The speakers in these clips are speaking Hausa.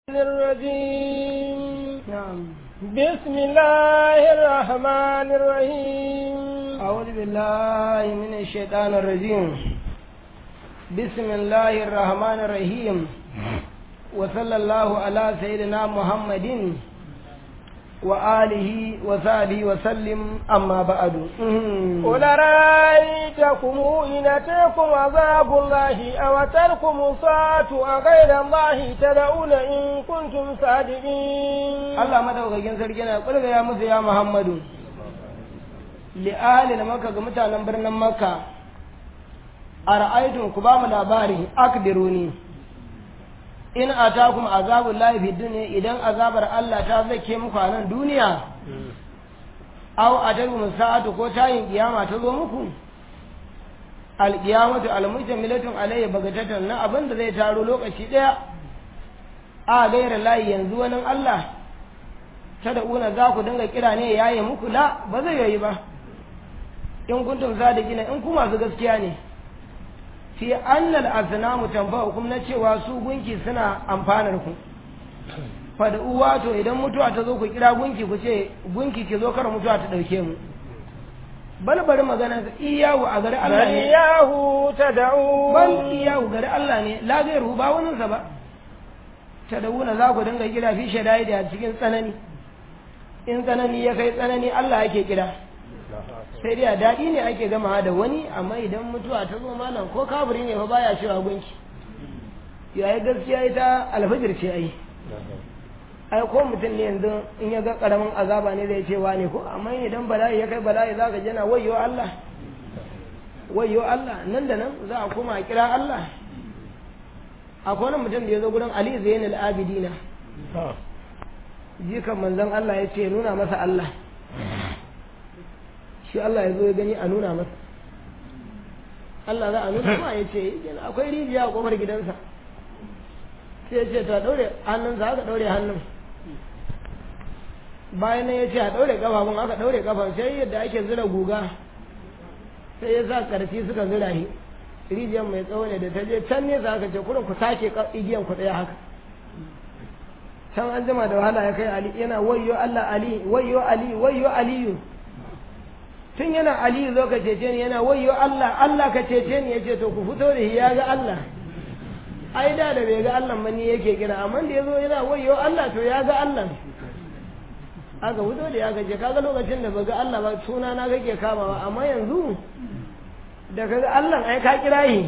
الرجيم نعم بسم الله الرحمن الرحيم أعوذ بالله من الشيطان الرجيم بسم الله الرحمن الرحيم وصلى الله على سيدنا محمد وآله وصحبه وسلم أما بعد قل رأيتكم إن أتاكم عذاب الله أو أتاكم الساعة أغير الله تدعون إن كنتم صادقين Allah madaukakin sarki na kulga ya musu ya Muhammadu li ahli makka ga mutanen birnin makka ara'aytum ku ba mu labari akbiruni in atakum azabul lahi fi dunya idan azabar Allah ta zake muku a nan duniya aw atakum sa'atu ko tayin kiyama ta zo muku alqiyamatu almujtamilatun alayhi bagatatan na abin da zai taro lokaci daya a gaira layi yanzu wani Allah ta da una za ku dinga kira ne yaye muku la ba zai yayi ba in kuntum sadiqina in ku masu gaskiya ne fi annal asnamu tanfa'ukum na cewa su gunki suna amfanar ku fad'u wato idan mutuwa ta zo ku kira gunki ku ce gunki ki zo kar mutuwa ta dauke mu bal bari magana iyahu a gari Allah ne iyahu tad'un bal iyahu gari Allah ne la gairu ba wani sa ba tad'una za ku dinga kira fi shadai da cikin tsanani in tsanani ya kai tsanani Allah yake kira sai dai a daɗi ne ake gama da wani amma idan mutuwa ta zo malam ko kafiri ne fa baya cewa gunki yayi gaskiya ita alfajir ce ai ai ko mutum ne yanzu in ya ga karamin azaba ne zai ce ne ko amma idan bala'i ya kai bala'i zaka ji na wayyo Allah wayyo Allah nan da nan za a koma a kira Allah akwai wani mutum da ya zo gurin Ali Zainul Abidina jikan manzon Allah ya ce nuna masa Allah shi Allah ya zo ya gani a nuna masa Allah za a nuna ma ya ce akwai rijiya a kofar gidansa sai ya ce ta daure hannunsa aka daure hannun bayan nan ya ce a daure kafafun aka daure kafan sai yadda ake zira guga sai ya sa karfi suka zira shi rijiyar mai tsawo ne da ta je can nesa aka ce kurin ku sake igiyan ku ɗaya haka can an jima da wahala ya kai ali yana wayyo Allah ali wayyo ali wayyo aliyu tun yana ali zo ka cece ni yana wayyo Allah Allah ka cece ni yace to ku fito da shi ya ga Allah ai da da bai ga Allah ba ni yake kira amma da yazo yana wayyo Allah to ya ga Allah aka fito da ya gaje kaga lokacin da baga Allah ba suna na kake kamawa amma yanzu da kaga Allah ai ka kira shi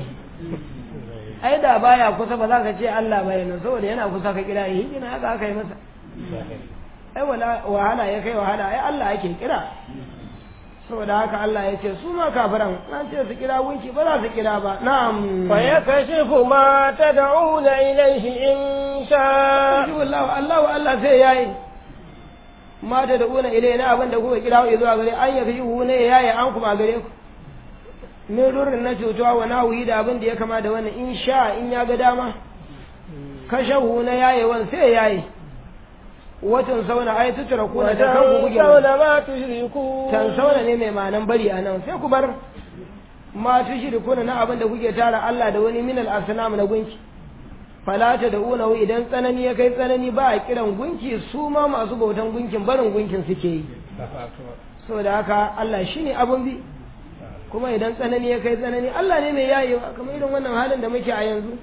ai da baya kusa ba za ka ce Allah ba yana saboda yana kusa ka kira shi ina haka aka yi masa ai wala wahala ya kai wahala ai Allah ake kira saboda haka Allah ya ce su ma kafiran an ce su kira gunki ba za su kira ba na'am fa yakashifu ma tad'una ilayhi in sha Allah Allah Allah sai yayi ma ta da una ilai na abin da kuka kira zuwa gare an yafi hu ne yayi an kuma gare ku min rurin na cutuwa wa nahuyi da abin da ya kama da wannan in sha in ya ga dama kashahu na yaye wan sai yayi watan sauna ai tutura ku da kanku kuke sauna ma tushriku tan sauna ne mai manan bari anan sai ku bar ma tushriku na abin da kuke tara Allah da wani minal asnam na gunki falata da unahu idan tsanani ya kai tsanani ba a kiran gunki su ma masu bautan gunkin barin gunkin suke yi saboda haka Allah shine abun bi kuma idan tsanani ya kai tsanani Allah ne mai yayewa kamar irin wannan halin da muke a yanzu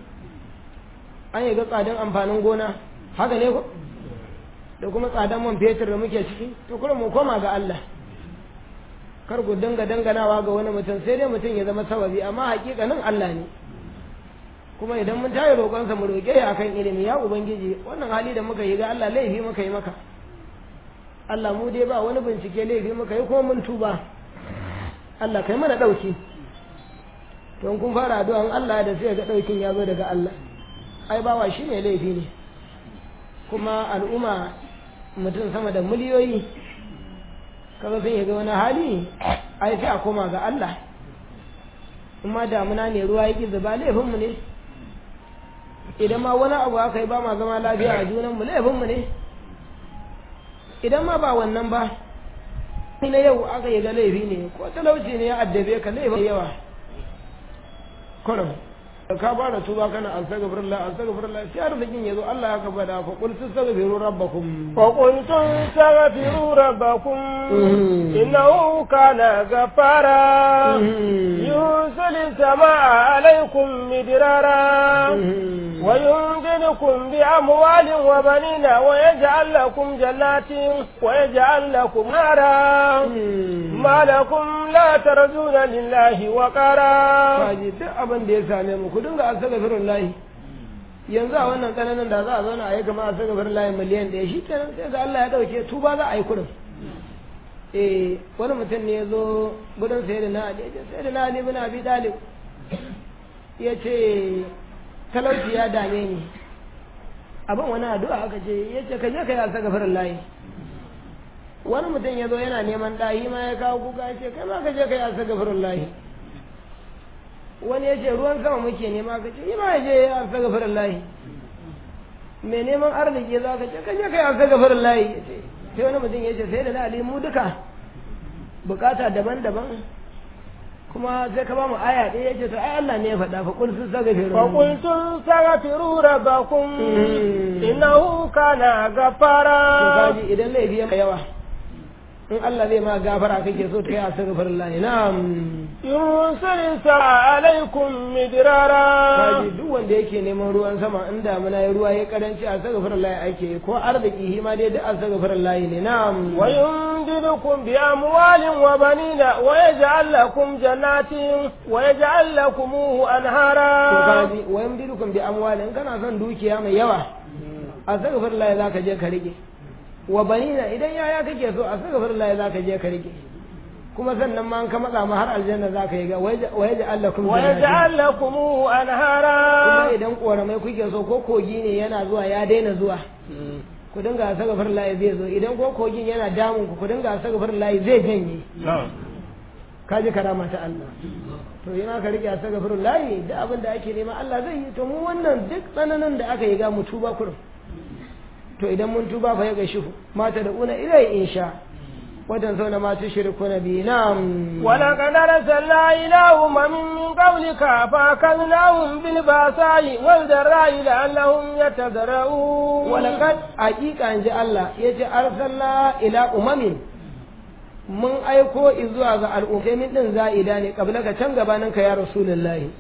an yi ga tsadan amfanin gona haka ne ko da kuma tsadan man fetur da muke ciki to kuma mu koma ga Allah kar ku dinga danganawa ga wani mutum sai dai mutum ya zama sababi amma hakikanin Allah ne kuma idan mun tayi roƙonsa mu roƙe ya akan ilimi ya ubangiji wannan hali da muka yi ga Allah laifi muka yi maka Allah mu dai ba wani bincike laifi muka yi kuma mun tuba Allah kai mana ɗauki don kun fara addu'an Allah da sai ga ɗaukin ya zo daga Allah ai bawa shi ne laifi ne kuma al'umma mutum sama da miliyoyi kaga sun ga wani hali ai sai a koma ga Allah in ma damuna ne ruwa yake zuba laifinmu ne idan ma wani abu aka yi ba ma zama lafiya a junanmu laifinmu ne idan ma ba wannan ba na yau aka yi ga laifi ne ko talauci ne ya addabe ka laifin yawa kurum ka fara tuba kana astaghfirullah astaghfirullah sai arzikin yazo Allah ya ka bada fa qul tastaghfiru rabbakum فقلت استغفروا ربكم إنه كان غفارا يرسل السماء عليكم مدرارا ويمددكم بأموال وبنين ويجعل لكم جنات ويجعل لكم نارا ما لكم لا ترجون لله وقارا kaji duk abin da ya same mu ku dinga astaghfirullah yanzu a wannan tsananin da za a zauna a yi kamar astaghfirullah miliyan ɗaya shi kenan sai ga Allah ya dauke tuba za a yi kurin eh wani mutum ne ya zo gudun sai da na Ali ya ce sai da na Ali bin Abi Talib ya ce talauci ya dame ni abin wani addu'a aka ce ya ce ka je ka yi astaghfirullah wani mutum ya zo yana neman ɗahi ma ya kawo kuka ya ce kai ma ka je ka yi astaghfirullah wani ya ce ruwan sama muke nema ka ce yi ma ya je ya astaghfirullah mai neman arziki za ka ce ka je ka yi astaghfirullah ya ce sai wani mutum ya ce sai da na ali mu duka bukata daban-daban kuma sai ka ba mu aya ɗaya ya ce to ai Allah ne ya faɗa fa kul sun saka firu فقلت استغفروا ربكم إنه كان غفارا kaji idan laifi ya yawa in Allah zai ma gafara kake so ta yi astaghfirullah na'am يرسل السماء عليكم مدرارا kaji duk wanda yake neman ruwan sama in damuna ya ruwa ya karanci astaghfirullah ake ko arziki shi ma dai duk astaghfirullah ne na'am ويمددكم بأموال وبنين ويجعل لكم جنات ويجعل لكم to أنهارا kaji wa yamdidukum bi amwalin in kana son dukiya mai yawa astaghfirullah zaka je ka rike wa banina idan yaya kake so astaghfirullah zaka je ka rike kuma sannan ma an ka matsa ma har aljanna zaka yi ga wa yaj'al lakum jannatin ويجعل لكم kuma أنهارا idan koramai kuke so ko kogi ne yana zuwa ya daina zuwa ku dinga astaghfirullah zai zo idan ko kogin yana damun ku ku dinga astaghfirullah zai janye ka ji karama ta Allah to yana ka rike astaghfirullah da abin da ake nema Allah zai yi to mu wannan duk tsananin da aka yi ga mu tuba kurum to idan mun tuba fa ya ga shi mata da una ilai insha wajen zauna ma tushriku na bi na'am ولقد أرسلنا إلى أمم من قبلك فأخذناهم بالبأساء والضراء لعلهم يتضرعون walaqad haqiqa an ji Allah yace arsalna ila umamin mun aiko zuwa ga al'ummai min din za'ida ne kabla ka can gabanin ka ya rasulullahi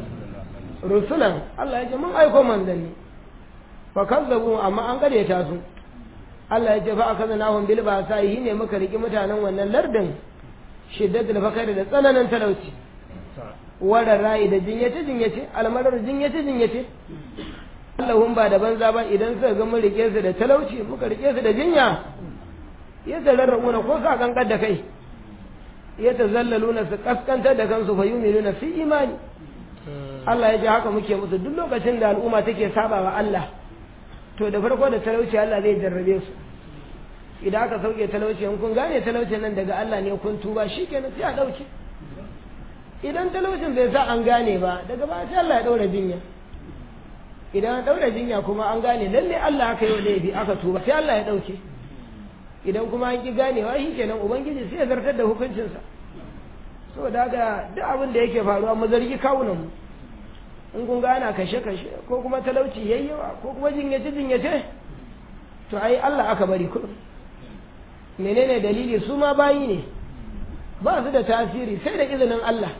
rusulan Allah yace mun aiko manzanni fa kazzabu amma an ta su Allah yace fa akazanahum bil ba'sa'i ne muka riki mutanen wannan lardin shiddatul fakari da tsananin talauci wada ra'i da jinyace jinyace almarar jinyace jinyace Allahun ba da banza ba idan suka ga mun rike su da talauci muka rike su da jinya ya tararrauna ko sa kankar da kai ya tazallaluna su kaskantar da kansu fa yuminuna fi imani Allah ya ji haka muke musu duk lokacin da al'umma take saba wa Allah to da farko da talauci Allah zai jarrabe su idan aka sauke talauci in kun gane talaucin nan daga Allah ne kun tuba shikenan sai a dauke idan talaucin bai sa an gane ba daga baya sai Allah ya daura jinya idan an daura jinya kuma an gane lalle Allah aka yi laifi aka tuba sai Allah ya dauke idan kuma an ki ganewa shi kenan ubangiji sai ya zartar da hukuncinsa saboda haka duk abin da yake faruwa mu zargi kawunan mu in kun gana kashe kashe ko kuma talauci yayyawa ko kuma jinyace jinyace to ai Allah aka bari kuɗin menene dalili su ma bayi ne ba su da tasiri sai da izinin Allah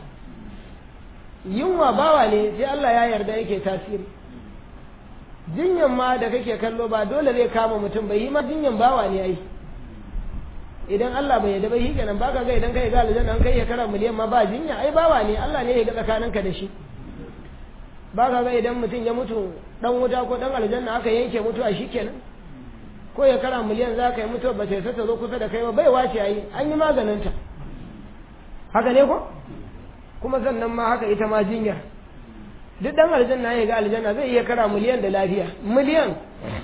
yunwa bawa ne sai Allah ya yarda yake tasiri jinyan ma da kake kallo ba dole zai kama mutum bai yi ma jinyan bawa ne ai idan Allah bai yarda ba shi kenan baka ga idan kai ga aljanna an kai ya kara miliyan ma ba jinya ai bawa ne Allah ne ya ga tsakaninka da shi baka ga idan mutum ya mutu dan wuta ko dan aljanna aka yanke mutuwa shi kenan ko ya kara miliyan za ka yi mutuwa ba ta ta zo kusa da kai ba bai wace ai an yi maganinta haka ne ko kuma sannan ma haka ita ma jinyar duk dan aljanna ya ga aljanna zai iya kara miliyan da lafiya miliyan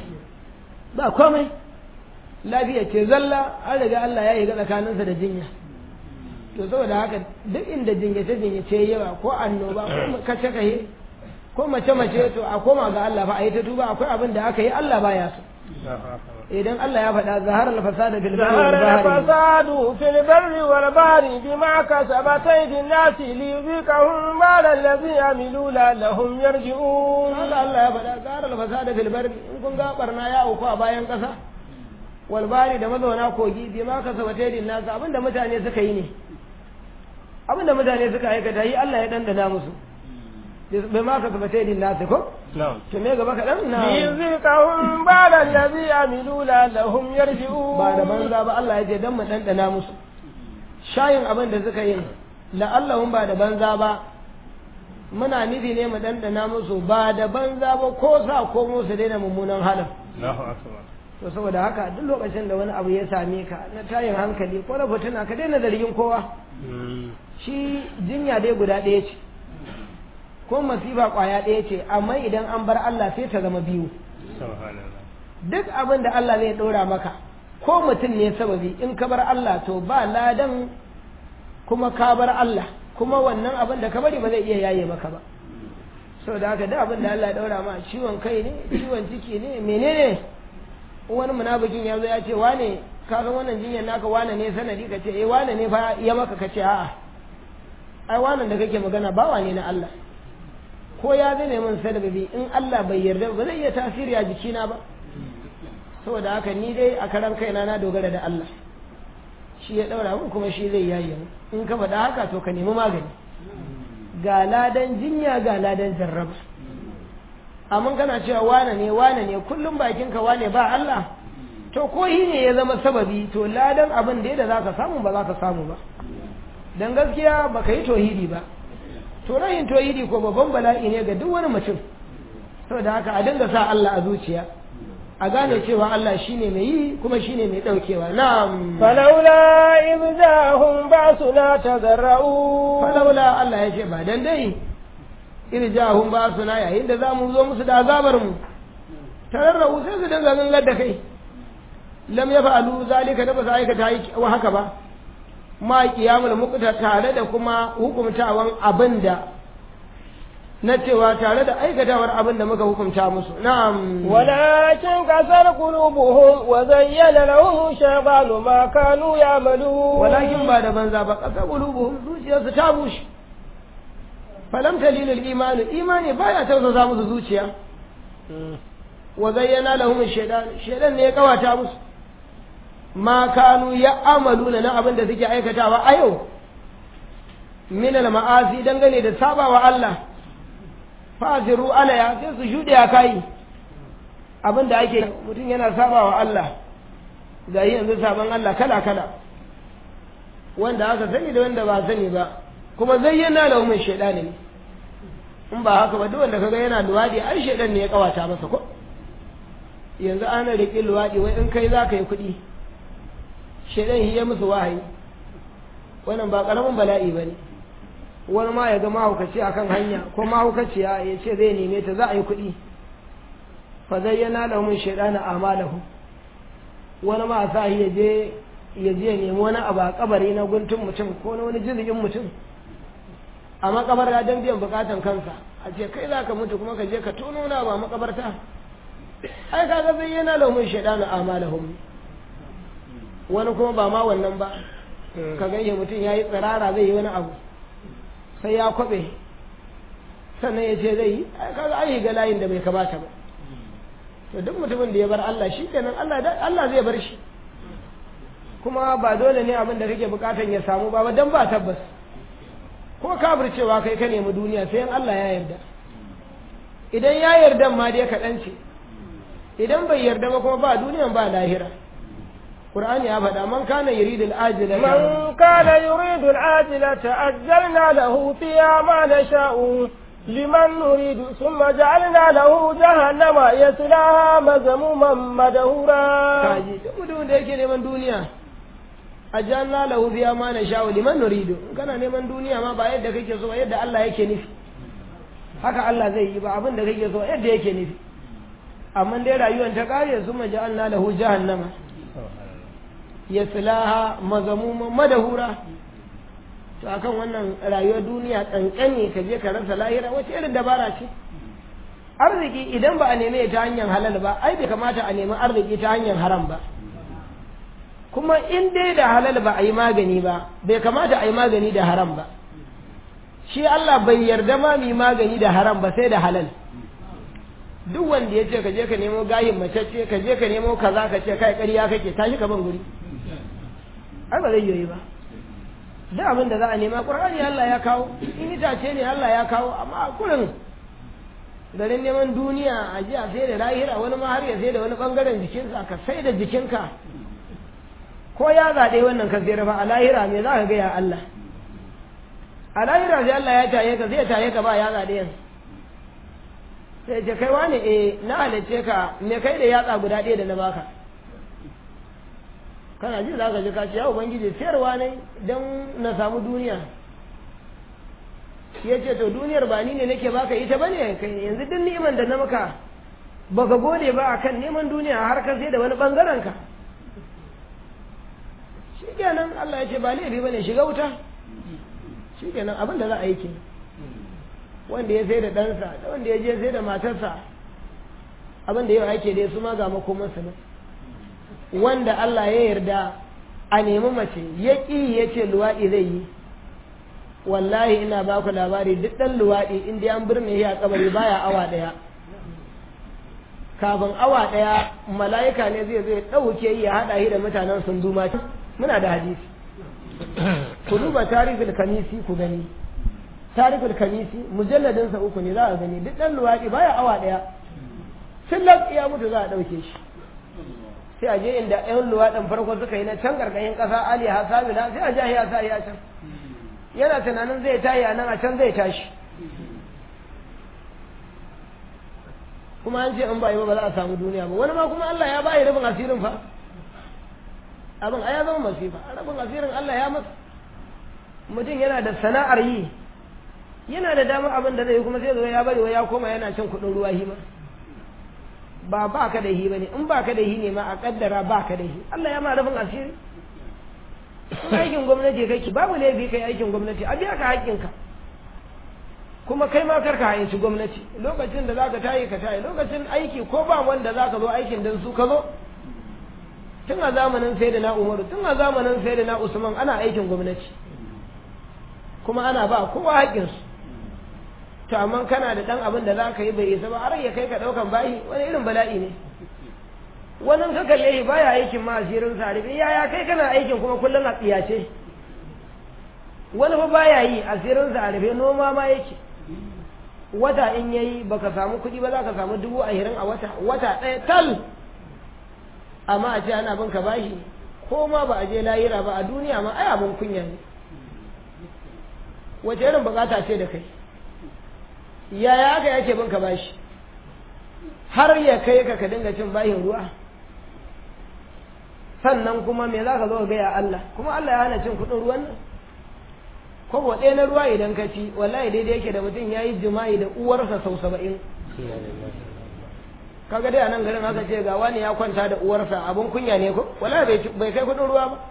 ba komai lafiya ce zalla an riga Allah ya yi ga tsakaninsa da jinya to saboda haka duk inda jinyace jinyace yawa ko annoba ko kace kahe ko mace mace to a koma ga Allah fa a yi ta tuba akwai abin da aka yi Allah baya so idan Allah ya faɗa zahar al-fasada fil barri ظهر wal bahri الفساد في البر والبحر بما كسبت أيدي الناس ليذيقهم بعد الذي عملوا لعلهم يرجعون haka Allah ya faɗa zahar al-fasada fil barri in kun ga barna ya auku a bayan ƙasa wal bahri da mazauna kogi bima kasabata yadin nasu abinda mutane suka yi ne abinda mutane suka aikata yi Allah ya dandana musu bima kasabata yadin nasu ko to me gaba kaɗan na ليذيقهم بعد الذي عملوا لعلهم يرجعون ba da banza ba Allah ya ce dan mu dandana musu shayin abin da suka yi la'allahum ba da banza ba muna nufi ne mu dandana musu ba da banza ba ko sa ko musu daina mummunan halin to saboda haka duk lokacin da wani abu ya same ka na tayin hankali ko na fitina ka daina zargin kowa shi jinya dai guda ɗaya ce ko masifa ƙwaya ɗaya ce amma idan an bar Allah sai ta zama biyu duk abin da Allah zai ɗora maka ko mutum ne sababi in ka bar Allah to ba ladan kuma ka bar Allah kuma wannan abin da ka bari ba zai iya yaye maka ba saboda haka duk abin da Allah ya ɗora ma ciwon kai ne ciwon ciki ne menene in wani munafikin ya zo ya ce wane ka san wannan jinyar naka wane ne sanadi ka ce eh wane ne fa ya maka ka ce a'a ai wannan da kake magana bawa ne na Allah ko ya zame min sababi in Allah bai yarda ba zai iya tasiri a jikina ba saboda haka ni dai a karan kaina na dogara da Allah shi ya daura mun kuma shi zai yaye mu in ka faɗa haka to ka nemi magani ga ladan jinya ga ladan jarraba amma kana cewa wane ne wane ne kullum bakinka wane ba Allah to ko shi ne ya zama sababi to ladan abin da za ka samu ba za ka samu ba dan gaskiya baka yi tohidi ba to rayin tohidi ko babban bala'i ne ga duk wani mutum saboda haka a dinga sa Allah a zuciya a gane cewa Allah shine mai yi kuma shine mai daukewa na'am فلولا إذ جاءهم بأسنا تضرعوا falaula Allah ya ce ba dan dai irjahum ba suna yayin da za mu zo musu da azabar mu tararrahu sai su dinga gangar da kai lam ya fa'alu zalika da ba su aikata yi wa haka ba ma qiyamul muqta tare da kuma hukumtawan abinda na cewa tare da aikatawar abin da muka hukunta musu na'am ولكن كسر قلوبهم وزين لهم الشيطان ما كانوا يعملون walakin ba da banza ba kasa qulubuhum zuciyarsu ta bushe falam talilul imani imani baya tausasa musu zuciya wa zayyana lahum shaytan shaytan ne ya kawata musu ma kanu ya amaluna na abin da suke aikatawa a yau min al ma'asi dangane da sabawa Allah fasiru alaya sai su shuɗe a kai abin da ake mutum yana sabawa Allah ga yanzu saban Allah kala kala wanda aka sani da wanda ba sani ba kuma zayyana lahum shaytan ne in ba haka ba duk wanda kaga yana luwadi ai shaytan ne ya kawata masa ko yanzu ana riƙe luwadi wai in kai za ka yi kuɗi shaytan ya musu wahayi wannan ba ƙaramin bala'i ba ne wani ma ya ga mahaukaci akan hanya ko mahaukaciya ya ce zai neme ta za a yi kuɗi fa zayyana lahum shaytan a'malahum wani ma sa ya je ya je nemi wani abu a kabari na guntun mutum ko na wani jirgin mutum a makabarta don biyan bukatan kansa a ce kai za ka mutu kuma ka je ka tono na ba makabarta ai kaga zai yana laumin shaidanu amalahum wani kuma ba ma wannan ba ka ganye mutum ya yi tsirara zai yi wani abu sai ya kwabe sannan ya ce zai yi ai kaga ai ga layin da bai kamata ba to duk mutumin da ya bar Allah shi kenan Allah Allah zai bar shi kuma ba dole ne abin da kake bukatan ya samu ba dan ba tabbas ko cewa kai ka nemi duniya sai in Allah ya yarda idan ya yarda ma dai kaɗan ce idan bai yarda ba kuma ba duniyan ba lahira Qur'ani ya faɗa man kana yuridu al-ajila من كان يريد العاجلة أجلنا له فيها ما نشاء لمن نريد ثم جعلنا له جهنم يصلاها مذموما مدهورا kaji duk mutumin da yake neman duniya ajanna lahu fiha ma nasha'u liman nuridu in kana neman duniya ma ba yadda kake so yadda Allah yake nufi haka Allah zai yi ba abin da kake so yadda yake nufi amma dai rayuwar ta kare su maja'alna lahu jahannama yaslaha mazamuma madahura to akan wannan rayuwar duniya kankane ka je ka rasa lahira wace irin dabara ce arziki idan ba a neme ta hanyar halal ba ai bai kamata a nemi arziki ta hanyar haram ba kuma in dai da halal ba a yi magani ba bai kamata a yi magani da haram ba shi Allah bai yarda ma mu magani da haram ba sai da halal duk wanda ya ce ka je ka nemo gayin macece ka je ka nemo kaza ka ce kai ƙarya kake tashi ka ban guri ai ba zai yi ba duk abin da za a nema ƙur'ani Allah ya kawo in itace ne Allah ya kawo amma a kurin garin neman duniya a ji a sai da lahira wani ma har ya sai da wani bangaren jikinsa ka sai da jikinka ko ya zaɗe wannan ka sayar ba a lahira me za ka gaya Allah a lahira sai Allah ya taye ka zai taye ka ba ya zaɗe yanzu sai ce kai wani eh na halicce ka me kai da yatsa guda ɗaya da na baka kana ji za ka ji kaci ya ubangiji sayarwa ne don na samu duniya ya ce to duniyar ba ni ne nake baka ita ba ne kai yanzu duk ni'iman da na maka baka gode ba akan neman duniya har ka sai da wani bangaren ka shikenan Allah ya ce ba laifi bane shiga wuta shikenan abin da za a yi ke wanda ya sai da ɗansa da wanda ya je sai da matarsa abin da yau ake dai su ma ga makomansa ne wanda Allah ya yarda a nemi mace ya ƙi ya ce luwaɗi zai yi wallahi ina ba ku labari duk ɗan luwaɗi in dai an birne shi a kabari baya awa ɗaya kafin awa ɗaya mala'ika ne zai zai ɗauke yi ya haɗa shi da mutanen sun duma muna da hadisi ku duba tarihul kamisi ku gani tarihul kamisi mujalladinsa uku ne za a gani duk ɗan luwaɗi baya awa ɗaya sun ya mutu za a ɗauke shi sai a je inda ƴan luwaɗin farko suka yi na can ƙarƙashin ƙasa ali hasamina sai a jahi ya sa ya can yana tunanin zai tayi a nan a can zai tashi kuma an ce in ba yi ba ba za a samu duniya ba wani ma kuma Allah ya bayi rabin asirin fa abin a ya zama masifa rabin asirin Allah ya masa mutum yana da sana'ar yi yana da damar abin da zai yi kuma sai zo ya bari wa ya koma yana cin kuɗin ruwa hima ba ba ka da hi ba ne in ba ka da hi ne ma a kaddara ba ka da hi Allah ya ma rabin asiri aikin gwamnati kake babu laifi kai aikin gwamnati a biya ka haƙƙinka kuma kai ma karka hayyaci gwamnati lokacin da zaka tayi ka tayi lokacin aiki ko ba wanda zaka zo aikin dan su ka zo tun a zamanin sai da na umaru tun a zamanin sai da na usman ana aikin gwamnati kuma ana ba kowa haƙƙinsu to amma kana da ɗan abin da za ka yi bai isa ba har ya kai ka ɗaukan bayi wani irin bala'i ne wani ka kalle shi baya aikin ma asirin sa rufe yaya kai kana aikin kuma kullum a tsiyace wani fa baya yi asirin sa rufe noma ma yake wata in yayi baka samu kuɗi ba za ka samu dubu ashirin a wata wata ɗaya tal amma a ce ana bin ka bashi ko ma ba a je layira ba a duniya ma ai abin kunya ne wace irin bukata ce da kai yaya aka yake bin ka bashi har ya kai ka ka dinga cin bahin ruwa sannan kuma me za ka zo gaya Allah kuma Allah ya hana cin kuɗin ruwan nan kwabo ɗaya na ruwa idan ka ci wallahi daidai yake da mutum ya yi jima'i da uwarsa sau saba'in kaga dai a nan garin aka ce ga wani ya kwanta da uwarsa abin kunya ne ko wallahi bai kai kuɗin ruwa ba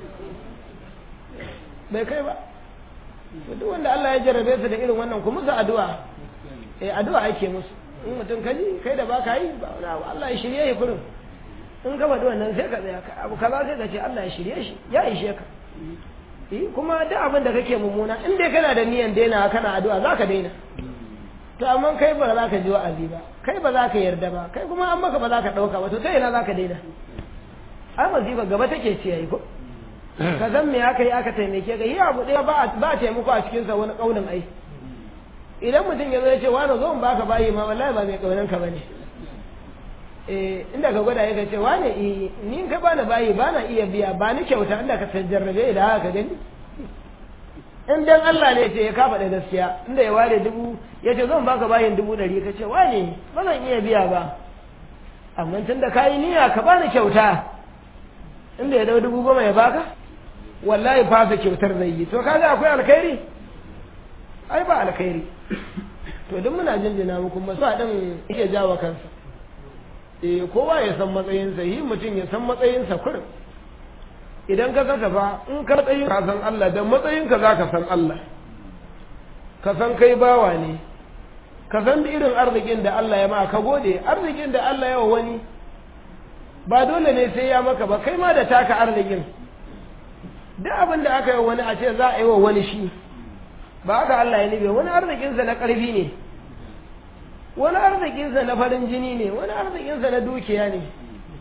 bai kai ba duk wanda Allah ya jarrabe su da irin wannan ku musu addu'a eh addu'a ake musu in mutum kaji kai da baka yi ba Allah ya shirye shi kurin in ka faɗi wannan sai ka tsaya ka abu kaza sai ka ce Allah ya shirye shi ya ishe ka eh kuma duk abin da kake mummuna in dai kana da niyan daina kana addu'a za ka daina to amma kai ba za ka ji wa'azi ba kai ba za ka yarda ba kai kuma an maka ba za ka ɗauka ba to ta ina za ka daina ai mazifa gaba take ce yayi ko ka san me aka yi aka taimake ka yi abu ɗaya ba ba taimako a cikinsa wani ƙaunin ai idan mutum ya zo ya ce wani zo in baka bayi ma wallahi ba mai ƙaunin ka bane eh inda ka gwada ya ce wani eh ni ka bani bayi ba na iya biya ba ni kyauta inda ka jarrabe da haka ka gani in dan Allah ne ce ya kafa da gaskiya inda ya ware dubu ya ce zan baka bayin dubu ɗari ka ce wani ba zan iya biya ba amma tun da ka yi niyya ka bani kyauta inda ya dau dubu goma ya baka wallahi fasa kyautar zai yi to kaga akwai alkhairi ai ba alkhairi to duk muna jinjina muku masu din yake jawa kansa eh kowa ya san matsayinsa yi mutum ya san matsayinsa kurin idan ka kasa fa in ka matsayin ka san Allah da matsayinka za ka san Allah ka san kai bawa ne ka san irin arzikin da Allah ya ma ka gode arzikin da Allah ya wa wani ba dole ne sai ya maka ba kai ma da taka arzikin duk abin da aka yi wani a ce za a yi wa wani shi ba haka Allah ya nufi wani arzikinsa na ƙarfi ne wani arzikinsa na farin jini ne wani arzikinsa na dukiya ne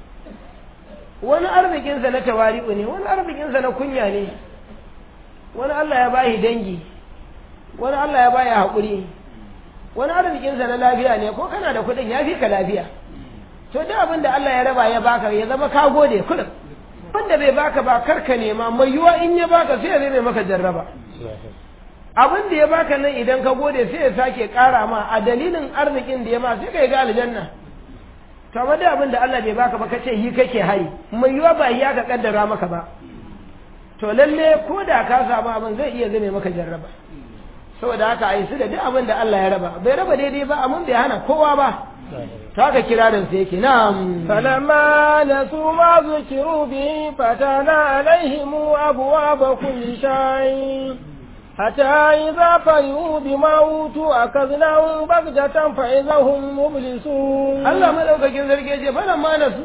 wani arzikinsa na tawari'u ne wani arzikinsa na kunya ne wani Allah ya bashi dangi wani Allah ya bashi haƙuri wani arzikinsa na lafiya ne ko kana da kuɗin ya fi ka lafiya to duk abin da Allah ya raba ya baka ya zama ka gode kuɗin wanda bai baka ba karka nema mai yiwa in ya baka sai ya zai maka jarraba abin da ya baka nan idan ka gode sai ya sake ƙara ma a dalilin arzikin da ya ma sai ka yi ga aljanna to amma da abin da Allah bai baka ba kace yi kake hari mai yiwa ba ya ka kaddara maka ba to lalle ko da ka samu abin zai iya zame maka jarraba saboda haka a yi su da duk abin da Allah ya raba bai raba daidai ba amma bai hana kowa ba to haka kirarin sa yake na'am فلما نسوا ما ذكروا به فتحنا عليهم أبواب كل شيء حتى إذا فرحوا بما أوتوا أخذناهم بغتة فإذا هم مبلسون Allah madaukakin sarki ya ce fara ma nasu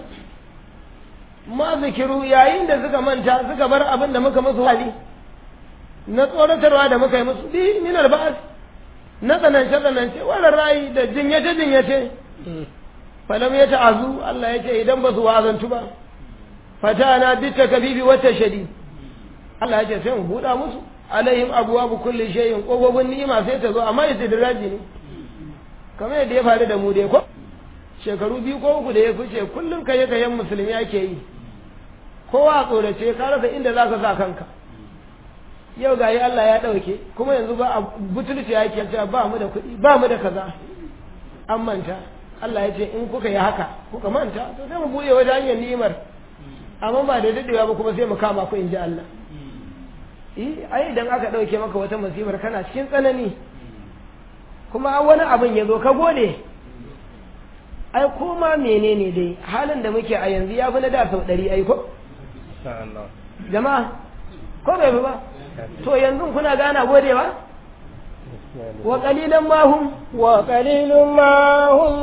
ma zikiru yayin da suka manta suka bar abin da muka musu hali na tsoratarwa da muka yi musu bi min alba'as na tsanance tsanance wala rayi da jinyace jinyace falam ya ta'azu Allah ya ce idan ba su wazantu ba fatana bitta kabibi wata shadi Allah ya ce sai mu buɗa musu alaihim abwabu kulli shay'in kofofin ni'ima sai ta zo amma istidraji ne kamar yadda ya faru da mu dai ko shekaru biyu ko uku da ya fice kullum kaye kayen musulmi ake yi kowa a tsorace ka rasa inda za ka sa kanka yau gayi Allah ya ɗauke kuma yanzu ba a butulci yake cewa ba mu da kuɗi ba mu da kaza an manta Allah ya ce in kuka yi haka kuka manta to sai mu buɗe wajen hanyar ni'imar amma ba da daɗewa ba kuma sai mu kama ku in ji Allah eh ai idan aka ɗauke maka wata musibar kana cikin tsanani kuma wani abin ya zo ka gode ai koma menene dai halin da muke a yanzu ya fi na da sau ɗari ai ko jama'a ko bai fi ba to yanzu kuna gana gode ba wa qalilan ma hum وقليل ما هم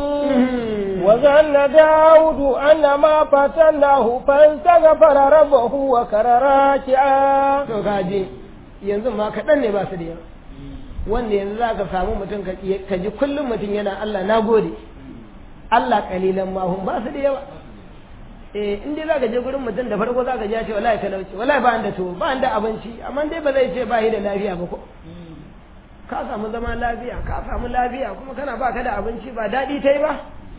وظن داود أن ما فتناه فاستغفر ربه وكر راكعا to kaje yanzu ma kaɗan ne ba su da yawa wanda yanzu za ka samu mutum ka ji kullum mutum yana Allah na gode Allah kalilan ma hum ba su da yawa eh in dai za ka je gurin mutum da farko za ka ji ya ce wallahi talauci wallahi ba da tuwo ba da abinci amma dai ba zai ce ba yi da lafiya ba ko ka samu zama lafiya ka samu lafiya kuma kana ba ka da abinci ba daɗi ta yi ba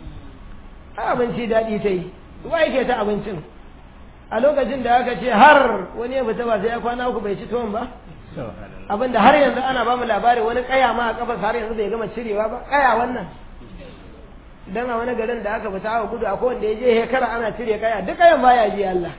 a abinci daɗi ta yi wa yake ta abincin a lokacin da aka ce har wani ya fita ba sai ya kwana uku bai ci tuwon ba abinda har yanzu ana ba mu labari wani kaya ma a kafa har yanzu bai gama cirewa ba kaya wannan dan a wani garin da aka fita aka gudu akwai wanda ya je hekara ana cire kaya duk kayan baya ji Allah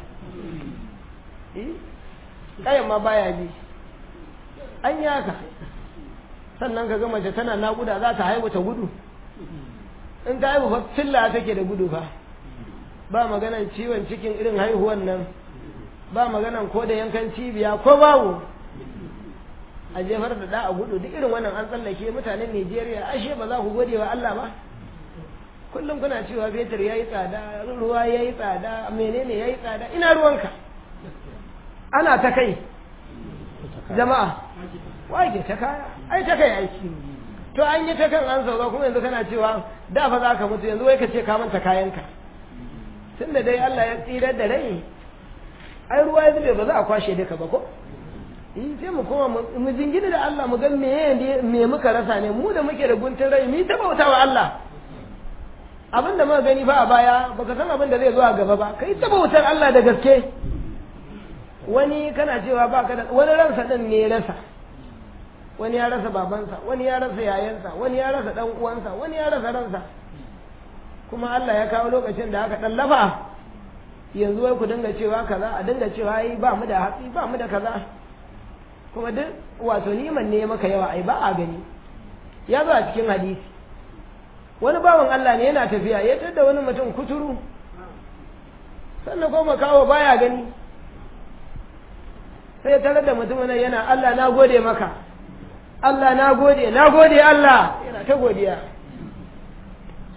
kayan ma baya ji an yi haka sannan ka ga mace tana naƙuda za ta haihu ta gudu in ta haihu fa filla take da gudu fa ba maganan ciwon cikin irin haihuwan nan ba maganan ko da yankan cibiya ko babu a jefar da da a gudu duk irin wannan an tsallake mutanen Najeriya ashe ba za ku gode wa Allah ba kullum kuna cewa fetur yayi tsada ruwa yayi tsada menene yayi tsada ina ruwanka ana ta kai jama'a wage ta kaya ai ta kai aiki to an yi ta kan an sauka kuma yanzu kana cewa da fa za ka mutu yanzu wai ka ce ka manta kayanka tunda dai Allah ya tsirar da rai ai ruwa ya zube ba za a kwashe duka ba ko in sai mu koma mu jingina da Allah mu ga me me muka rasa ne mu da muke da guntun rai mu ta bauta wa Allah abin da muka gani ba a baya baka san abin da zai zo a gaba ba kai ta bautar Allah da gaske wani kana cewa ba ka da wani ransa din ne rasa wani ya rasa babansa wani ya rasa yayansa wani ya rasa dan uwansa wani ya rasa ransa kuma Allah ya kawo lokacin da aka dan lafa yanzu wai ku dinga cewa kaza a dinga cewa ai ba mu da hatsi ba mu da kaza kuma duk wato niman ne maka yawa ai ba a gani ya zo a cikin hadisi wani bawan Allah ne yana tafiya ya tada wani mutum kuturu sannan kuma kawo baya gani sai tare da mutumin yana Allah na gode maka Allah na gode na gode Allah yana ta godiya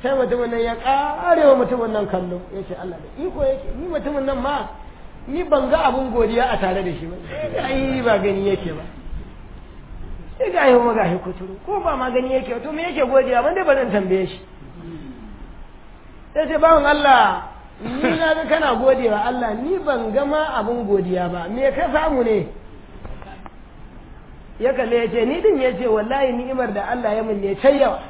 sai mutumin nan ya karewa mutumin nan kallo ya ce Allah da iko yake ni mutumin nan ma ni ban ga abun godiya a tare da shi ba ai ba gani yake ba sai ga yi ga shi kuturu ko ba ma gani yake to me yake godiya ban dai ba zan tambaye shi sai ce bawan Allah ni na ga kana godewa Allah ni ban ga ma abun godiya ba me ka samu ne ya kalle ya ce ni din ya ce wallahi ni'imar da Allah ya min ne can yawa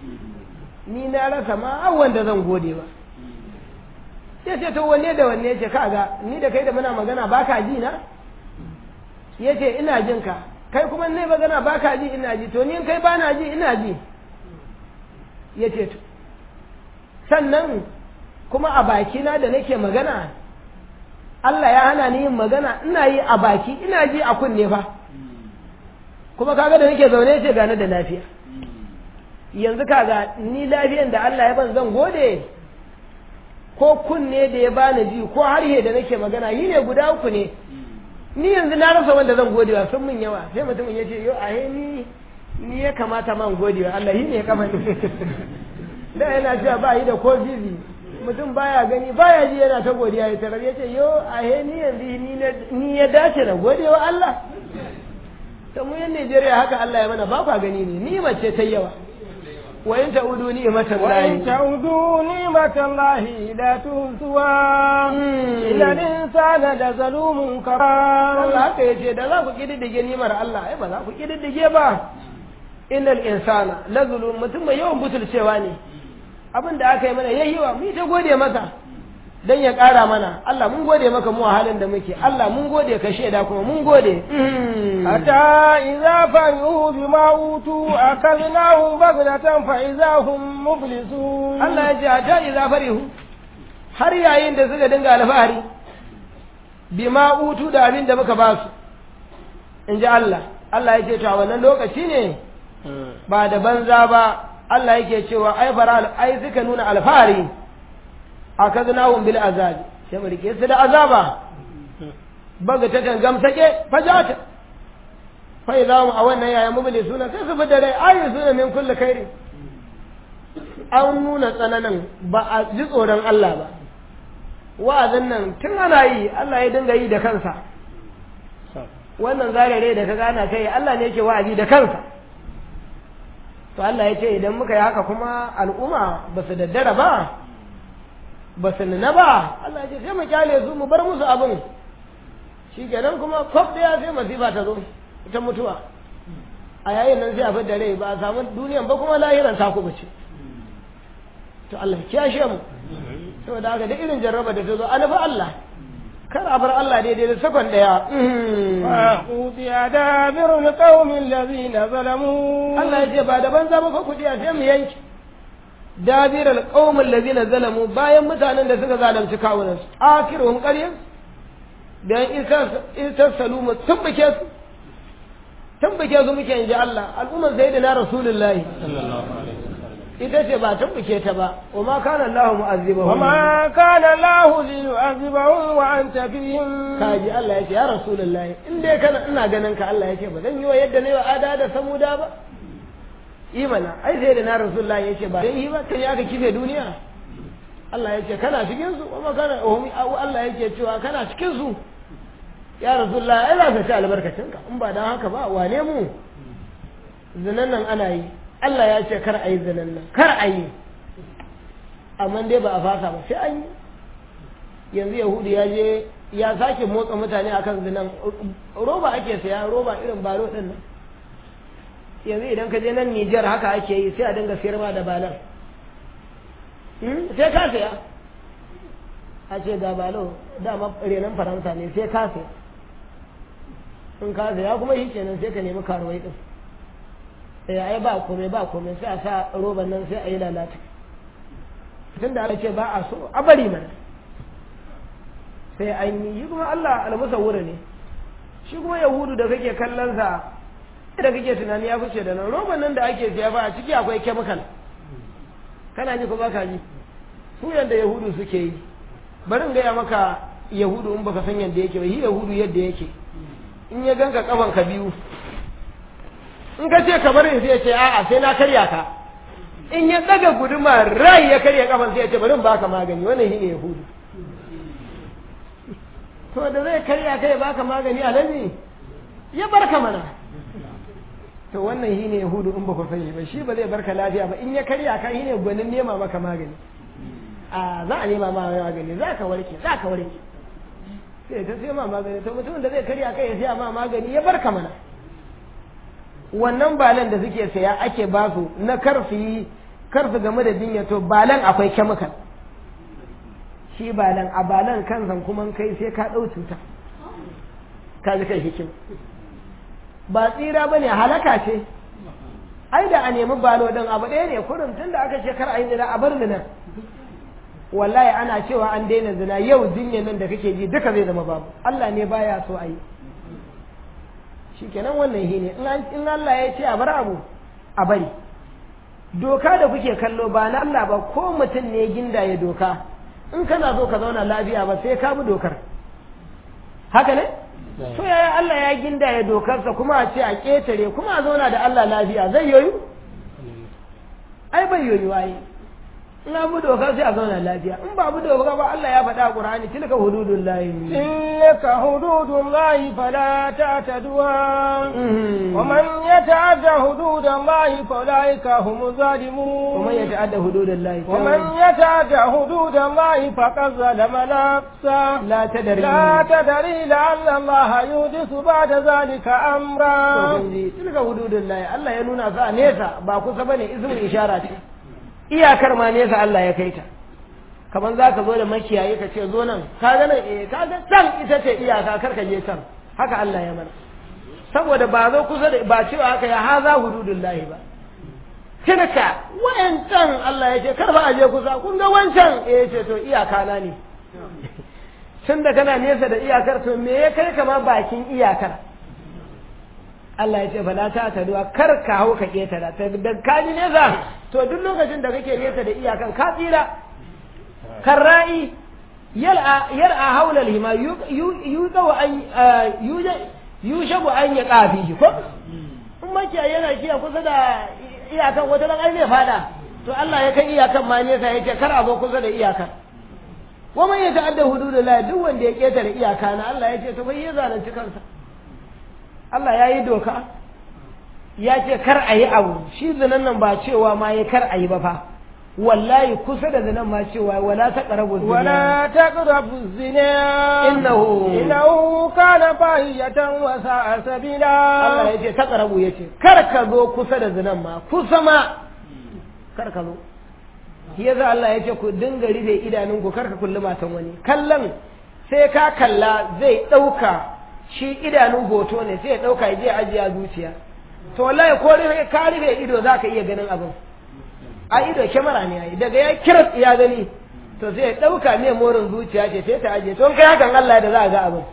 ni na rasa ma wanda zan gode ba ya ce to wanne da wanne ya ce kaga ni da kai da muna magana ba ka ji na ya ce ina jin ka kai kuma ne magana ba ka ji ina ji to ni kai ba na ji ina ji ya ce to sannan kuma a bakina da nake magana Allah ya hana ni yin magana ina yi a baki ina ji a kunne fa kuma kaga da nake zaune ce gane da lafiya yanzu kaga ni lafiyan da Allah ya ban zan gode ko kunne da ya bani ji ko harhe da nake magana yi ne guda uku ne ni yanzu na rasa wanda zan godewa sun min yawa sai mutumin ya ce yo ahe ni ni ya kamata man godewa Allah yi ne ya kama da yana cewa ba yi da ko bizi mutum baya gani baya ji yana ta godiya ya tarar ya ce yo ahe ni yanzu ni ya dace na godewa Allah ta mu yan Najeriya haka Allah ya mana ba kwa gani ne ni mace ta yawa wa in ta'udu ni'matan wa lahi in ta'udu ni'matan lahi la tuhsuha illa insana da zalumun kafar Allah haka yace da za ku kididdige nimar Allah ai ba za ku kididdige ba innal insana la zulum mutum mai yawan butulcewa ne abin da aka yi mana yayi wa mu ta gode masa dan ya ƙara mana Allah mun gode maka mu a halin da muke Allah mun gode ka shaida kuma mun gode hatta idza farihu bima utu akalnahum baghdatan fa idza hum mublisun Allah ya ce hatta idza farihu har yayin da suka dinga alfahari bima utu da abin da muka ba su in ji Allah Allah ya ce to a wannan lokaci ne ba da banza ba Allah yake cewa ai fara ai suka nuna alfahari akaznahum bil azabi sai mu rike su da azaba baga ta tangam sake fajata fa idza a wannan yaya mubli suna sai su fita dai ayi suna min kulli khairi an nuna tsananin ba a ji tsoron Allah ba wa'azin nan tun ana yi Allah ya dinga yi da kansa wannan zarare da ka gana kai Allah ne yake wa'azi da kansa to Allah ya ce idan muka yi haka kuma al'umma ba su daddara ba ba su nuna ba Allah ya ce sai mu kyale su mu bar musu abin shi kenan kuma kwaf ɗaya sai masifa ta zo ita mutuwa a yayin nan sai a fidda rai ba a samu duniyan ba kuma lahiran ta kuma ce to Allah ya kiyashe mu saboda haka da irin jarraba da ta zo an fa Allah kar a bar Allah daidai da sakon daya وقضي دابر القوم الذين ظلموا Allah ya ce ba da banza ba fa kudi sai mu yanki dabir alqawm allazina zalamu bayan mutanen da suka zalunci kawunan su akhiruhum qaryan dan isa salumu tumbake su tumbake su muke inji Allah al'ummar sayyidina rasulullahi ita ce ba tumbuke ta ba wa ma kana Allah mu'azzibahum وما كان الله ليعذبهم وأنت فيهم kaji Allah ya ce ya rasulullahi in dai kana ina ganin ka Allah ya ce ba zan yi wa yadda ne wa ada da samuda ba imana ai sai da na rasulullahi ya ce ba dan yi ba kai aka kife duniya Allah ya ce kana cikin su kuma kana ohumi Allah ya ce cewa kana cikin su ya rasulullahi ai za ka ci albarkacin ka in ba dan haka ba wane mu zinan nan ana yi Allah ya ce kar a yi zinan nan kar a yi amma dai ba a fasa ba sai an yi yanzu yahudu ya je ya sake motsa mutane akan zinan roba ake saya roba irin baro din nan yanzu idan ka je nan Nijar haka ake yi sai a dinga sayar ma da balan sai ka saya a ce ga balo dama renon faransa ne sai ka saya in ka saya kuma shi kenan sai ka nemi karuwai din sai ai ba komai ba komai sai a sa roban nan sai a yi lalata tun da aka ce ba a so a bari mana sai an yi yi kuma Allah almusawwira ne shi kuma yahudu da kake kallon sa da kake tunani ya fice da nan roban nan da ake siya ba a ciki akwai chemical kana ji ko baka ji su yanda yahudu suke yi bari in gaya maka yahudu in baka san yanda yake ba shi yahudu yadda yake in ya ganka kafan ka biyu in ka ce ka bari sai ya ce a'a sai na karya ka in ya daga guduma rai ya karya kafan sai ya ce bari in baka magani wannan shine yahudu to da zai karya kai baka magani alaji ya barka mana to wannan shine yahudu in ba ku sani ba shi ba zai barka lafiya ba in ya karya ka shine gwanin nema maka magani a za a nema ma magani za ka warke za ka warke sai ta sai ma magani to mutumin da zai karya kai ya siya ma magani ya barka mana wannan balan da suke saya ake ba su na karfi karfi game da jinya to balan akwai chemical shi balan a balan kansan kuma kai sai ka ɗau cuta ka ji kai hikim ba tsira ba ne halaka ce ai da a nemi balo ɗin abu ɗaya ne kurin tun da aka shekar a yi zina a bar zina wallahi ana cewa an daina zina yau jinyar nan da kake ji duka zai zama babu Allah ne baya so a yi shi kenan wannan shi ne in Allah ya ce a bar abu a bari doka da kuke kallo ba na Allah ba ko mutum ne ginda ya doka in kana so ka zauna lafiya ba sai ka bi dokar haka ne to yaya Allah ya ginda ya dokarsa kuma a ce a ƙetare kuma a zauna da Allah lafiya zai yoyu ai bai yoyu ai in abu doka sai a zauna lafiya in ba abu doka ba Allah ya faɗa a Qur'ani tilka hududun lahi tilka hududun lahi fala ta'taduha wa man yata'adda hududan lahi fa ulaika humuz zalimun wa man yata'adda hududan lahi wa man yata'adda hududan lahi faqad zalama nafsa la tadri la tadri la'alla Allah yuhdisu ba'da zalika amra tilka hududun lahi Allah ya nuna sa nesa ba kusa bane ismul ishara ce iyakar ma nesa Allah ya kai ta kamar za ka zo da makiyayi ka ce zo nan ka ga nan eh ka ga can ita ce iyaka kar ka je can haka Allah ya mana saboda ba zo kusa da ba cewa haka ya haza hududullahi ba tilka wayancan Allah ya ce kar ba a je kusa kun ga wancan eh ce to iyaka na ne tun da kana nesa da iyakar to me ya kai kama bakin iyakar Allah ya ce fa la ta taduwa kar ka hau ka ketara ta da ka ji nesa to duk lokacin da kake nesa da iyakan ka tsira karra'i yal'a yal'a haula al-hima yuqaw an yushabu an ya qafi ko in makiya yana kiya kusa da iyakan wata dan ne fada to Allah ya kai iyakan ma nesa yace kar a zo kusa da iyakan wa man yata'adda hududallah duk wanda ya ketare iyaka na Allah ya ce to bai ya zalunci kansa Allah ya yi doka ya ce kar a yi abu shi zinan nan ba cewa ma ya kar a yi ba fa wallahi kusa da zinan ma cewa wala ta ƙarabu zina ولا تقربوا الزنا إنه إنه كان فاحشة وساء سبيلا Allah ya ce ta ƙarabu ya ce kar ka zo kusa da zinan ma kusa ma kar ka zo shi yasa Allah ya ce ku dinga rufe idanunku kar ka kulli matan wani kallon sai ka kalla zai ɗauka shi idanun hoto ne sai ya ɗauka ya je ajiye a zuciya to wallahi ko rufe ka rufe ido za ka iya ganin abin a ido kyamara ne yayi daga ya kira ya gani to sai ya ɗauka ne morin zuciya ce sai ta ajiye to in kai hakan Allah da za a ga abin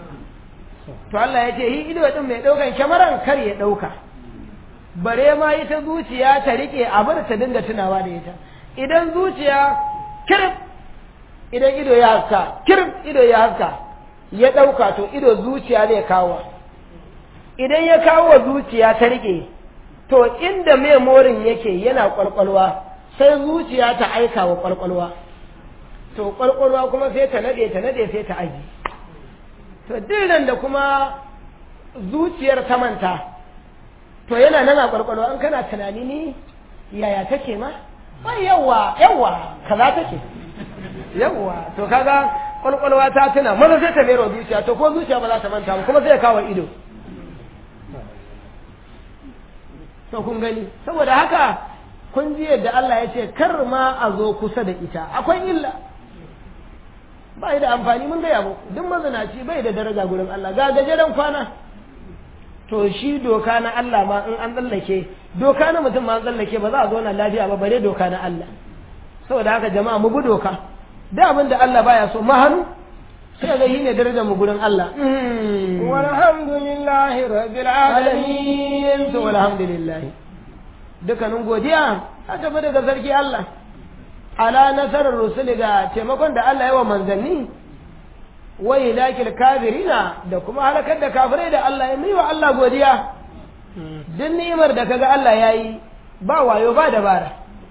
to Allah ya ce yi ido din mai ɗaukan kyamaran kar ya ɗauka bare ma ita zuciya ta rike abin ta dinga tunawa da ita idan zuciya kirif idan ido ya haska kirif ido ya haska ya ɗauka to ido zuciya zai kawo idan ya kawo zuciya ta rike to inda memorin yake yana kwalkwalwa sai zuciya ta aika wa kwalkwalwa to kwalkwalwa kuma sai ta nade ta nade sai ta aji to dinan da kuma zuciyar ta manta to yana nan a kwalkwalwa an kana tunani ni yaya take ma wai yawa yawa kaza take yawa to kaga kwalkwalwa ta tuna maza sai ta mero zuciya to ko zuciya ba za ta manta ba kuma sai ya kawo ido to kun gani saboda haka kun ji yadda Allah ya ce kar ma a zo kusa da ita akwai illa ba da amfani mun gaya muku duk mazinaci bai da daraja gurin Allah ga gajeren kwana to shi doka na Allah ma in an tsallake doka na mutum ma an tsallake ba za a zo na lafiya ba bare doka na Allah saboda haka jama'a mu bi doka da abin da Allah baya so ma hannu sai ga yi ne darajar mu gurin Allah walhamdulillahi rabbil alamin to walhamdulillah dukkanin godiya ta tafi daga sarki Allah ala nasarar rusuli ga taimakon da Allah ya wa manzanni wa ilakil kafirina da kuma halakar da kafirai da Allah ya yi wa Allah godiya duk ni'imar da kaga Allah ya yi ba wayo ba dabara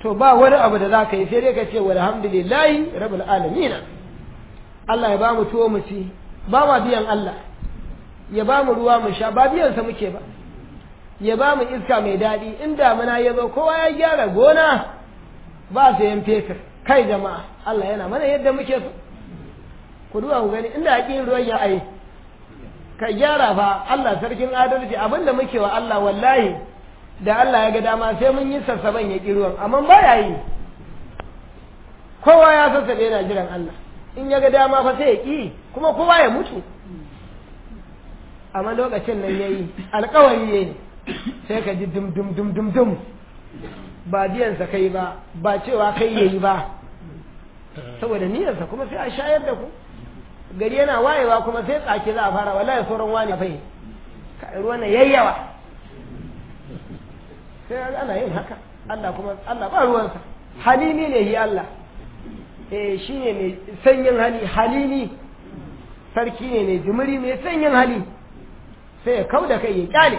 to ba wani abu da za ka yi sai dai ka ce walhamdulillahi rabbil alamin Allah ya ba mu tuwo mu ci ba ma biyan Allah ya ba mu ruwa mu sha ba biyan sa muke ba ya ba mu iska mai daɗi in damuna ya zo kowa ya gyara gona ba sayan fetur kai jama'a Allah yana mana yadda muke so ku duba ku gani inda haƙin ruwan ya ai ka gyara fa Allah sarkin adalci abinda muke wa Allah wallahi da Allah ya ga dama sai mun yi sassaban ya ruwan amma ba ya yi kowa ya sassabe yana jiran Allah in ya ga dama fa sai ya ƙi kuma kowa ya mutu amma lokacin nan ya yi alkawari ya yi sai ka ji dum dum dum dum dum ba biyansa kai ba ba cewa kai ya yi ba saboda niyyarsa kuma sai a shayar da ku gari yana wayewa kuma sai tsaki za a fara wallahi sauran wani fai ruwan nan yayyawa sai ana yin haka Allah kuma Allah ba ruwansa halimi ne yi Allah eh shi ne mai sanyin hali halimi sarki ne mai jimiri mai sanyin hali sai ya kau da kai ya kyale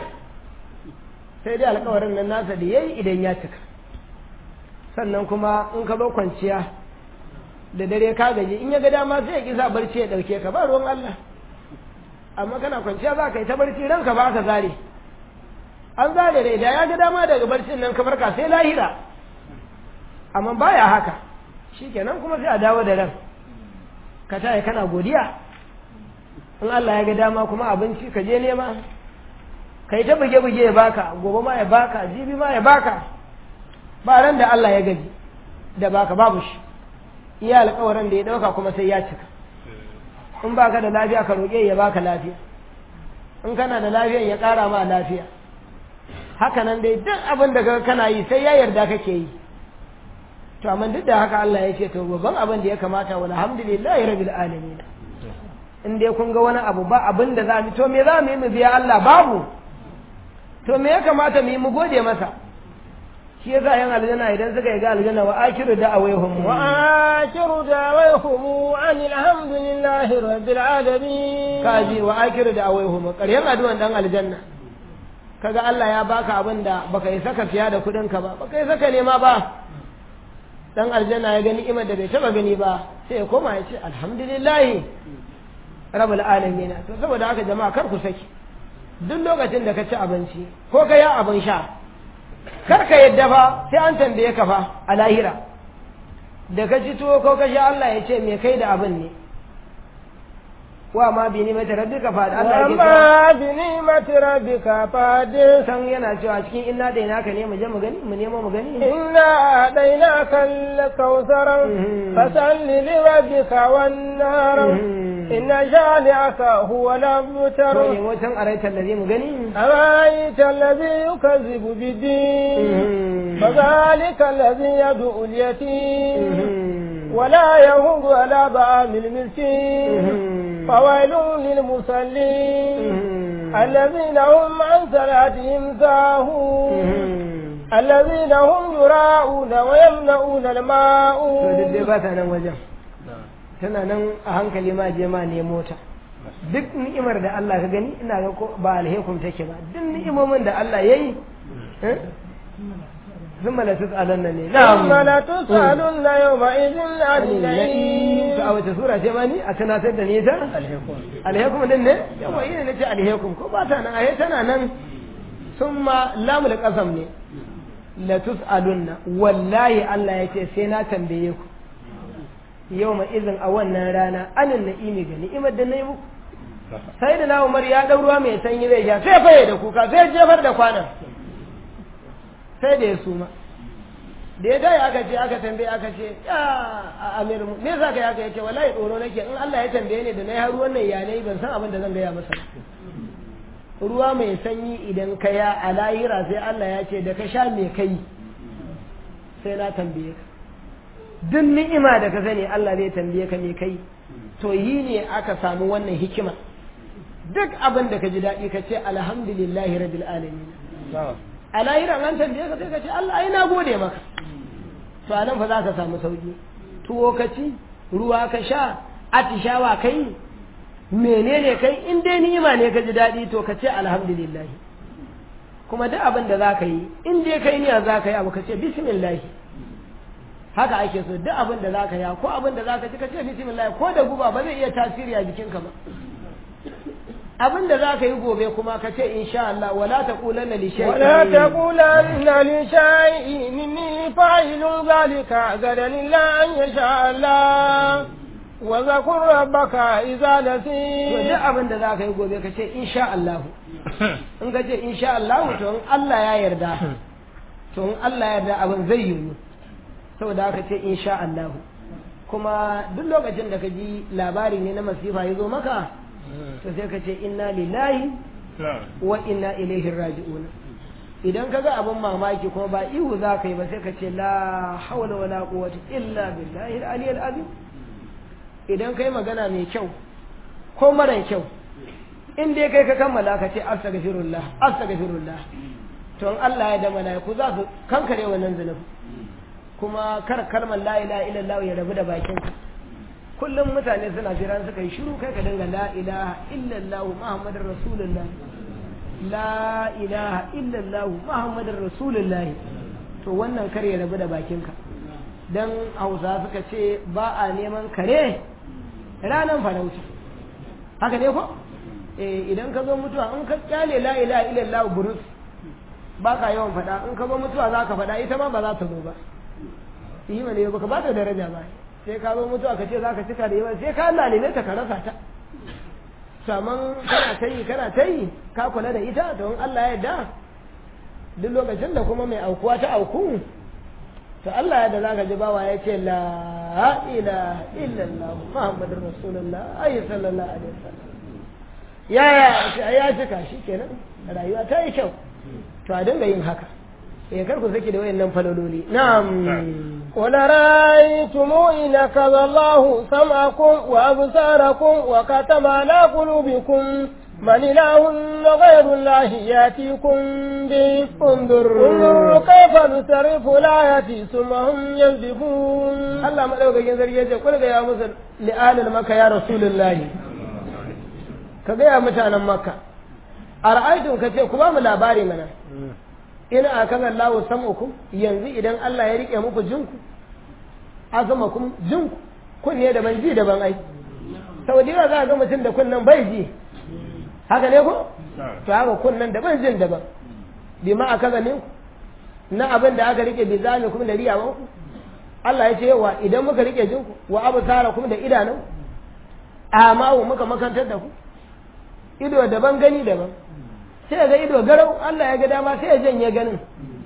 sai dai alkawarin nan nasa da yayi idan ya cika sannan kuma in ka zo kwanciya da dare ka gaji in ya ga dama sai ya ki sa barci ya dauke ka ba ruwan Allah amma kana kwanciya za ka yi ta barci ranka ba ka zare an zare rai da ya ga dama daga barcin nan ka farka sai lahira amma baya haka shikenan kuma sai a dawo da ran ka taya kana godiya in Allah ya ga dama kuma abinci ka je nema kai ta buge-buge ya baka gobe ma ya baka jibi ma ya baka ba ran da Allah ya gaji da baka babu shi iya alkawarin da ya dauka kuma sai ya cika in baka da lafiya ka roƙe ya baka lafiya in kana da lafiya ya ƙara ma lafiya haka nan dai duk abin da kana yi sai ya yarda kake yi to amma duk da haka Allah ya ce to babban abin da ya kamata wal hamdulillahi rabbil alamin in dai kun ga wani abu ba abin da za mu to me za mu yi mu biya Allah babu to me ya kamata mu yi mu gode masa shi yasa yan aljanna idan suka yi ga aljanna wa akiru da'awaihum wa akiru da'awaihum an alhamdulillahi rabbil alamin kaji wa akiru da'awaihum ƙaryan addu'an dan aljanna kaga Allah ya baka abin da baka yi saka siya da kuɗin ka ba baka yi saka nema ba dan aljanna ya gani imar da bai taba gani ba sai ya koma ya ce alhamdulillahi rabbil alamin to saboda haka jama'a kar ku saki duk lokacin da ka ci abinci ko ka yi abin sha kar ka yadda fa sai an tambaye ka fa a lahira da ka ci tuwo ko ka sha Allah ya ce me kai da abin ne wa ma bi ni'mati rabbika fa Allah ya amma bi ni'mati rabbika fa san yana cewa cikin inna dai naka ne mu je mu gani mu nemo mu gani inna dainaka al-kautsar fasalli li rabbika wan nar inna shani'aka huwa al-abtar to ne mutan araita allazi mu gani araita allazi yukazzibu bid-din fadhalika allazi yad'u al-yatim ولا يهود على طعام المسكين فويل للمصلين الذين هم عن صلاتهم ساهون الذين هم يراءون ويمنعون الماء tana nan a hankali ma je ma nemo ta duk ni'imar da Allah ka gani ina ga ko ba alhaikum take ba duk ni'imomin da Allah yayi ثم لا تسألن ne ثم لا تسألن يومئذ عن النعيم a wace sura ce mani a tunatar da ni ta alhaikum din ne yawa ina ne ce alhaikum ko ba ta nan ahe tana nan summa lamul qasam ne la tus'alunna wallahi Allah yace sai na tambaye ku yawma izin a wannan rana anin na'imi ga ni'imar da nayi muku sai da na Umar ya dau ruwa mai sanyi zai ja sai faye da kuka sai jefar da kwanan sai da ya suma da ya dai aka ce aka tambaye aka ce ya a amir me yasa kai aka yace wallahi tsoro nake in Allah ya tambaye ni da nayi har wannan ya nayi ban san abin da zan gaya masa ruwa mai sanyi idan ka ya a lahira sai Allah ya ce da ka sha me kai sai na tambaye ka duk ni'ima da ka sani Allah zai tambaye ka me kai to yi ne aka samu wannan hikima duk abin da ka ji daɗi ka ce alhamdulillahi rabbil alamin a lahiran an tambaye ka sai ka ce Allah ai na gode maka to a nan fa za ka samu sauki tuwo ka ci ruwa ka sha atishawa kai menene kai in dai ni'ima ne ka ji daɗi to ka ce alhamdulillah kuma duk abin da za ka yi in dai kai niyya za ka yi abu ka ce bismillah haka ake so duk abin da zaka ya ko abin da zaka ci ka ce bismillah ko da guba ba zai iya tasiri a jikinka ba abin da zaka yi gobe kuma ka ce insha Allah wala taqulanna li shay'in ولا تقولن لشيء إني فاعل ذلك غدا إلا أن يشاء الله وذكر ربك إذا to نسيت duk abin da zaka yi gobe ka ce insha Allah in ka ce insha Allah to in Allah ya yarda to in Allah ya yarda abin zai yiwu saboda haka ce insha Allah kuma duk lokacin da ka ji labari ne na masifa ya zo maka to sai ka ce inna lillahi wa inna ilaihi raji'un idan ka ga abin mamaki kuma ba ihu za ka yi ba sai ka ce la hawla wala quwwata illa billahi al-aliyyil azim idan kai magana mai kyau ko mara kyau in dai kai ka kammala ka ce astaghfirullah astaghfirullah to in Allah ya da malaiku za su kankare wannan zunubi kuma kar kalmar la ilaha illallah ya rabu da bakin ka kullum mutane suna jiran suka yi shiru kai ka dinga la ilaha illallah muhammadur rasulullah la ilaha illallah muhammadur rasulullah to wannan kar ya rabu da bakin ka dan hausa suka ce ba a neman kare ranan farauta haka ne ko eh idan ka zo mutuwa in ka kyale la ilaha illallah burus ba ka yawan faɗa in ka zo mutuwa za ka faɗa ita ma ba za ta zo ba yi mana yau baka ba ta daraja ba sai ka zo mutuwa ka ce za ka cika da yawa sai ka lalile ta ka rasa ta saman kana ta yi kana ta yi ka kula da ita to in Allah ya yarda duk lokacin da kuma mai aukuwa ta auku to Allah ya da zaka ji bawa ya ce la ilaha illallah muhammadur rasulullah ayi sallallahu alaihi wasallam ya ya ya cika shi kenan rayuwa ta yi kyau to a dinga yin haka eh kar ku saki da wayannan falololi na'am قل رأيتم إن أخذ الله سمعكم وأبصاركم وختم على قلوبكم من إله غير الله يأتيكم به انظر انظر كيف نصرف الآيات ثم هم يصدفون Allah madaukakin sarki yace kul ga ya musu li'alil maka ya rasulullahi ka ga ya mutanen makka ara'aytum kace ku ba mu labari mana ina akaza Allahu sam'ukum yanzu idan Allah ya rike muku jinku azamakum jinku kun ne daban ji daban ai sau da yawa za ga mutum da kunnan bai ji haka ne ko to haka kunnan daban jin daban bi ma akaza ne na abin da aka rike bi zami kuma da riyawan ku Allah ya ce wa idan muka rike jinku wa absara kuma da idanun amma muka makantar da ku ido daban gani daban sai ga ido garau Allah ya ga dama sai ya janye ganin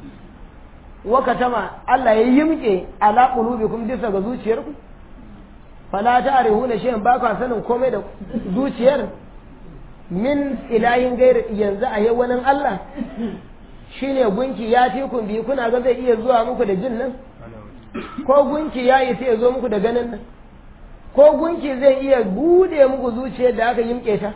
wakatama Allah ya yimke ala qulubikum bisa ga zuciyarku fala ta'rifuna shay'an ba ka sanin komai da zuciyar min ilahin gair yanzu a yi wani Allah shine gunki ya fi kun bi kuna ga zai iya zuwa muku da jin nan ko gunki ya yi sai ya zo muku da ganin nan ko gunki zai iya bude muku zuciyar da aka yimke ta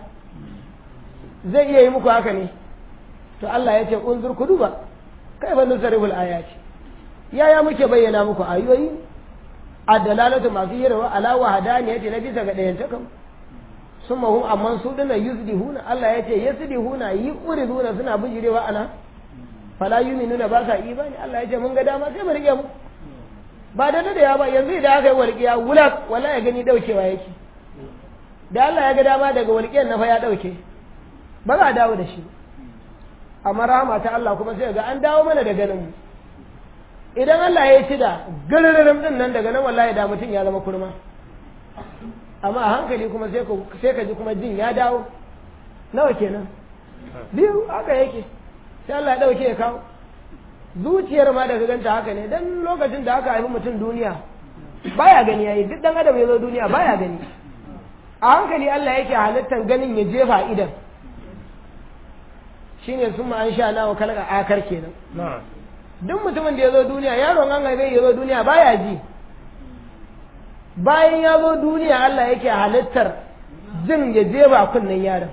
zai iya yi muku haka ne to Allah ya ce unzur ku duba kai fa nusariful ayati yaya muke bayyana muku ayoyi addalalatu masu yirawa ala wahdaniyati na bisa ga dayan takan summa hum amman su dana yuzdihuna Allah ya ce yasdihuna yuriduna suna bijirewa ana fala yuminuna ba sa imani Allah ya ce mun ga dama sai mu rike mu ba da da ya ba yanzu idan aka yi walƙiya wulak wala ya gani daukewa yake da Allah ya ga dama daga walƙiyar na fa ya dauke ba za a dawo da shi amma rahama ta Allah kuma sai ga an dawo mana da ganin mu idan Allah ya ci da gararin din nan daga nan wallahi da mutum ya zama kurma amma a hankali kuma sai ka sai ka ji kuma jin ya dawo nawa kenan biyu haka yake sai Allah ya dauke ya kawo zuciyar ma daga ganta haka ne dan lokacin da aka haifi mutum duniya baya gani yayi duk dan adam ya zo duniya baya gani a hankali Allah yake halittar ganin ya jefa idan shine sun ma an sha nawa kalaka akar kenan duk mutumin da ya zo duniya yaron an haife ya zo duniya baya ji bayan ya zo duniya Allah yake halittar jin ya jefa kunnen yaron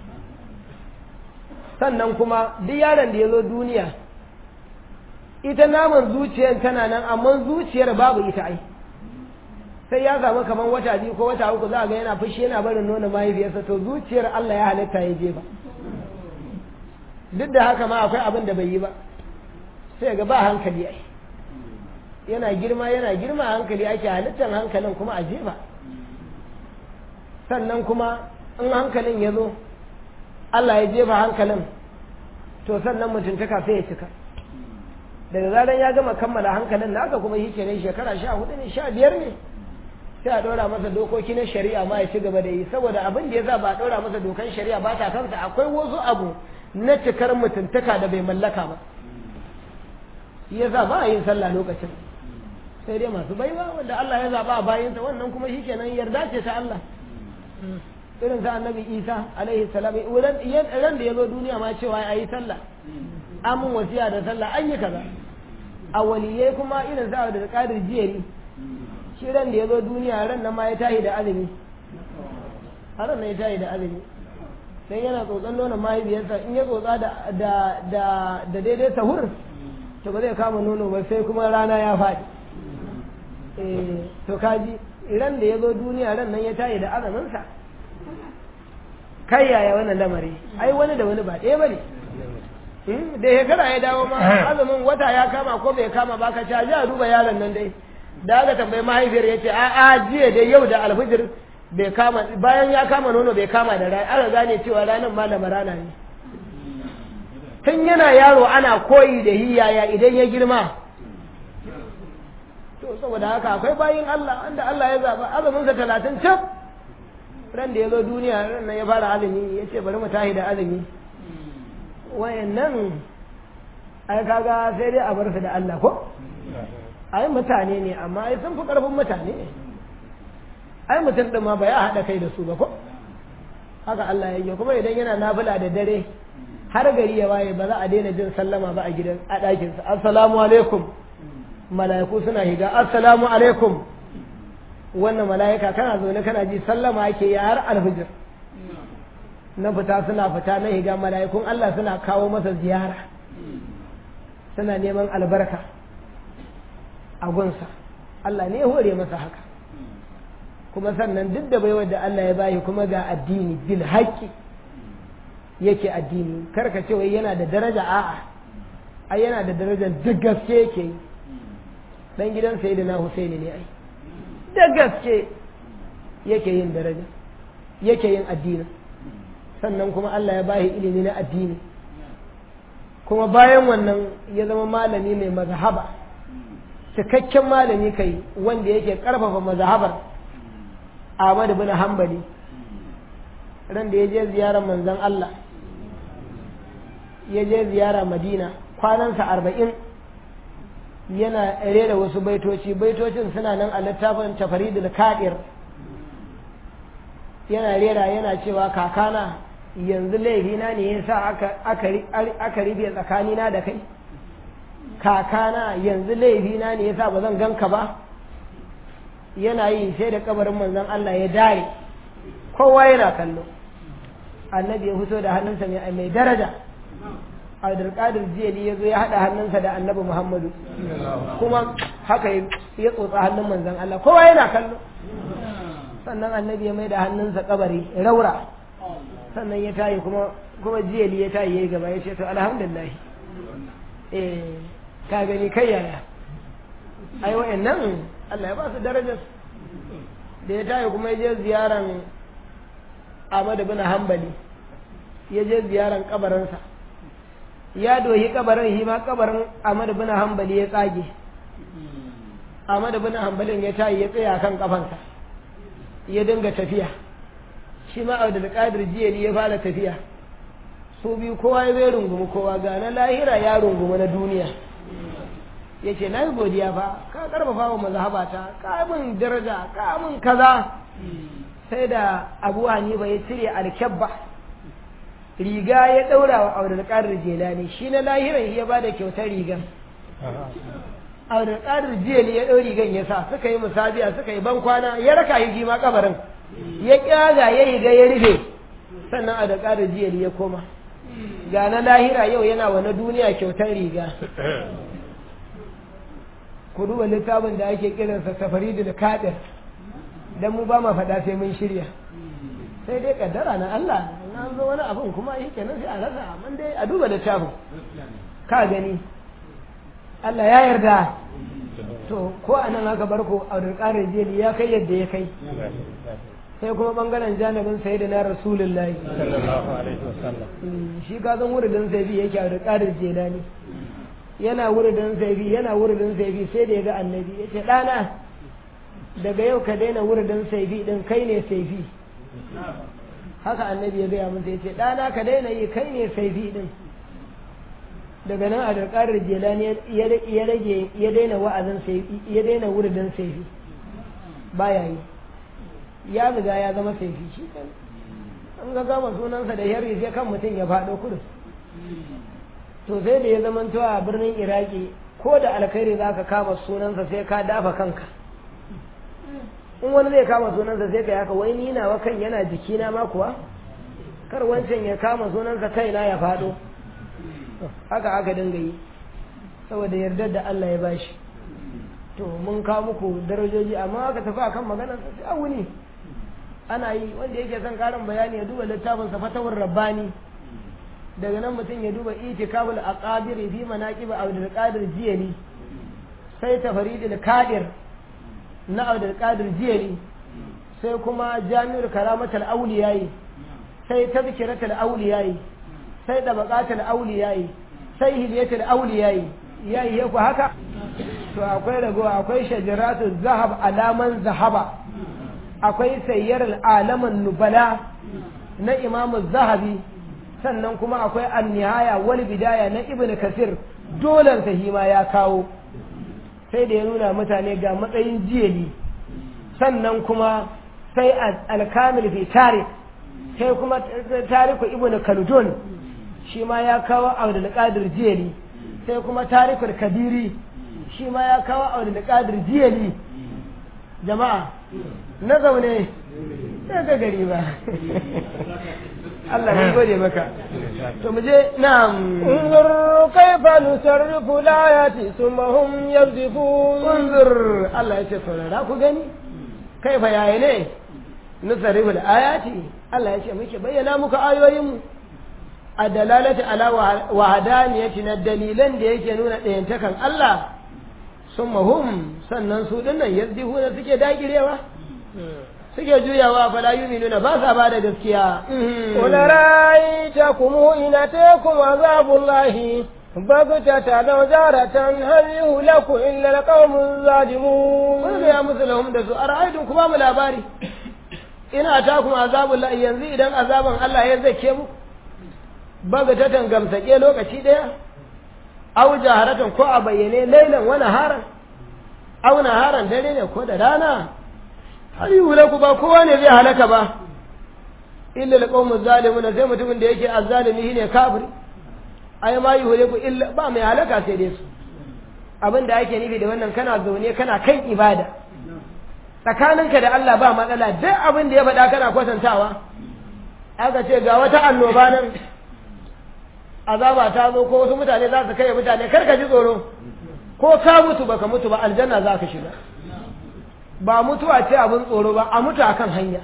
sannan kuma duk yaron da ya zo duniya ita naman zuciyar tana nan amma zuciyar babu ita ai sai ya samu kamar wata biyu ko wata uku za a ga yana fushi yana barin nuna mahaifiyarsa to zuciyar Allah ya halitta ya jefa duk da haka ma akwai abin da bai yi ba sai ga ba hankali ai yana girma yana girma hankali ake halittar hankalin kuma a jefa sannan kuma in hankalin ya zo Allah ya jefa hankalin to sannan mutuntaka sai ya cika daga zaran ya gama kammala hankalin naka kuma shi kenan shekara sha hudu ne sha biyar ne sai a ɗora masa dokoki na shari'a ma ya ci gaba da yi saboda abin da ya sa ba a ɗora masa dokan shari'a ba ta kansa akwai wasu abu na cikar mutuntaka da bai mallaka ba shi ya sa ba a yin sallah lokacin sai dai masu baiwa wanda Allah ya zaba a bayinsa wannan kuma shi kenan yarda ce ta Allah irin sa annabi Isa alaihi salam ran da ya zo duniya ma cewa ya yi sallah amin wasiya da sallah an yi kaza a waliyai kuma irin sa da kadir jiyari shi ran da ya zo duniya ran nan ma ya tahi da azumi har nan ya tahi da azumi dan yana tsotson nonon mahaifiyarsa in ya tsotsa da da da da daidai sahur to ba zai kama nono ba sai kuma rana ya faɗi eh to kaji ran da ya zo duniya ran nan ya tahi da azuminsa kai yaya wannan lamari ai wani da wani ba ɗaya bane da shekara ya dawo ma azumin wata ya kama ko bai kama ba ka ci a duba yaron nan dai da aka tambayi mahaifiyar ya ce a a jiya da yau da alfijir bai kama bayan ya kama nono bai kama da rana aka gane cewa ranar malama rana ne tun yana yaro ana koyi da hiyaya idan ya girma to saboda haka akwai bayin Allah wanda Allah ya zaba azumin sa talatin cif ran da ya zo duniya ran nan ya fara azumi ya ce bari mu tahi da azumi wayannan ai kaga sai dai a bar su da Allah ko ai mutane ne amma ai sun fi karfin mutane ai mutum din ma ba ya haɗa kai da su ba ko haka Allah ya yi kuma idan yana nafila da dare har gari ya waye ba za a daina jin sallama ba a gidan a ɗakinsa assalamu alaikum mala'iku suna higa assalamu alaikum wannan mala'ika kana zaune kana ji sallama ake yi har alfijir na fita suna fita na higa mala'ikun Allah suna kawo masa ziyara suna neman albarka a gunsa Allah ne ya hore masa haka kuma sannan duk da baiwar da Allah ya bayi kuma ga addini bil haƙƙi yake addini karka ce wai yana da daraja a'a ai yana da darajar duk gaske yake yi dan gidan sayyidina Husaini ne ai da gaske yake yin daraja yake yin addini sannan kuma Allah ya bayi ilimi na addini kuma bayan wannan ya zama malami mai mazhaba cikakken malami kai wanda yake karfafa mazhabar Ahmad bin Hanbali ran da ya je ziyarar manzon Allah ya je ziyara Madina kwanansa arba'in yana rera wasu baitoci baitocin suna nan a littafin tafaridul kadir yana rera yana cewa kakana yanzu laifina ne ya sa aka rufe tsakanina da kai kakana yanzu laifina ne ya sa ba zan ganka ba yana yi sai da kabarin manzon Allah ya dare kowa yana kallo annabi ya fito da hannunsa mai daraja abdulkadir jiyali ya zo ya haɗa hannunsa da annabi muhammadu kuma haka ya tsotsa hannun manzon Allah kowa yana kallo sannan annabi ya mai da hannunsa kabari raura sannan ya tayi kuma kuma jiyali ya tayi yayi gaba ya ce to alhamdulillah eh ka gani kai yaya ai wayannan Allah ya ba su darajar da ya tayi kuma ya je ziyaran Ahmad bin Hanbali ya je ziyaran kabarinsa ya dohi kabarin shi ma kabarin Ahmad bin Hanbali ya tsage Ahmad bin Hanbalin ya tayi ya tsaya kan kafansa ya dinga tafiya shi ma Abdul Qadir Jiyali ya fara tafiya su biyu kowa ya zai rungumi kowa ga na lahira ya rungumi na duniya ya ce na yi godiya fa ka karfafa wa mazhabata ka min daraja ka min kaza sai da abu hanifa ya cire alkyabba riga ya ɗaura wa abdulkadir jelani shi na lahiran ya ba da kyautar rigan abdulkadir jeli ya ɗau rigan ya sa suka yi musabiya suka yi ban kwana ya raka yi ma kabarin ya kyaga ya riga ya rufe sannan abdulkadir jeli ya koma ga na lahira yau yana wa na duniya kyautar riga ku duba littafin da ake kiransa safari da kadir dan mu ba ma faɗa sai mun shirya sai dai kaddara na Allah na zo wani abin kuma yi kenan sai a rasa amma dai a duba littafin ka gani Allah ya yarda to ko a nan aka bar ko abdulkadir jeli ya kai yadda ya kai sai kuma bangaren janibin sai da na rasulullahi shi ka san wuridin saifi yake abdulkadir jelani yana wuridin saifi yana wuridin saifi sai da ya ga annabi ya ce ɗana daga yau ka daina wuridin saifi ɗin kai ne saifi haka annabi ya gaya masa ya ce ɗana ka daina yi kai ne saifi ɗin daga nan a darƙarar jelani ya rage ya daina wa'azin saifi ya daina wuridin saifi baya yi ya riga ya zama saifi shi kan an ga gama sunansa da yarri sai kan mutum ya faɗo kudu to sai da ya zama a birnin iraki ko da alkhairi za ka kama sunansa sai ka dafa kanka in wani zai kama sunansa sai ka yi haka wai ni nawa kan yana jikina ma kuwa kar wancan ya kama sunansa kaina ya faɗo haka aka dinga yi saboda yardar da Allah ya bashi to mun kawo muku darajoji amma aka tafi akan maganar sa sai a wuni ana yi wanda yake son karin bayani ya duba littafin sa fatawar rabbani daga nan mutum ya duba itikabul aqadir fi manaqib abdul qadir jiyali sai tafaridul kadir na abdul qadir jiyali sai kuma jami'ul karamatul awliyayi sai tazkiratul awliyayi sai dabaqatul awliyayi sai hidiyatul awliyayi yayi ku haka to akwai ragowa akwai shajaratu zahab alaman zahaba akwai sayyar alaman nubala na imamu zahabi sannan kuma akwai annihaya wal bidaya na ibn kasir dolan sahima ya kawo sai da ya nuna mutane ga matsayin jiyali sannan kuma sai alkamil fi tarik sai kuma tariku ibn kaldun shi ma ya kawo abdul qadir jiyali sai kuma tarikul kabiri shi ma ya kawo abdul qadir jiyali jama'a na zaune sai ga gari ba Allah ya gode maka to mu je na'am انظر كيف نصرف الآيات ثم هم يصدفون unzur Allah ya ce saurara ku gani kaifa yayi ne nusarifu ayati Allah ya ce muke bayyana muku ayoyin mu a dalalati ala wahadaniyati na dalilan da yake nuna ɗayantakan Allah summa hum sannan su dinnan yazdihuna suke dagirewa suke juyawa fala yuminuna ba sa ba da gaskiya قل رأيتكم إن أتيكم عذاب الله بغتة لو جارة هل يهلك إلا القوم الظالمون Wani ya musu lahum da su a ra'aitun kuma mu labari ina ta kuma azabun la yanzu idan azaban Allah ya zake mu baga ta tangamsake lokaci daya aw jaharatan ko a bayyane lailan wani haran aw naharan dare ne ko da rana har yi ku ba kowa ne zai halaka ba illa alqawmu zalimuna sai mutumin da yake azzalimi shine kafiri ai ma yi ku illa ba mai halaka sai dai su abin da ake nufi da wannan kana zaune kana kan ibada tsakaninka da Allah ba matsala duk abin da ya faɗa kana kwatantawa aka ce ga wata annoba nan azaba ta zo ko wasu mutane za su kai mutane kar ka ji tsoro ko ka mutu baka mutu ba aljanna za ka shiga ba mutuwa ce abin tsoro ba a mutu akan hanya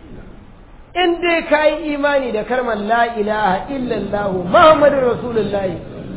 in dai ka yi imani da karmar la ilaha illallah muhammadin rasulullahi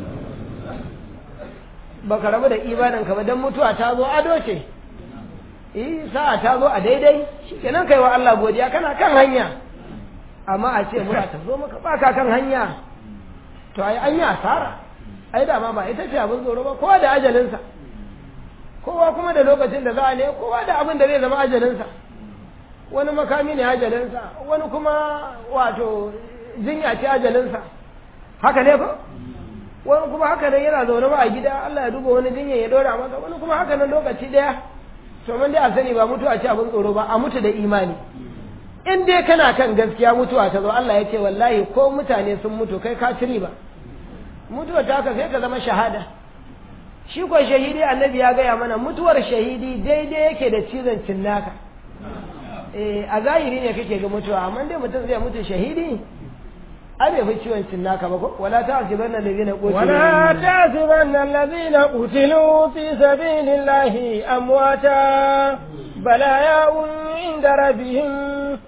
baka rabu da imaninka ba don mutuwa ta zo ado ce eh sa'a ta zo a daidai shikenan kai wa Allah godiya kana kan hanya amma a ce mura ta zo maka baka kan hanya to ai an yi asara ai da ma ba ita ce abin tsoro ba kowa da ajalinsa kowa kuma da lokacin da za a ne kowa da abin da zai zama ajalinsa wani makami ne ajalinsa wani kuma wato jinya ce ajalinsa haka ne ba wani kuma haka nan yana zaune ba a gida Allah ya duba wani jinya ya dora masa wani kuma haka nan lokaci daya to mun dai a sani ba mutuwa ce abin tsoro ba a mutu da imani in dai kana kan gaskiya mutuwa ta zo Allah ya ce wallahi ko mutane sun mutu kai ka ciri ba mutuwa ta ka sai ka zama shahada shi ko shahidi annabi ya gaya mana mutuwar shahidi daidai yake da cizon cinnaka eh a zahiri ne kake ga mutuwa amma dai mutum zai mutu shahidi ai bai fi ciwon cinnaka ba ko wala ta'sibanna allazina qutilu ولا تحسبن الذين قتلوا في سبيل الله أمواتا بل أحياء عند ربهم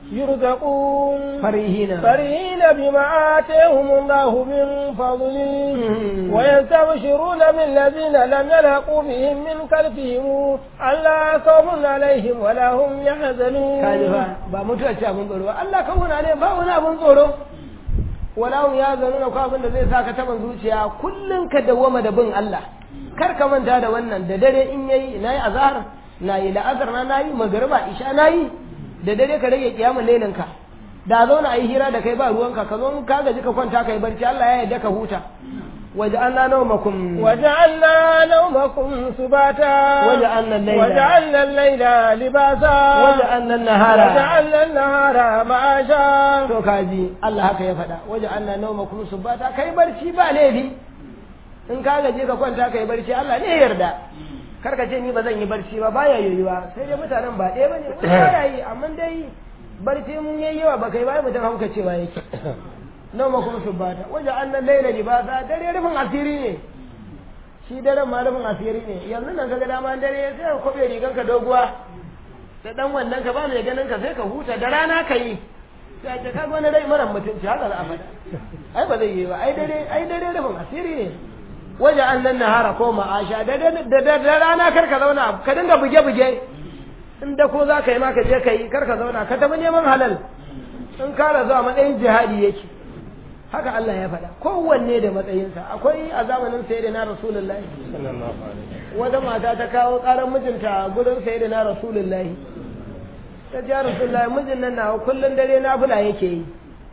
يرزقون farihina فرحين بما آتيهم الله من فضله ويستبشرون بالذين لم يلحقوا بهم من خلفهم ألا خوف عليهم ولا هم يحزنون kaji fa ba mutuwa ce abin tsoro ba Allah kan wuna ne ba wani abin tsoro wala hum ya zanu ko abin da zai saka taban zuciya kullun ka dawwama da bin Allah kar ka manta da wannan da dare in yayi nayi azhar nayi la'azar na nayi magriba isha nayi da dare ka rage kiyamul lailin ka da zauna ayi hira da kai ba ruwanka ka zo in ka gaji ka kwanta kai barci Allah ya yarda ka huta waja'alna nawmakum وجعلنا نومكم سباتا وجعلنا الليل وجعلنا الليل لباسا وجعلنا النهار وجعلنا النهار معاشا to kaji Allah haka ya faɗa waje Allah nauma kuma subata kai barci ba laifi in ka gaje ka kwanta kai barci Allah ne ya yarda kar ka ce ni ba zan yi barci ba baya yoyuwa sai dai mutanen ba ɗaya bane wani baya yi amma dai barci mun yayi yawa ba kai ba mutum hauka cewa yake nauma kuma subata waje Allah laila libasa dare rufin asiri ne shi daren ma rufin asiri ne yanzu nan kaga dama dare sai ka kobe riganka doguwa da dan wannan ka ba mai ganin ka sai ka huta da rana ka yi sai ce kaga wani rai mara mutunci haka za a faɗa ai ba zai yi ba ai dare ai dare rufin asiri ne waje an nan nahara ko ma'asha da da da rana kar ka zauna ka dinga buge buge in da ko za ka yi ma ka je ka yi kar ka zauna ka tafi neman halal in ka razu a matsayin jihadi yake haka Allah ya faɗa kowanne da matsayinsa akwai a zamanin sayyidina rasulullahi wata mata ta kawo ƙarar mijinta gurin sayyidina rasulullahi ta ji rasulullahi mijin nan nawa kullum dare nafila yake yi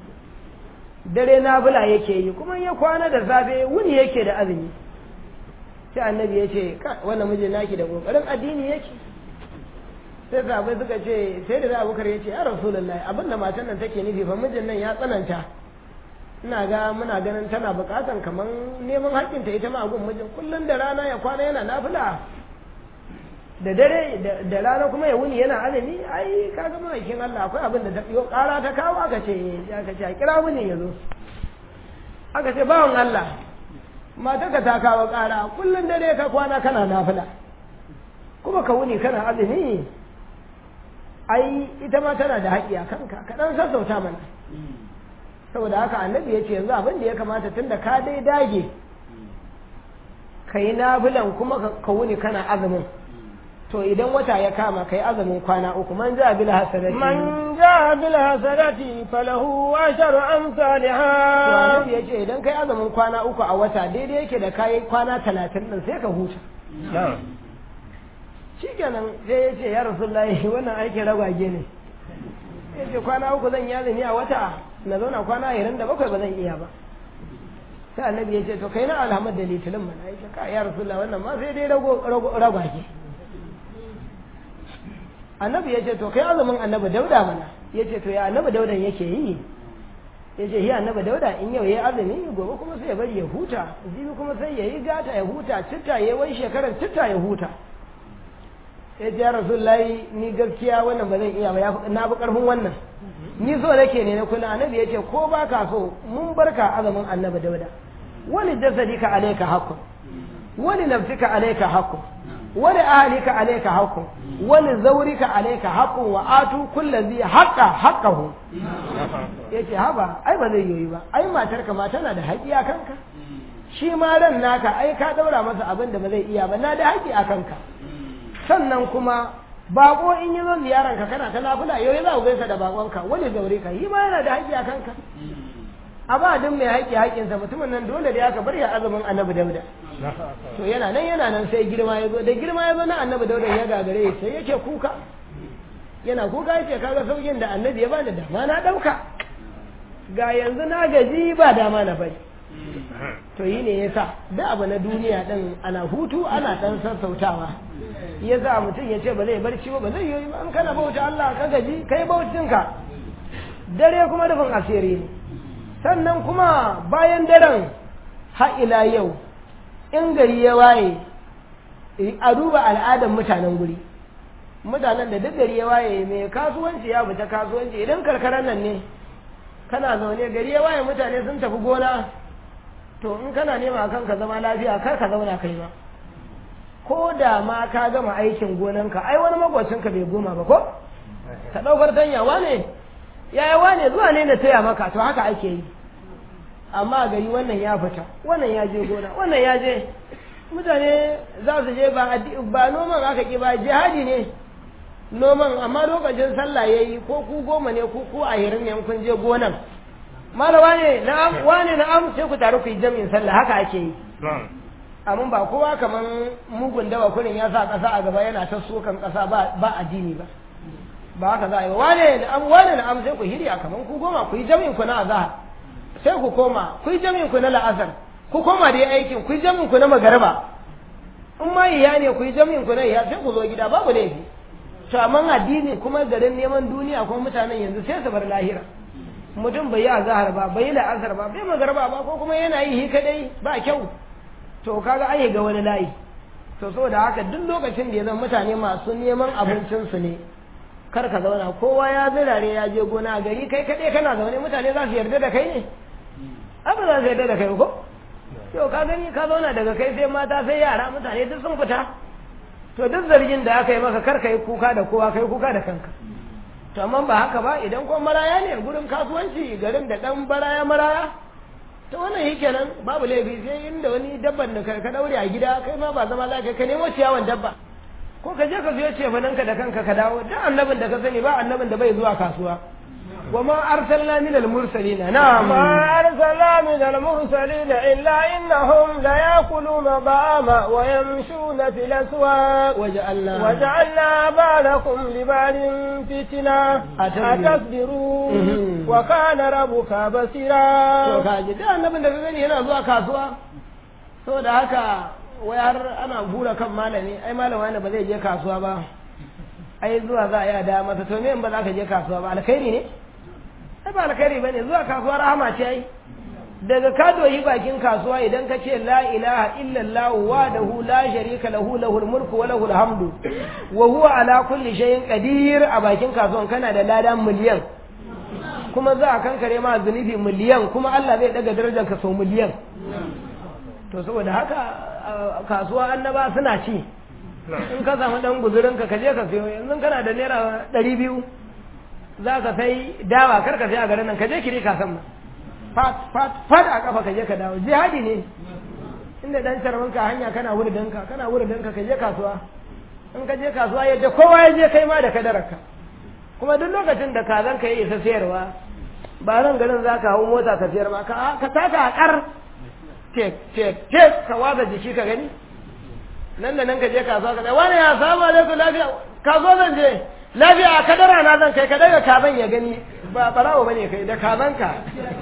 dare nafila yake yi kuma ya kwana da safe wuni yake da azumi sai annabi ya ce wannan mijin naki da kokarin addini yake sai sahabbai suka ce sai da abubakar ya ce ya rasulullahi abin da matan nan take nufi fa mijin nan ya tsananta ina ga muna ganin tana bukatan kamar neman haƙƙinta ita ma a gun mijin kullum da rana ya kwana yana nafila da dare da rana kuma ya wuni yana azumi ai kaga ma'aikin Allah akwai abin da ta yo ƙara ta kawo aka ce aka ce a kira wuni ya zo aka ce bawan Allah matarka ta kawo ƙara kullum dare ka kwana kana nafila kuma ka wuni kana azumi ai ita ma tana da haƙƙi a kanka ka ɗan sassauta mana saboda haka annabi ya ce yanzu abin da ya kamata tun da ka dai dage ka yi nafilan kuma ka wuni kana azumin to idan wata ya kama ka yi azumin kwana uku man ja bil hasanati man ja bil hasanati falahu asharu amsalha to annabi ya ce idan kai azumin kwana uku a wata daidai yake da kai kwana talatin din sai ka huta shikenan sai ya ce ya rasulullahi wannan aikin ragwage ne ya ce kwana uku zan yi azumi a wata na zauna kwana ashirin da bakwai ba zan iya ba sai annabi ya ce to kai na alhamad da litinin mana ya ce ka ya rasulullah wannan ma sai dai ragwage annabi ya ce to kai azumin annabi dauda mana ya ce to ya annabi daudan yake yi ya ce ya annabi dauda in yau ya azumi gobe kuma sai ya bari ya huta jibi kuma sai ya yi gata ya huta citta ya wai shekarar citta ya huta ya ce ya rasulullahi ni gaskiya wannan ba zan iya ba na fi karfin wannan ni so nake ne na kula annabi ya ce ko ba ka so mun barka azumin annabi dauda wani jasadika alayka haqqun wani nafsika alayka haqqun wani ahlika alayka haqqun wani zaurika alayka haqqun wa atu kulli zi haqqa haqqahu yace haba ai ba zai yoyi ba ai matarka ma tana da haƙi a kanka shi ma ran naka ai ka daura masa abin da ba zai iya ba na da haƙi a kanka sannan kuma bako in yi zo ziyaran ka kana ta nafila yau za ku gaisa da bakonka wani zaure ka yi ma yana da haƙƙi a kanka a ba duk mai haƙƙi haƙƙinsa mutumin nan dole da aka bar ya azumin annabi dauda to yana nan yana nan sai girma ya zo da girma ya zo na annabi dauda ya gagare sai yake kuka yana kuka yake kaga saukin da annabi ya bani dama na ɗauka ga yanzu na gaji ba dama na bari to yi ne yasa da abu na duniya din ana hutu ana dan sassautawa ya sa mutum ya ce ba zai barci ba ba zai yi ba an kana bauta Allah ka gaji kai bautinka dare kuma rufin asiri ne sannan kuma bayan daren har ila yau in gari ya waye a duba al'adar mutanen guri mutanen da duk gari ya waye mai kasuwanci ya fita kasuwanci idan karkarar nan ne kana zaune gari ya waye mutane sun tafi gona to in kana nema kanka zama lafiya kar ka zauna kai ba ko da ma ka gama aikin gonanka ai wani magwacinka bai goma ba ko ka ɗaukar tanyawa ne yaya wane zuwa ne na taya maka to haka ake yi amma gari wannan ya fita wannan ya je gona wannan ya je mutane za su je ba ba noman aka ki ba jihadi ne noman amma lokacin sallah yayi ko ku goma ne ku ku a hirin ne kun je gonan malawa ne na'am wane na'am sai ku taru ku yi jami'in sallah haka ake yi amma ba kowa kaman mugun dawa kurin ya sa kasa a gaba yana ta sokan kasa ba ba addini ba ba haka za a yi wane na'am wane na'am sai ku hirya kaman ku goma ku yi jami'in ku na azhar sai ku koma ku yi jami'in ku na la'asar ku koma da aikin ku yi jami'in ku na magarba in ma iya ne ku yi jami'in ku na iya sai ku zo gida babu laifi to amma addini kuma garin neman duniya kuma mutanen yanzu sai su bar lahira mutum bai yi azhar ba bai yi la'asar ba bai magarba ba ko kuma yana yi kadai ba kyau to kaga ai ga wani layi to saboda haka duk lokacin da ya zama mutane masu neman abincinsu ne kar ka zauna kowa ya zirare ya je gona a gari kai kaɗai kana zaune mutane za su yarda da kai ne abin za su yarda da kai ko yau ka gani ka zauna daga kai sai mata sai yara mutane duk sun fita to duk zargin da aka yi maka kar ka yi kuka da kowa kai kuka da kanka to amma ba haka ba idan kuma maraya ne gurin kasuwanci garin da dan baraya maraya to wannan yi kenan babu laifi sai inda wani dabban da ka daure a gida kai ma ba zama lafiya ka nemo ciyawan dabba ko ka je ka siyo cefananka da kanka ka dawo duk annabin da ka sani ba annabin da bai zuwa kasuwa وما أرسلنا من المرسلين نعم ما أرسلنا من المرسلين إلا إنهم ليأكلون الطعام ويمشون في الأسواق وجعلنا وجعلنا بالكم لبال فتنة أتصبرون وكان ربك بصيرا to kaji duk annabin da ka gani yana zuwa kasuwa saboda haka wai har ana hura kan malami ai malama ne ba zai je kasuwa ba ai zuwa za a yi da masa to me in ba za ka je kasuwa ba alkhairi ne ai ba alkhairi bane zuwa kasuwa rahama ce ai daga ka doyi bakin kasuwa idan ka ce la ilaha illallah wahdahu la sharika lahu lahul mulku wa lahul hamdu wa huwa ala kulli shay'in qadir a bakin kasuwan kana da ladan miliyan kuma za a kankare ma zunubi miliyan kuma Allah zai daga darajar ka sau miliyan to saboda haka kasuwa annaba suna ci in ka samu dan guzurin ka je ka sayo yanzu kana da naira ɗari biyu za ka sai dawa kar ka sai a garin nan ka je kiri ka san fat fat fat a kafa ka je ka dawo jihadi ne inda dan charman ka hanya kana wurin ka kana wurin ka ka je kasuwa in ka je kasuwa yadda kowa ya je kai ma da kadararka kuma duk lokacin da kazan ka yi isa sayarwa ba nan garin za ka hau mota ka sayar ma ka ka taka a kar tek tek tek ka waza jiki ka gani nan da nan ka je kasuwa ka wani ya samu alaikum lafiya kasuwa zan je lafiya a kadara na zan kai ka daga kazan ya gani ba barawo bane kai da kazan ka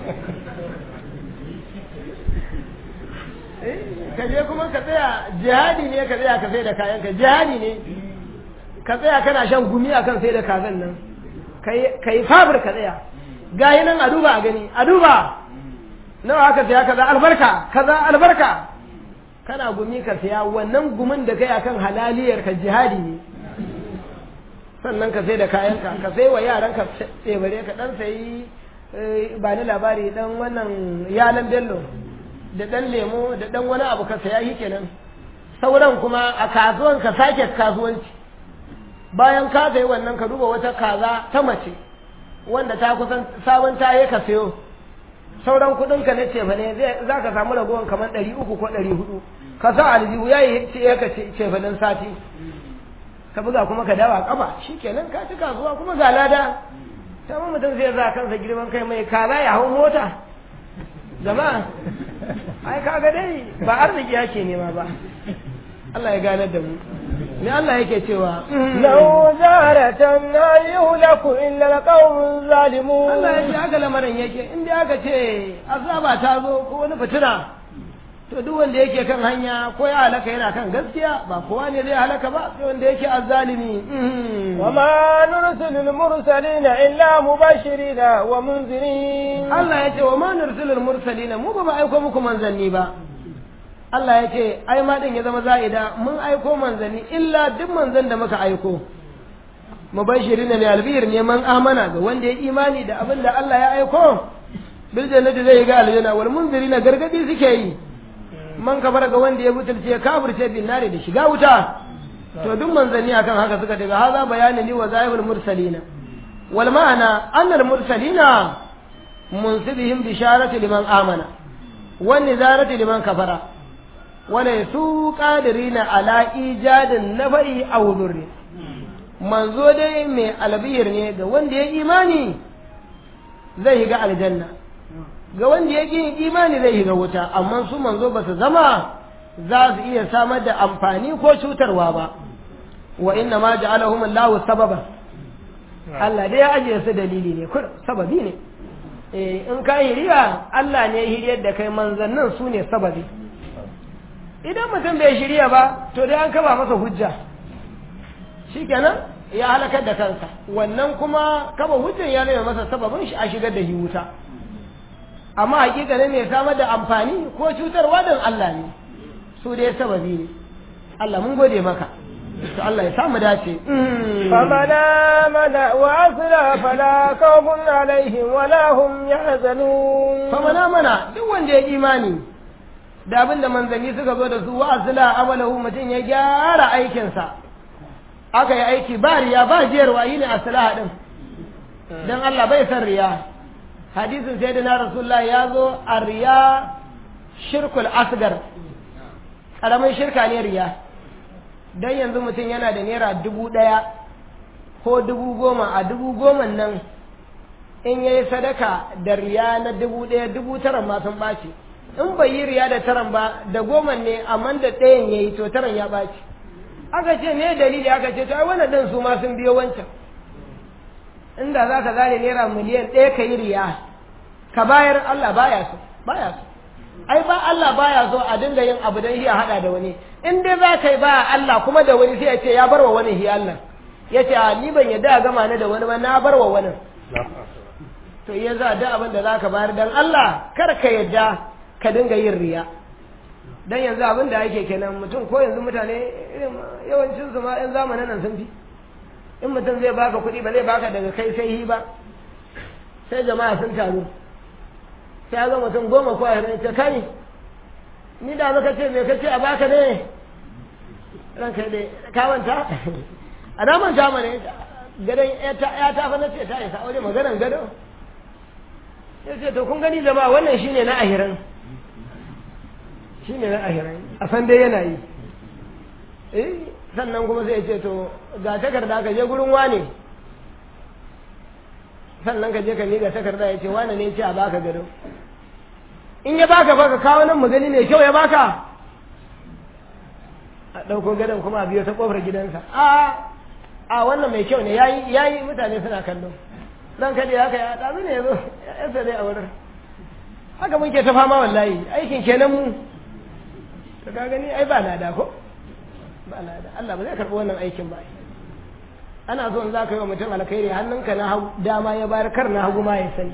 ka je kuma ka tsaya jihadi ne ka tsaya ka sai da kayan ka jihadi ne ka tsaya kana shan gumi akan sai da kazan nan ka yi fabir ka tsaya gayi nan a duba a gani a duba nawa aka siya kaza albarka kaza albarka kana gumi ka siya wannan gumin da kai akan halaliyar ka jihadi ne sannan ka sai da kayanka ka sai wa yaran ka tsebare ka dan sayi ba ni labari dan wannan yalan bello da dan lemo da dan wani abu ka saya shi kenan sauran kuma a kasuwan ka sake kasuwanci bayan ka sayi wannan ka duba wata kaza ta mace wanda ta kusan sabon taye ka sayo sauran kudin ka na cefa ne za ka samu ragowar kamar ɗari uku ko ɗari hudu ka sa aljihu ya yi ce ka cefanin sati ka buga kuma ka dawa kafa shi kenan ka ci kasuwa kuma ga lada ta mutum zai za kansa girman kai mai kaza ya hau mota jama'a ai kaga dai ba arziki yake nema ba Allah ya ganar da mu me Allah yake cewa law zaratan la yuhlaku illa alqawm zalimun Allah ya ce haka lamarin yake in dai aka ce azaba ta zo ko wani fitina to duk wanda yake kan hanya ko ya halaka yana kan gaskiya ba kowa ne zai halaka ba sai wanda yake azzalimi وما نرسل المرسلين إلا مبشرين ومنذرين Allah ya ce wa ma nursilul mursalina mu ba mu aiko muku manzanni ba Allah ya ce ai ma din ya zama za'ida mun aiko manzanni illa duk manzan da muka aiko mubashirina ne albir ne man amana ga wanda ya imani da abin da Allah ya aiko bil jannati zai ga aljanna wal munzirina gargadi suke yi man kabara ga wanda ya butulce kafirce bin nare da shiga wuta to duk manzanni akan haka suka daga haza bayanin li wa zahirul mursalina wal ma'ana annal mursalina munsibihim bisharatu liman amana wan nizaratu liman kafara wala su qadirina ala ijadin nafa'i aw dhurri manzo dai mai albiyar ne ga wanda ya imani zai ga aljanna ga wanda ya ƙi imani zai shiga wuta amma su manzo ba su zama za su iya samar da amfani ko cutarwa ba wa inna ma ja'alahum Allahu sababa Allah dai ya ajiye su dalili ne kur sababi ne eh in ka hiriya Allah ne hiriyar da kai manzannin su ne sababi idan mutum bai shirya ba to dai an kaba masa hujja shikenan ya halakar da kansa wannan kuma kaba hujjan ya nuna masa sababin shi a shigar da shi wuta amma hakika ne mai samar da amfani ko cutarwa don Allah ne su dai sababi ne Allah mun gode maka to Allah ya samu dace فمن آمن وأصلح فلا خوف عليهم ولا هم يحزنون famana mana duk wanda ya imani da abin da manzanni suka zo da su wa asila amalahu mutum ya gyara aikinsa aka yi aiki ba riya ba jiyarwa yi ne asila din don Allah bai san riya hadisin sai da na rasulullah ya zo a riya shirkul asgar ƙaramin shirka ne riya don yanzu mutum yana da naira dubu ɗaya ko dubu goma a dubu goma nan in ya yi sadaka da riya na dubu ɗaya dubu tara ma sun ɓaci in bai yi riya da taran ba da goma ne amma da ɗayan ya yi to taran ya ɓaci aka ce me dalili aka ce to ai wannan ɗin su ma sun biyo wancan inda za ka zane naira miliyan ɗaya ka yi riya ka bayar Allah baya so baya so ai ba Allah baya so a dinga yin abu don a haɗa da wani in dai za ka yi ba Allah kuma da wani sai ya ce ya bar wa wani hi Allah ya ce a ni ban yadda a gama ni da wani ba na bar wa wani to iya za da abin da za ka bayar don Allah kar ka yadda ka dinga yin riya dan yanzu abin da ake kenan mutum ko yanzu mutane yawancin su ma yan zamanin nan sun fi in mutum zai baka kuɗi ba zai baka daga kai sai hi ba sai jama'a sun taru sai ga mutum goma ko ashirin ta kai ni da muka ce me kace a baka ne ranka dai ka manta a da manta mana gadon ya ta fa na ce ta isa aure maganan gado ya ce to kun gani jama'a wannan shine na ahirin shine na ahirin a san dai yana yi eh sannan kuma sai ya ce to ga takarda ka je gurin wane sannan ka je ka miƙa takarda ya ce wane ne ce a baka gado in ya baka baka kawo nan magani mai kyau ya baka a ɗauko gadon kuma a biyo ta ƙofar gidansa a a wannan mai kyau ne yayi yayi mutane suna kallo dan kada haka ya ɗazu ne ya zo ya dai a wurin haka muke ta fama wallahi aikin kenan mu to ka gani ai ba lada ko ba lada Allah ba zai karɓi wannan aikin ba ana so in za ka yi wa mutum alkhairi hannunka na dama ya bayar kar na hagu ma ya sani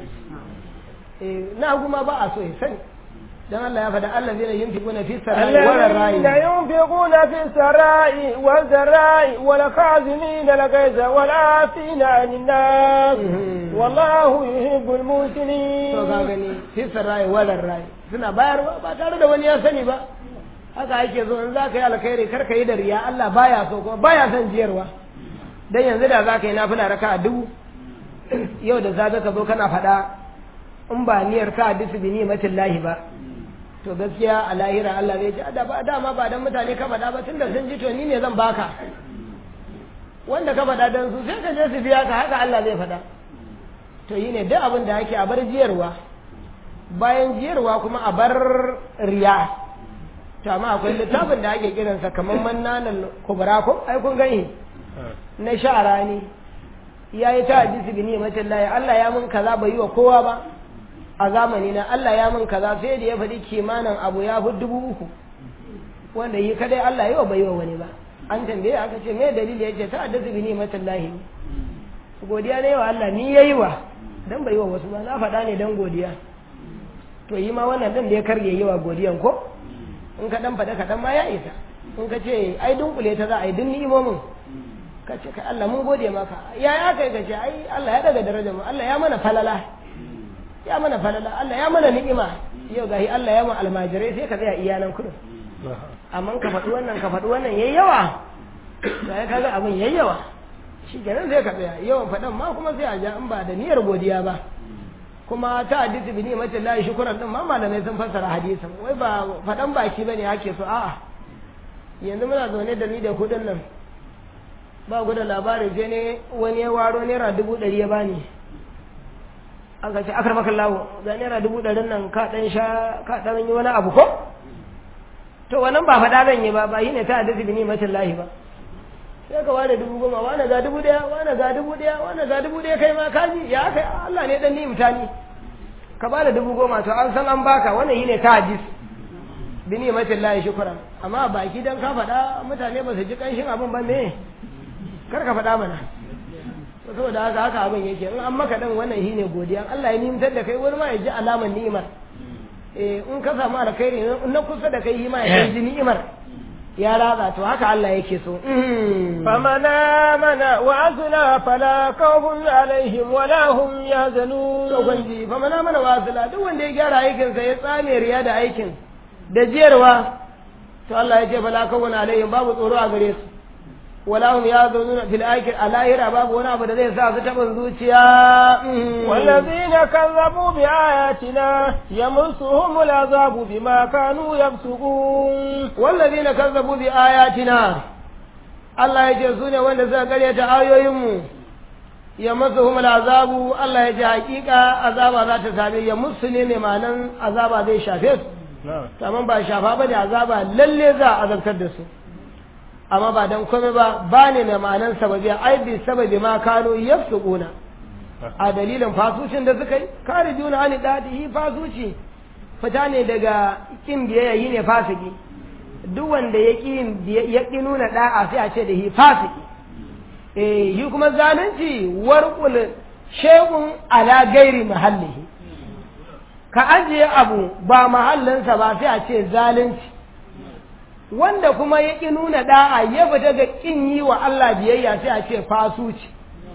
eh na hagu ma ba a so ya sani dan Allah ya faɗa Allah zai yunfiquna fi sarai wa rarai الذين ينفقون في السراء والذراء والكاظمين الغيظ والعافين عن الناس والله يحب المحسنين to ka gani fi sarai wa rarai suna bayarwa ba tare da wani ya sani ba haka ake so in za ka yi alkhairi kar ka yi da riya Allah baya so kuma baya son jiyarwa dan yanzu da za ka yi nafila raka a dubu yau da zaga ka zo kana faɗa in ba niyyar ka hadisu bi ni'matin lahi ba to gaskiya a lahira Allah zai ce da ba dama ba dan mutane ka faɗa ba tunda sun ji to ni ne zan baka wanda ka faɗa dan su sai ka je su biya ka haka Allah zai faɗa to yi ne duk abin da ake a bar jiyarwa bayan jiyarwa kuma a bar riya to amma akwai littafin da ake kiransa kamar mannanan kubra ko ai kun gani na sha'ara ne ya yi ta hadisi bi ni'matin lahi Allah ya mun kaza bai yi wa kowa ba a zamani na Allah ya mun kaza sai da ya faɗi kimanin abu ya fi dubu uku wanda yi kadai Allah yau bai yi wa wani ba an tambaye aka ce me dalili ya ce ta hadisi bi ni'matin lahi godiya ne wa Allah ni yayi wa dan bai yi wa wasu ba na faɗa ne dan godiya to yi ma wannan dan da ya karge yi wa godiyan ko in ka dan faɗa ka dan ma ya isa in ka ce ai dunkule ta za a yi dun ni'imomin ka ce kai Allah mun gode maka ya ya kai ka ce ai Allah ya daga darajar mu Allah ya mana falala ya mana falala Allah ya mana ni'ima yau gahi Allah ya mana almajirai sai ka tsaya iyanan kudin amma ka faɗi wannan ka faɗi wannan yayi yawa sai kaga abin yayi yawa shi kenan zai ka tsaya yawan faɗan ma kuma sai a ja in ba da niyyar godiya ba kuma ta hadisi bi ni'matin lahi shukran din ma malamai sun fassara hadisin wai ba faɗan baki bane ake so a'a yanzu muna zaune da ni da kudin nan ba guda labarin sai ne wani ya waro naira dubu ɗari ya bani aka ce akar maka lawo ga naira dubu ɗarin nan ka ɗan sha ka ɗan yi wani abu ko to wannan ba faɗa zan yi ba ba yi ne ta hadisi bi ni'matin lahi ba sai ka ware dubu goma wane ga dubu ɗaya wane ga dubu ɗaya wane ga dubu ɗaya kai ma kaji ya kai Allah ne dan ni'imta ni ka bada dubu goma to an san an baka wannan yi ne ta hadis bi ni'matin lahi shukran amma baki dan ka faɗa mutane ba su ji kanshin abin ba me kar ka faɗa mana saboda haka haka abin yake in an maka dan wannan shi ne godiya Allah ya nimtar da kai wani ma ya ji alamar ni'imar eh in ka samu alkhairi in na kusa da kai shi ma ya ji ni'imar ya ratsa to haka Allah yake so فمن آمن وعزنا فلا خوف عليهم ولا هم يحزنون to gwanji fa mana mana wasila duk wanda ya gyara aikin sa ya tsame riya da aikin da jiyarwa to Allah ya ce fala kawun alaihim babu tsoro a gare su wala hum yazununa fil akhir alahira babu wani abu da zai sa su taɓin zuciya والذين كذبوا بآياتنا يمسهم العذاب بما كانوا يفسقون والذين كذبوا بآياتنا Allah ya ce su ne wanda suka karyata ayoyinmu ya masu humul azabu Allah ya ce hakika azaba za ta same ya musu ne mai manan azaba zai shafe su amma ba shafa ba ne azaba lalle za a azabtar da su amma ba dan komai ba ba ne mai manan sababi ai bi sababi ma kano yafsuquna a dalilin fasucin da suka yi kare juna ani dadi fasuci fita ne daga kin biyayya yi ne fasiki duk wanda ya ƙi ya ƙi nuna da'a sai a ce da hi fasiki eh yi kuma zalunci warqul shay'un ala gairi mahallihi ka ajiye abu ba mahallinsa ba sai a ce zalunci wanda kuma ya ƙi nuna da'a ya fita ga ƙin yi wa Allah biyayya sai a ce fasuci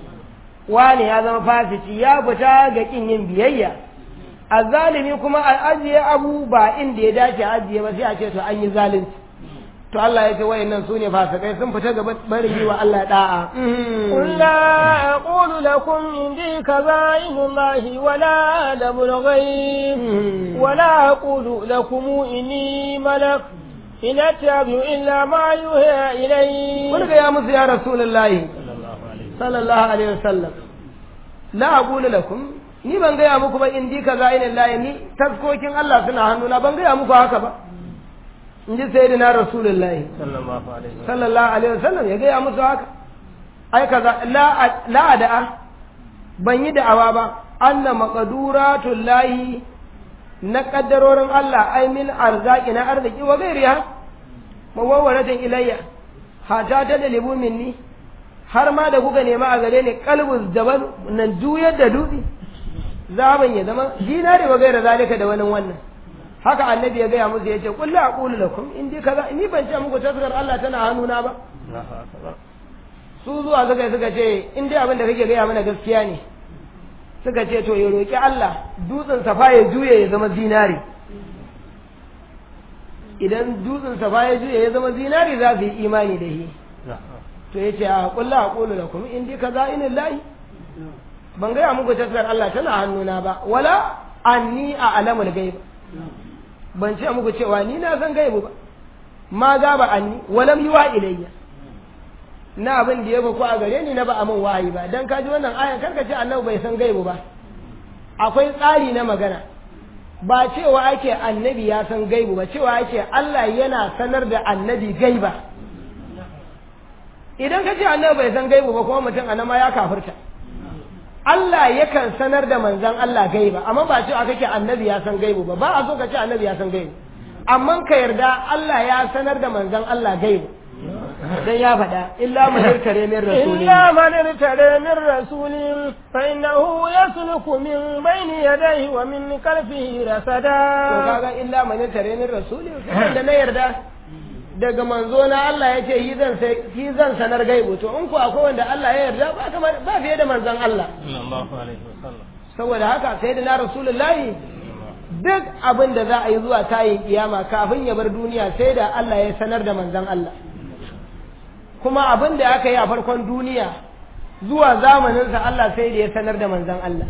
wane ya zama fasici ya fita ga ƙin yin biyayya azzalimi kuma a ajiye abu ba inda ya dace ajiye ba sai a ce to an yi zalunci to Allah ya ce wayannan su ne fasikai sun fita ga barin yi wa Allah da'a قل لا أقول لكم عندي خزائن الله ولا أعلم الغيب ولا أقول لكم إني ملك إن أتبع إلا ما يوحى إلي wani ga ya musu ya rasulullahi sallallahu alaihi wasallam la aqulu lakum ni ban gaya muku ba indi khaza'in Allah ni taskokin Allah suna hannuna ban gaya muku haka ba in ji sayyidina rasulullahi sallallahu alaihi wasallam ya gaya musu haka ai kaza la la da'a ban yi da'awa ba anna maqduratul lahi na kaddarorin Allah ai min arzaki na arziki wa gairiya mawawaratin ilayya hata ta dalibu minni har ma da kuka nema a gare ni kalbus jabal nan juyar da dutse zaban ya zama dinari wa gaira zalika da wani wannan haka annabi ya gaya musu yace qul la aqulu lakum in dai kaza ni ban ce muku taskar Allah tana hannuna ba su zuwa suka suka ce in dai abin da kake gaya mana gaskiya ne suka ce to ya roki Allah dutsen safa ya juye ya zama zinari idan dutsen safa ya juye ya zama zinari za su yi imani da shi to ya ce a kulla a kulu da kuma in dai kaza inin lahi ban gaya muku taskar Allah tana hannuna ba wala anni a alamul gaib ban ce muku cewa ni na san gaibu ba ma ga ba anni walam yuwa ilayya na abin da ya ba ku a gare ni na ba amin wahayi ba dan kaji wannan ayan karka ce annabi bai san gaibu ba akwai tsari na magana ba cewa ake annabi ya san gaibu ba cewa ake Allah yana sanar da annabi gaiba idan ka ce annabi bai san gaibu ba kuma mutum anan ma ya kafirta Allah yakan sanar da manzan Allah gaiba amma ba cewa kake annabi ya san gaibu ba ba a so ka ce annabi ya san gaibu amma ka yarda Allah ya sanar da manzan Allah gaibu dan ya faɗa illa man irtare min rasulin إلا من ارتدى من رسول فإنه يسلك من بين يديه ومن خلفه to رصدا kaga illa man irtare min rasulin sai da na yarda daga manzo na Allah ya ce yi zan sai yi zan sanar gaibu to in ku akwai wanda Allah ya yarda ba kamar ba fiye da manzon Allah saboda haka sai da na rasulullahi duk abin da za a yi zuwa tayin kiyama kafin ya bar duniya sai da Allah ya sanar da manzon Allah kuma abin da aka yi a farkon duniya zuwa zamaninsa Allah sai da ya sanar da manzon Allah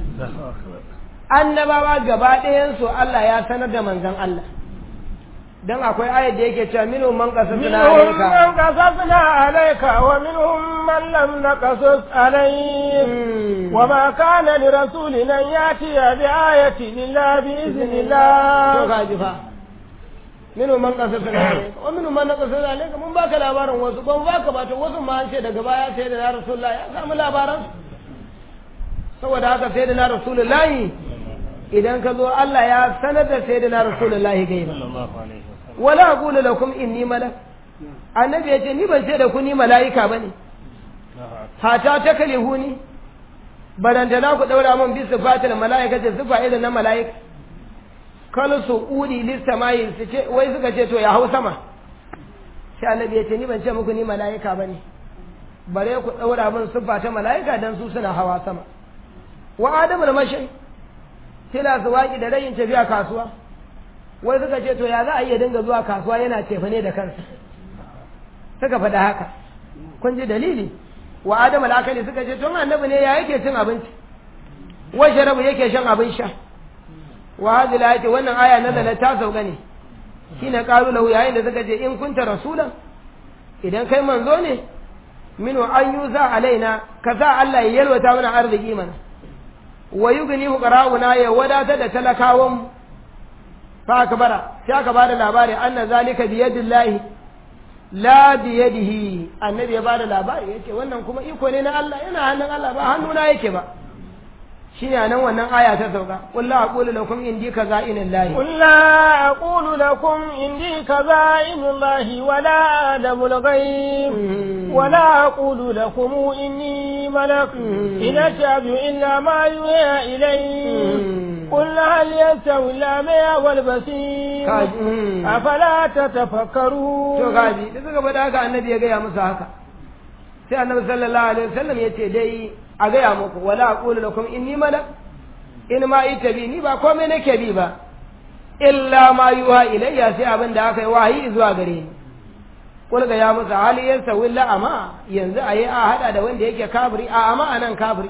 annabawa gaba ɗayansu Allah ya sanar da manzon Allah dan akwai ayat da yake cewa minhum man qasasna منهم alayka من قصصنا عليك ومنهم من لم نقصص عليك وما كان لرسول أن يأتي بآية إلا بإذن to الله kaji fa minhum man qasasna alayka wa minhum man qasasna alayka mun baka labarin wasu ban baka ba to wasu ma an ce daga baya sai da na rasulullahi ya samu labaran saboda haka sai da na rasulullahi idan ka zo Allah ya sanar da sai da na rasulullahi gaiba wala aqulu lakum inni malak annabi ya ce ni ban ce da ku ni mala'ika bane hata ta kalihuni barantana ku daura min bi sifatil mala'ika ce sifa irin na mala'ika kal su udi listamayi su ce wai suka ce to ya hau sama sai annabi ya ce ni ban ce muku ni mala'ika bane bare ku daura min sifa ta mala'ika dan su suna hawa sama wa adamu da mashi tila su waki da rayin tafiya kasuwa wai suka ce to ya za a iya dinga zuwa kasuwa yana cefane da kansa suka faɗa haka kun ji dalili wa adam al'akali suka ce tun annabi ne ya yake cin abinci wa sharabu yake shan abin sha wa hadhihi ayati wannan aya nazala ta sauka ne shine qalu lahu yayin da suka ce in kunta rasulan idan kai manzo ne minu an yuza alaina ka sa Allah ya yalwata mana arziki mana wa yugni fuqara'una ya wadata da talakawan mu fa akbara sai aka bada labari anna zalika bi yadillahi la bi yadihi annabi ya bada labari yace wannan kuma iko ne na Allah yana hannun Allah ba hannuna yake ba shine nan wannan aya ta sauka qul la aqulu lakum indi kaza'inillahi قل لا أقول لكم إني كذائن الله ولا أعلم الغيب ولا أقول لكم إني ملك إن أتبع إلا ما يوحى إلي قل هل يستوي الأعمى والبصير أفلا to تتفكرون gaji da suka faɗa haka annabi ya gaya musu haka sai annabi sallallahu alaihi wasallam ya ce dai a gaya muku wala aqulu lakum inni malak in ma ita bi ni ba komai nake bi ba illa ma yuha ilayya sai abin da aka yi wahayi zuwa gare ni kul ga ya musu hali yansa willa ama yanzu ayi a hada da wanda yake kafiri a ama anan kafiri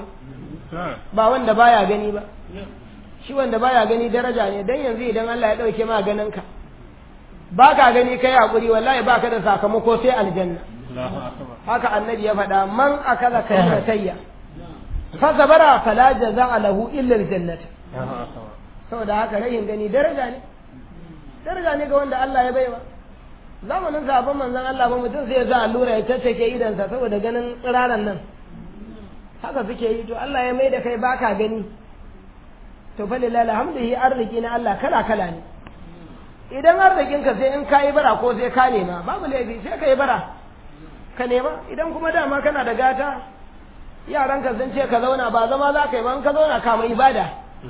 ba wanda baya gani ba shi wanda baya gani daraja ne dan yanzu idan Allah ya dauke ma ganin ka ba ka gani kai hakuri wallahi ba ka da sakamako sai aljanna haka annabi ya faɗa man akaza kalmatayya fa sabara fala jaza'a lahu illa aljannata saboda haka rayin gani daraja ne daraja ne ga wanda Allah ya baiwa zamanin sabon manzon Allah ba mutum sai ya sa allura ya tattake idansa saboda ganin tsiraran nan haka suke yi to Allah ya mai da kai baka gani to fa lillahi alhamdulillahi arziki na Allah kala kala ne idan arzikinka sai in ka yi bara ko sai ka nema babu laifi sai ka yi bara ka nema idan kuma dama kana da gata yaranka sun ce ka zauna ba zama za ka yi ba in ka zauna kama ibada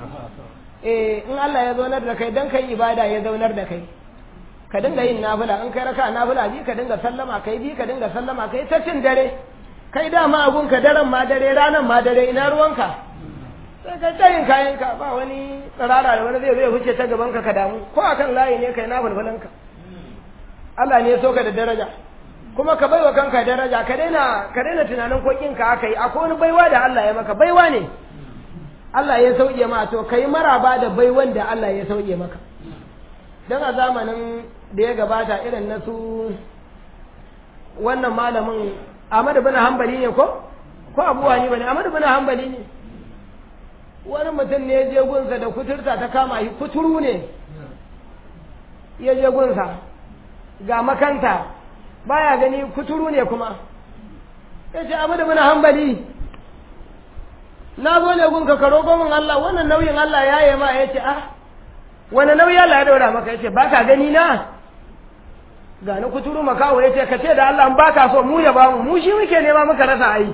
eh in Allah ya zaunar da kai dan kai ibada ya zaunar da kai ka dinga yin nafila in kai raka nafila bi ka dinga sallama kai bi ka dinga sallama kai ta cin dare kai dama abun ka daren ma dare ranan ma dare ina ruwanka sai ka tayin kayan ka ba wani tsirara da wani zai zai wuce ta gaban ka ka damu ko akan layi ne kai na ka Allah ne ya so ka da daraja kuma ka baiwa kanka daraja ka daina ka daina tunanin ko kinka aka yi akwai wani baiwa da Allah ya maka baiwa ne Allah ya sauke ma to kai maraba da baiwan da Allah ya sauke maka dan a zamanin da ya gabata irin na su wannan malamin Ahmad bin Hanbali ne ko ko Abu Hanifa ne Ahmad bin Hanbali ne wani mutum ne ya je gunsa da kuturta ta kama shi kuturu ne ya je gunsa ga makanta baya gani kuturu ne kuma ya ce abu da muna hambali na zo ne gunka ka roƙo min Allah wannan nauyin Allah ya yi ma ya ce ah wani nauyi Allah ya daura maka ya ce ba ka gani na ga na kuturu makawo ya ce ka ce da Allah in ba ka so mu ya ba mu mu shi muke nema muka rasa ai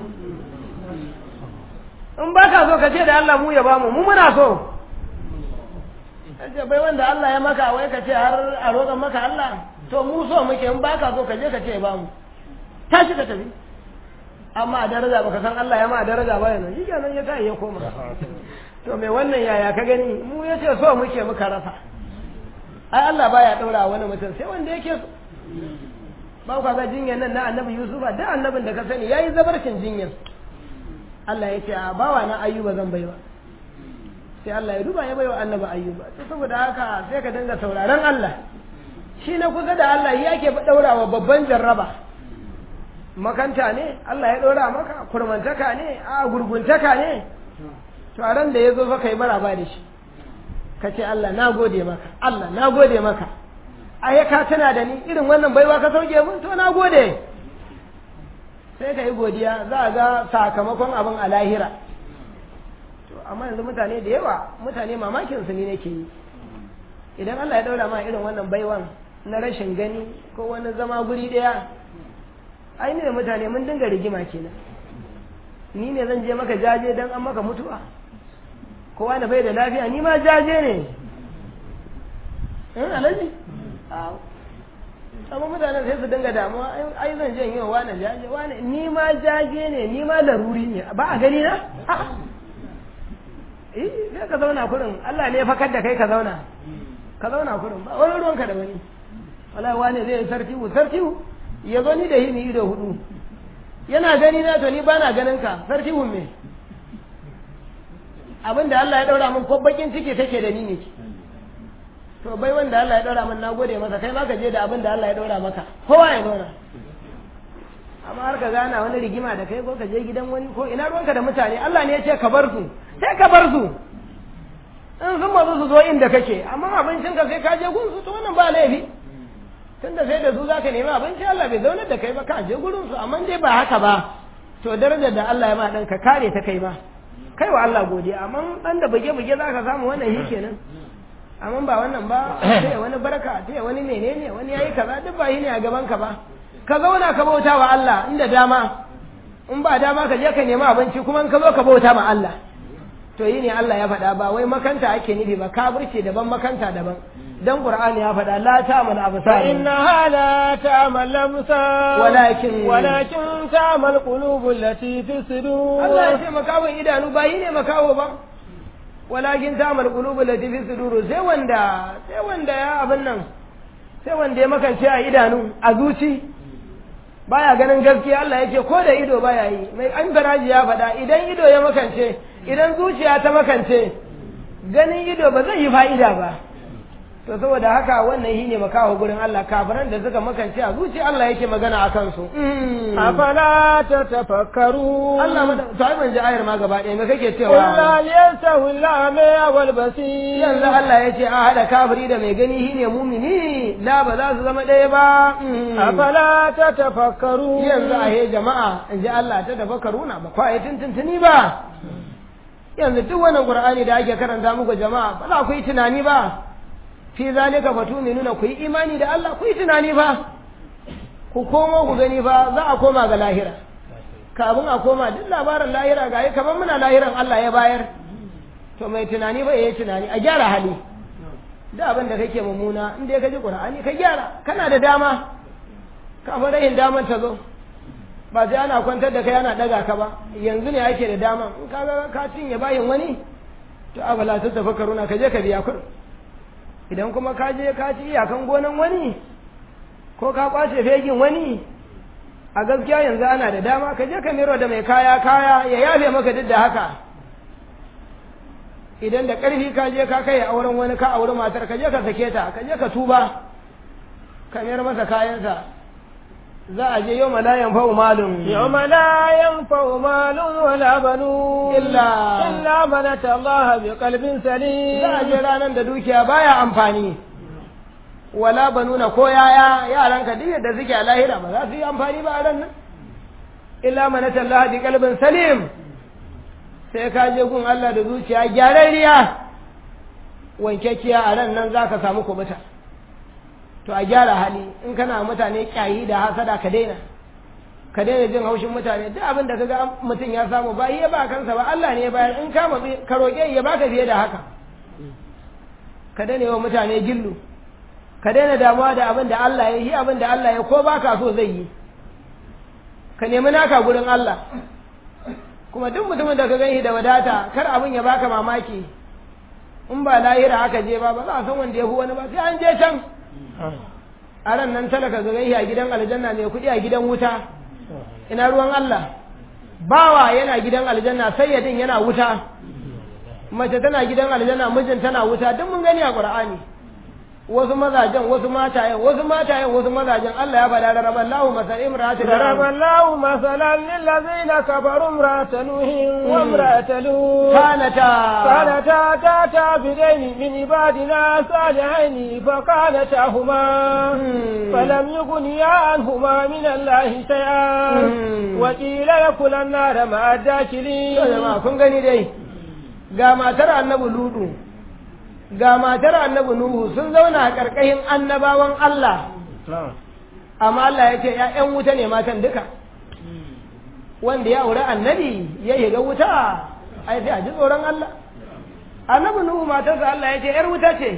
in ba ka so ka ce da Allah mu ya ba mu mu muna so ce bai wanda Allah ya maka wai ka ce har a roƙon maka Allah to mu so muke in ba ka so ka je ka ce ba mu tashi ka tafi amma a daraja baka san Allah ya ma a daraja ba yana shi kenan ya tayi ya koma to me wannan yaya ka gani mu ya ce so muke muka rasa ai Allah baya ɗaura wani mutum sai wanda yake so ba ka ga jinyar nan na annabi Yusufa da annabin da ka sani yayi zabarcin jinyar Allah ya ce a bawa na ayyuba zan baiwa sai Allah ya duba ya baiwa annabi ayyuba to saboda haka sai ka dinga sauraron Allah shi na kusa da Allah ya ke daurawa babban jarraba makanta ne Allah ya ɗora maka kurmantaka ne a gurguntaka ne to a ran da ya zo fa kai maraba da shi ka ce Allah na gode maka Allah na gode maka ai ka tana da ni irin wannan baiwa ka sauke mun to na gode sai ka yi godiya za a ga sakamakon abin a lahira to amma yanzu mutane da yawa mutane mamakin su ne nake yi idan Allah ya daura ma irin wannan baiwan na rashin gani ko wani zama guri daya ai ne mutane mun dinga rigima kenan ni ne zan je maka jaje dan an maka mutuwa kowa na bai da lafiya ni ma jaje ne in alaji amma mutanen sai su dinga damuwa ai zan je yi wa wani jaje wani ni ma jaje ne ni ma laruri ne ba a gani na eh sai ka zauna kurin Allah ne ya fakar da kai ka zauna ka zauna kurin ba wani ruwanka da wani wala wani zai sartiwu sartiwu ya zo ni da hini ido hudu yana gani na to ni bana ganin ka sartiwu me abin da Allah ya daura min ko bakin ciki take da ni ne to bai wanda Allah ya daura min na gode masa kai ma ka je da abin da Allah ya daura maka kowa ya zauna amma har ka gana wani rigima da kai ko ka je gidan wani ko ina ruwanka da mutane Allah ne ya ce ka bar su sai ka bar su in sun mazu su zo inda kake amma abincin ka sai ka je gun su to wannan ba laifi tunda sai da su zaka nemi abinci Allah bai zaunar da kai ba ka je gurin su amma dai ba haka ba to darajar da Allah ya ma dan ka kare ta kai ma kai wa Allah godiya amma dan da buge buge zaka samu wannan shi kenan amma ba wannan ba sai wani barka sai wani menene wani yayi kaza duk ba yi ne a gaban ka ba ka zauna ka bauta wa Allah inda dama in ba dama ka je ka nemi abinci kuma in ka zo ka bauta ma Allah to yi ne Allah ya faɗa ba wai makanta ake nufi ba kafirce daban makanta daban dan Qur'ani ya faɗa la ta'mal absar innaha la ta'mal absar walakin walakin ta'mal qulubul lati fi sudur Allah ya ce makawon idanu ba yi ne makawo ba walakin ta'mal qulubul lati fi sudur sai wanda sai wanda ya abin nan sai wanda ya makance a idanu a zuci baya ganin gaskiya Allah yake ko da ido baya yi mai an garaji ya faɗa idan ido ya makance idan zuciya ta makance ganin ido ba zai yi fa'ida ba to saboda haka wannan shine makaho gurin Allah kafiran da suka makance a zuciya Allah yake magana a kansu afala tatafakkaru Allah mada to ai ban ji ayar ma gaba ɗaya me kake cewa Qul yastawi al-a'ma wal basir yanzu Allah yace a hada kafiri da mai gani shine mumini la ba za su zama ɗaya ba afala tatafakkaru yanzu a he jama'a in ji Allah ta tafakkaruna ba kwa yi tuntuntuni ba yanzu duk wannan Qur'ani da ake karanta muku jama'a ba za ku yi tunani ba fi zalika fatuminuna ku yi imani da Allah ku yi tunani ba ku komo ku gani ba za a koma ga lahira kafin a koma duk labarin lahira ga yi kamar muna lahiran Allah ya bayar to mai tunani ba yayi tunani a gyara hali da abin da kake mummuna in dai ka ji Qur'ani ka gyara kana da dama kafin rahin daman ta zo ba sai ana kwantar da kai ana daga ka ba yanzu ne ake da dama in ka ga ka cinye bayin wani to abala ta tafakkaruna ka je ka biya kuɗin idan kuma ka je ka ci iyakan gonan wani ko ka kwace fegin wani a gaskiya yanzu ana da dama ka je ka miro da mai kaya kaya ya yafe maka duk da haka idan da ƙarfi ka je ka kai auren wani ka auri matar ka je ka sake ta ka je ka tuba ka mayar masa kayansa za a je yau la yanfa'u malun يوم لا ينفع مال ولا بنون إلا- إلا من أتى الله بقلب سليم za a je ranar da dukiya baya amfani wala banuna ko yaya yaran ka duk yadda suke a lahira ba za su yi amfani ba a ran nan illa man atallaha bi qalbin salim sai ka je gun Allah da zuciya gyararriya wankekkiya a ran nan zaka samu kubuta to a gyara hali in kana mutane kyayi da hasada ka daina ka daina jin haushin mutane duk abin da kaga mutum ya samu ba ya ba kansa ba Allah ne ya bayar in ka matsi ka roƙe ya baka fiye da haka ka daina yi wa mutane gillu ka daina damuwa da abin da Allah ya yi abin da Allah ya ko baka so zai yi ka nemi naka gurin Allah kuma duk mutumin da ka gani da wadata kar abin ya baka mamaki in ba lahira aka je ba ba za a san wanda ya fi wani ba sai an je can a ran nan talaka ga gani a gidan aljanna mai kuɗi a gidan wuta ina ruwan Allah bawa yana gidan aljanna sayyadin yana wuta mace tana gidan aljanna mijin tana wuta duk mun gani a qur'ani wasu mazajen wasu matayen wasu matayen wasu mazajen Allah ya faɗa da rabar lahu masal imratu ضرب الله مثلا للذين كفروا امرأة نوح وامرأة لوط kanata كانتا تاتا بدين من عبادنا صالحين فكانتاهما مم. فلم يغنيا عنهما من الله شيئا مم. وقيل يدخلا النار مع to الداخلين jama'a kun gani dai ga matar annabi ludu ga matar annabi nuhu sun zauna a ƙarƙashin annabawan Allah amma Allah ya ce ‘ya'yan wuta ne matan duka wanda ya aure annabi ya shiga wuta ai sai a ji tsoron Allah annabi nuhu matarsa Allah ya ce ‘yar wuta ce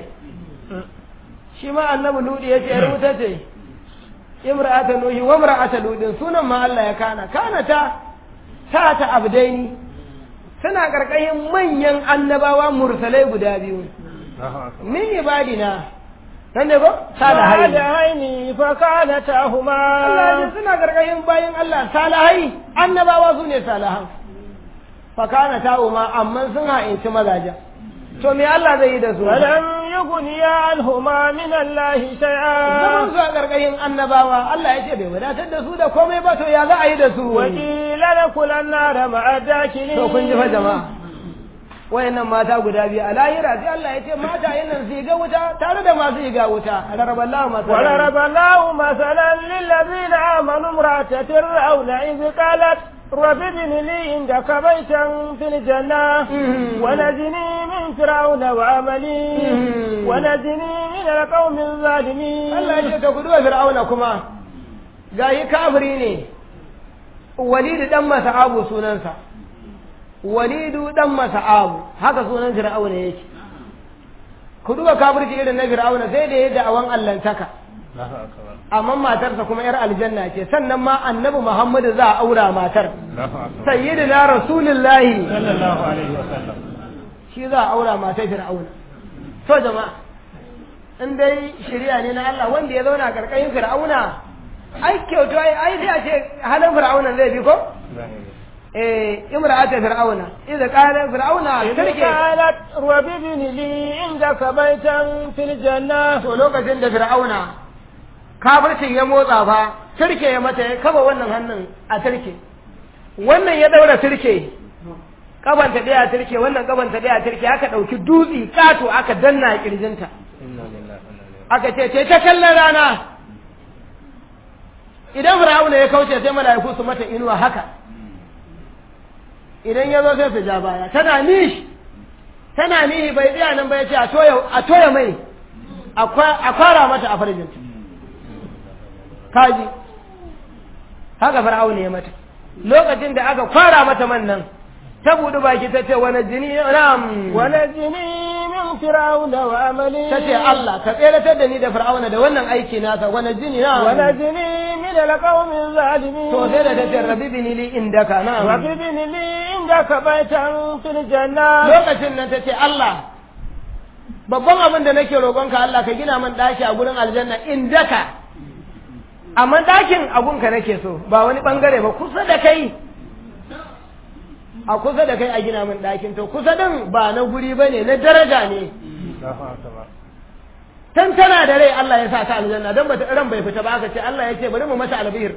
shi ma annabi ludu ya ce ‘yar wuta ce imra'ata nuhi wa imra'ata ludin sunan ma Allah ya kana kana ta ta ta abdaini suna ƙarƙashin manyan annabawa mursalai guda biyu min ibadina nan ne ko salihai صالحين فكانتاهما Allah ya ce suna ƙarƙashin bayan Allah salihai annabawa su ne salihan fakana ta ma amma sun ha'inci mazajen to me Allah zai yi da su فلم يغنيا عنهما من الله zaman شيئا su a ƙarƙashin annabawa Allah ya ce bai wadatar da su da komai ba to ya za a yi da su وقيل ادخلا النار مع الداخلين to kun ji fa jama'a wayannan mata guda biyu a lahira sai Allah ya ce mata nan su ga wuta tare da masu ga wuta raraballahu masu وضرب الله مثلا للذين آمنوا امرأة فرعون إذ قالت رب ابن لي عندك بيتا في الجنة مم. ونجني من فرعون وعملي مم. ونجني من القوم الظالمين Allah ya ce to ku duba fir'auna kuma gayi kafiri ne walidu dan masa'abu sunansa walidu dan masa'abu haka sunan fir'auna yake ku duba kafirci irin na fir'auna sai da ya da'awan allantaka amma matarsa kuma yar aljanna ce sannan ma annabi muhammadu za a aura matar sayyidina rasulullahi sallallahu alaihi wasallam shi za a aura matar fir'auna to jama'a in dai shari'a ne na Allah wanda ya zauna karkashin fir'auna ai kyautu ai ai sai a ce halin fir'auna zai bi ko eh imra'ata fir'auna idza qala fir'auna إذ tarke قالت رب ابن لي عندك بيتا في الجنة to lokacin da fir'auna kafircin ya motsa fa turke ya mata ya kaba wannan hannun a turke wannan ya daura turke kabanta daya turke wannan kabanta daya turke aka dauki dutsi kato aka danna a kirjinta aka ce ce ta kallon rana idan fir'auna ya kauce sai mala'iku su mata inuwa haka idan ya zo sai su ja baya tana nishi tana nihi bai tsaya nan ba ya ce a toya a toya mai a kwa- a kwara mata a farjinta kaji haka fir'auna ya mata lokacin da aka kwara mata man nan ta buɗi baki ta ce wani jini na'am ونجني من فرعون وعملي ta ce Allah ka tseratar da ni da fir'auna da wannan aiki nasa wani jini na'am ونجني من القوم الظالمين to sai da ta ce rabi bini li indaka رب na'am ابن لي عندك بيتا في الجنة lokacin nan ta ce Allah babban abin da nake roƙonka Allah ka gina min ɗaki a gurin aljanna indaka amma ɗakin abunka nake so ba wani ɓangare ba kusa da kai a kusa da kai a gina min ɗakin to kusa din ba na guri ba ne na daraja ne tan tana da rai Allah ya sa ta aljanna don ba ran bai fita ba aka ce Allah ya ce bari mu mata albihir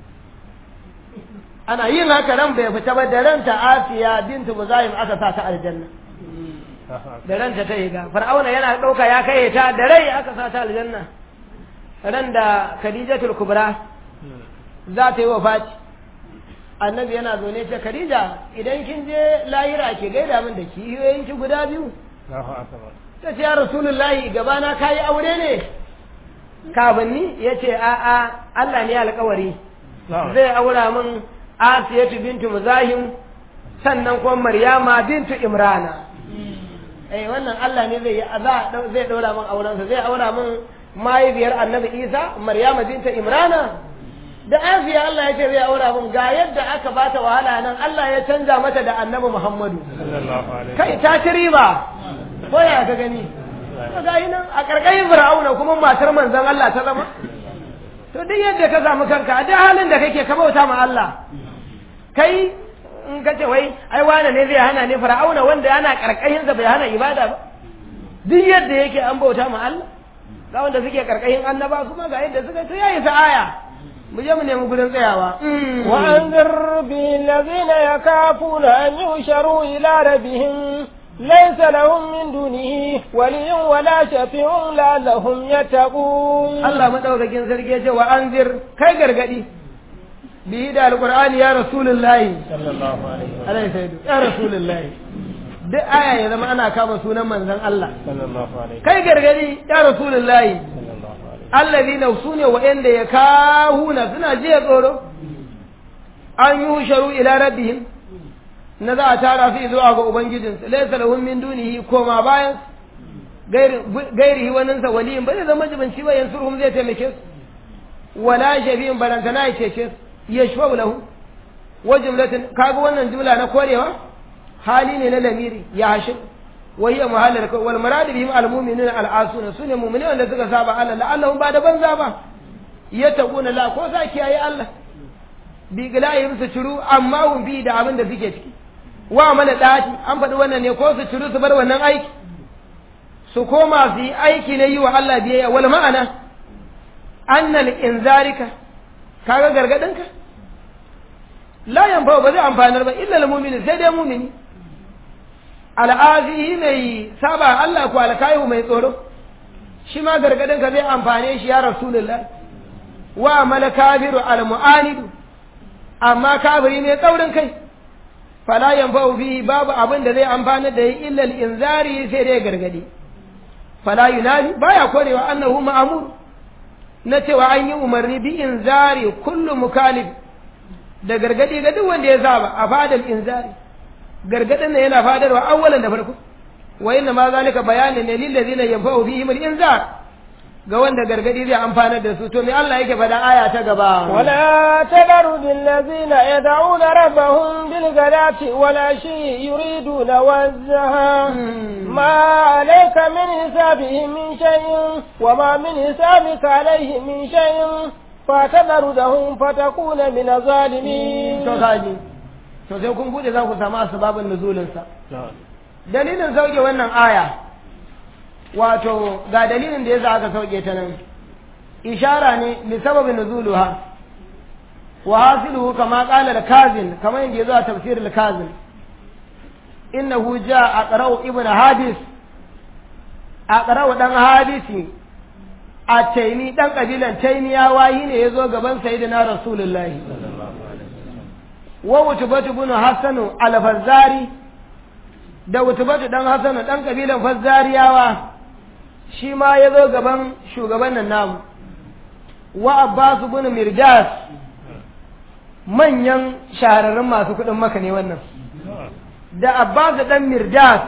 ana yin haka ran bai fita ba da ranta Asiya bintu Muzahim aka sa ta aljanna da ranta ta yi ga Fir'auna yana ɗauka ya kai ta da rai aka sa ta aljanna ran da Khadijatul Kubra za ta yi wafati annabi yana zaune ce Khadija idan kin je lahira ki gaida min da kiyoyin ki guda biyu ta ce ya rasulullahi gabana kayi aure ne kafin ni ya ce a'a Allah ne alkawari zai aura min asiyatu bintu muzahim sannan kuma maryama bintu imrana eh wannan Allah ne zai za zai daura min aurensa zai aura min mahaifiyar annabi isa maryama bintu imrana da asiya Allah ya ce zai aura min ga yadda aka bata wahala nan Allah ya canja mata da annabi muhammadu kai ta ci riba ko ya ka gani to ga nan a karkashin fir'auna kuma matar manzon Allah ta zama to duk yadda ka samu kanka a duk halin da kake ka bauta ma Allah kai in ka ce wai ai wane ne zai hana ne fir'auna wanda yana karkashin sa bai hana ibada ba duk yadda yake an bauta ma Allah ga wanda suke karkashin annaba kuma ga yadda suka to yayi sa aya mu je mu nemi gurin tsayawa وأنذر به الذين يخافون أن يحشروا إلى ربهم ليس لهم من دونه ولي ولا شفيع لعلهم يتقون Allah madaukakin sarki ya ce wa anzir kai gargadi bihi da alqur'ani ya rasulullahi sallallahu alaihi wa alaihi saidu ya rasulullahi duk aya ya zama ana kama sunan manzon Allah sallallahu alaihi kai gargadi ya rasulullahi sallallahu alaihi allazina sune wa'anda ya kahuna suna jiya tsoro an yusharu ila rabbihim na za a tara su zuwa ga ubangijinsu laysa lahum min dunihi koma bayan gairihi waninsa waliyin ba zai zama jibanci ba yansurhum zai taimake su wala shafi'in barantana ya cece su yashfa'u lahu wa jumlatin kaga wannan jumla na korewa hali ne na lamiri ya hashin wa hiya muhallal wal murad bihim al mu'minuna al asuna sune mu'mini wanda suka saba Allah la'allahum ba da banza ba yattaquna la ko sa kiyaye Allah bi gilayhim su ciru amma hum bi da abin da suke ciki wa mana dati an faɗi wannan ne ko su ciru su bar wannan aiki su koma su yi aiki na yi wa Allah biyayya wal ma'ana annal inzarika kaga gargadinka la yanfa ba zai amfanar ba illa al mu'min sai dai mu'mini al'azihi mai saba Allah ko alkayu mai tsoro shi ma gargadinka zai amfane shi ya rasulullah wa mal kafiru al mu'anidu amma kafiri ne tsaurin kai fala yanfa'u bihi babu abin da zai amfana da yi illa al inzari sai dai gargadi fala yunadi baya korewa annahu ma'mur na cewa an yi umarni bi inzari kullu mukalif da gargadi ga duk wanda ya saba a fadal inzari gargadin ne yana fadarwa awwalan da farko wa inna ma zalika bayanin ne lil ladina yanfa'u bihim al inzar ga wanda gargadi zai amfanar da su to me Allah yake faɗa aya ta gaba ولا تذروا بالذين يدعون ربهم بالغداة والعشي يريدون وجهه ما عليك من حسابهم من شيء وما من حسابك عليهم من شيء فتذرهم فتكون من الظالمين to kaji to sai kun bude za ku samu asbabun nuzulin sa dalilin sauke wannan aya wato ga dalilin da yasa aka sauke ta nan ishara ne li sababin nuzuluha wa hasiluhu kama qala al-kazin kama yanda yazo a tafsir al-kazin innahu jaa aqra'u ibn hadis aqra'u dan hadisi a taimi dan kabilan taimiyawa yi ne yazo gaban sayyidina rasulullahi wa wutubatu ibn hasanu al-fazzari da wutubatu dan hasanu dan kabilan fazzariyawa shi ma ya zo gaban shugaban nan namu wa abbas ibn mirdas manyan shahararrun masu kuɗin maka ne wannan da abbas dan mirdas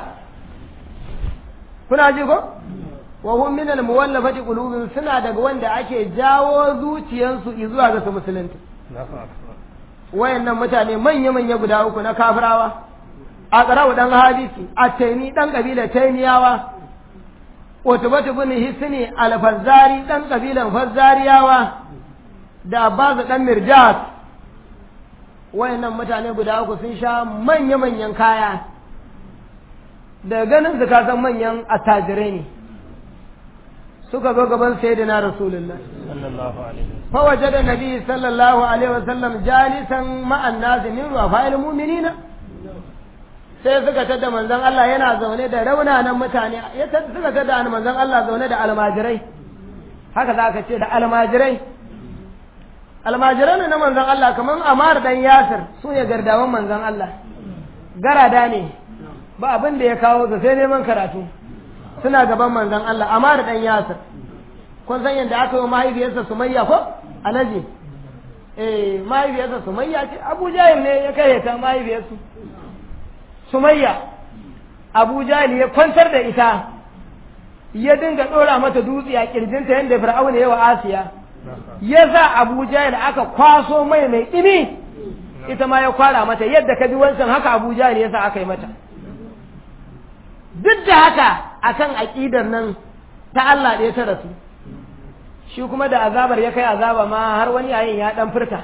kuna ji ko wa hum min al muwallafati qulubin suna daga wanda ake jawo zuciyansu zuwa ga su musulunta wayannan mutane manya manya guda uku na kafirawa a ƙarau dan hadisi a taimi dan kabila taimiyawa Utubatu bin Hisni al-Fazzari dan kabilan Fazzariyawa da Abbas dan Mirjas wayannan mutane guda uku sun sha manya-manyan kaya da ganin su san manyan attajirai ne suka zo gaban sayyidina Rasulullah sallallahu alaihi fa wajada nabi sallallahu alaihi wasallam jalisan ma'an nas min wafa'il mu'minina sai suka tada manzon Allah yana zaune da raunanan mutane ya suka tada manzon Allah zaune da almajirai haka za ka ce da almajirai almajirai ne na manzon Allah kamar Amar dan Yasir su ne gardawan manzon Allah garada ne ba abin da ya kawo su sai neman karatu suna gaban manzon Allah Amar dan Yasir kun san yadda aka yi mahaifiyarsa Sumayya ko alaji eh mahaifiyarsa Sumayya ce Abu Jahil ne ya kai ta mahaifiyarsu Sumayya Abu Jahil ya kwantar da ita ya dinga ɗora mata dutse a kirjinta yadda Fir'auna ya wa Asiya ya sa Abu Jahil aka kwaso mai mai ɗimi ita ma ya kwara mata yadda ka bi wancan haka Abu Jahil ya sa aka yi mata duk da haka akan aƙidar nan ta Allah ɗaya ta rasu shi kuma da azabar ya kai azaba ma har wani yayin ya ɗan furta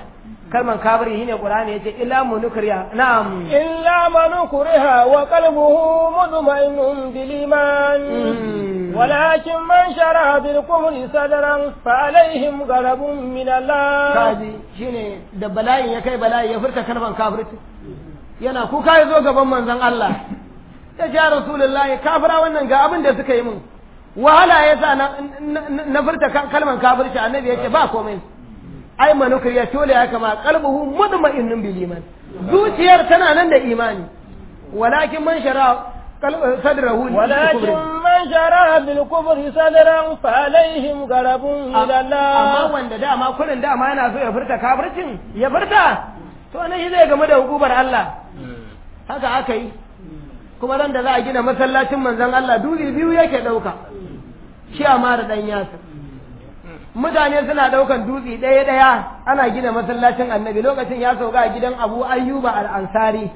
kalman kafiri shine qur'ani yace illa munukriya na'am إلا من كره وقلبه مطمئن بالإيمان ولكن من شرع بالكفر صدرا فعليهم غضب من الله kaji shine da bala'in ya kai bala'i ya furta kalman kafirci yana kuka ya zo gaban manzon Allah ya ce ya rasulullahi kafira wannan ga abin da suka yi min wahala ya sa na, na- na furta ka- kalman kafirci annabi ya ce ba komai ai manukar ya tole ya kama qalbuhu mutma'innun bil iman zuciyar tana nan da imani walakin man shara qalb- sadrahu lil ولكن kufri. من شرع بالكفر صدرا فعليهم غضب من amma الله wanda dama kullun dama yana so ya furta kafircin ya furta to nan shi zai game da hukumar Allah haka aka yi kuma ran da za a gina masallacin manzon Allah duli biyu yake dauka shi amma da dan yasir mutane suna daukan dutse ɗaya ɗaya ana gina masallacin annabi lokacin ya sauka a gidan abu ayyuba al-ansari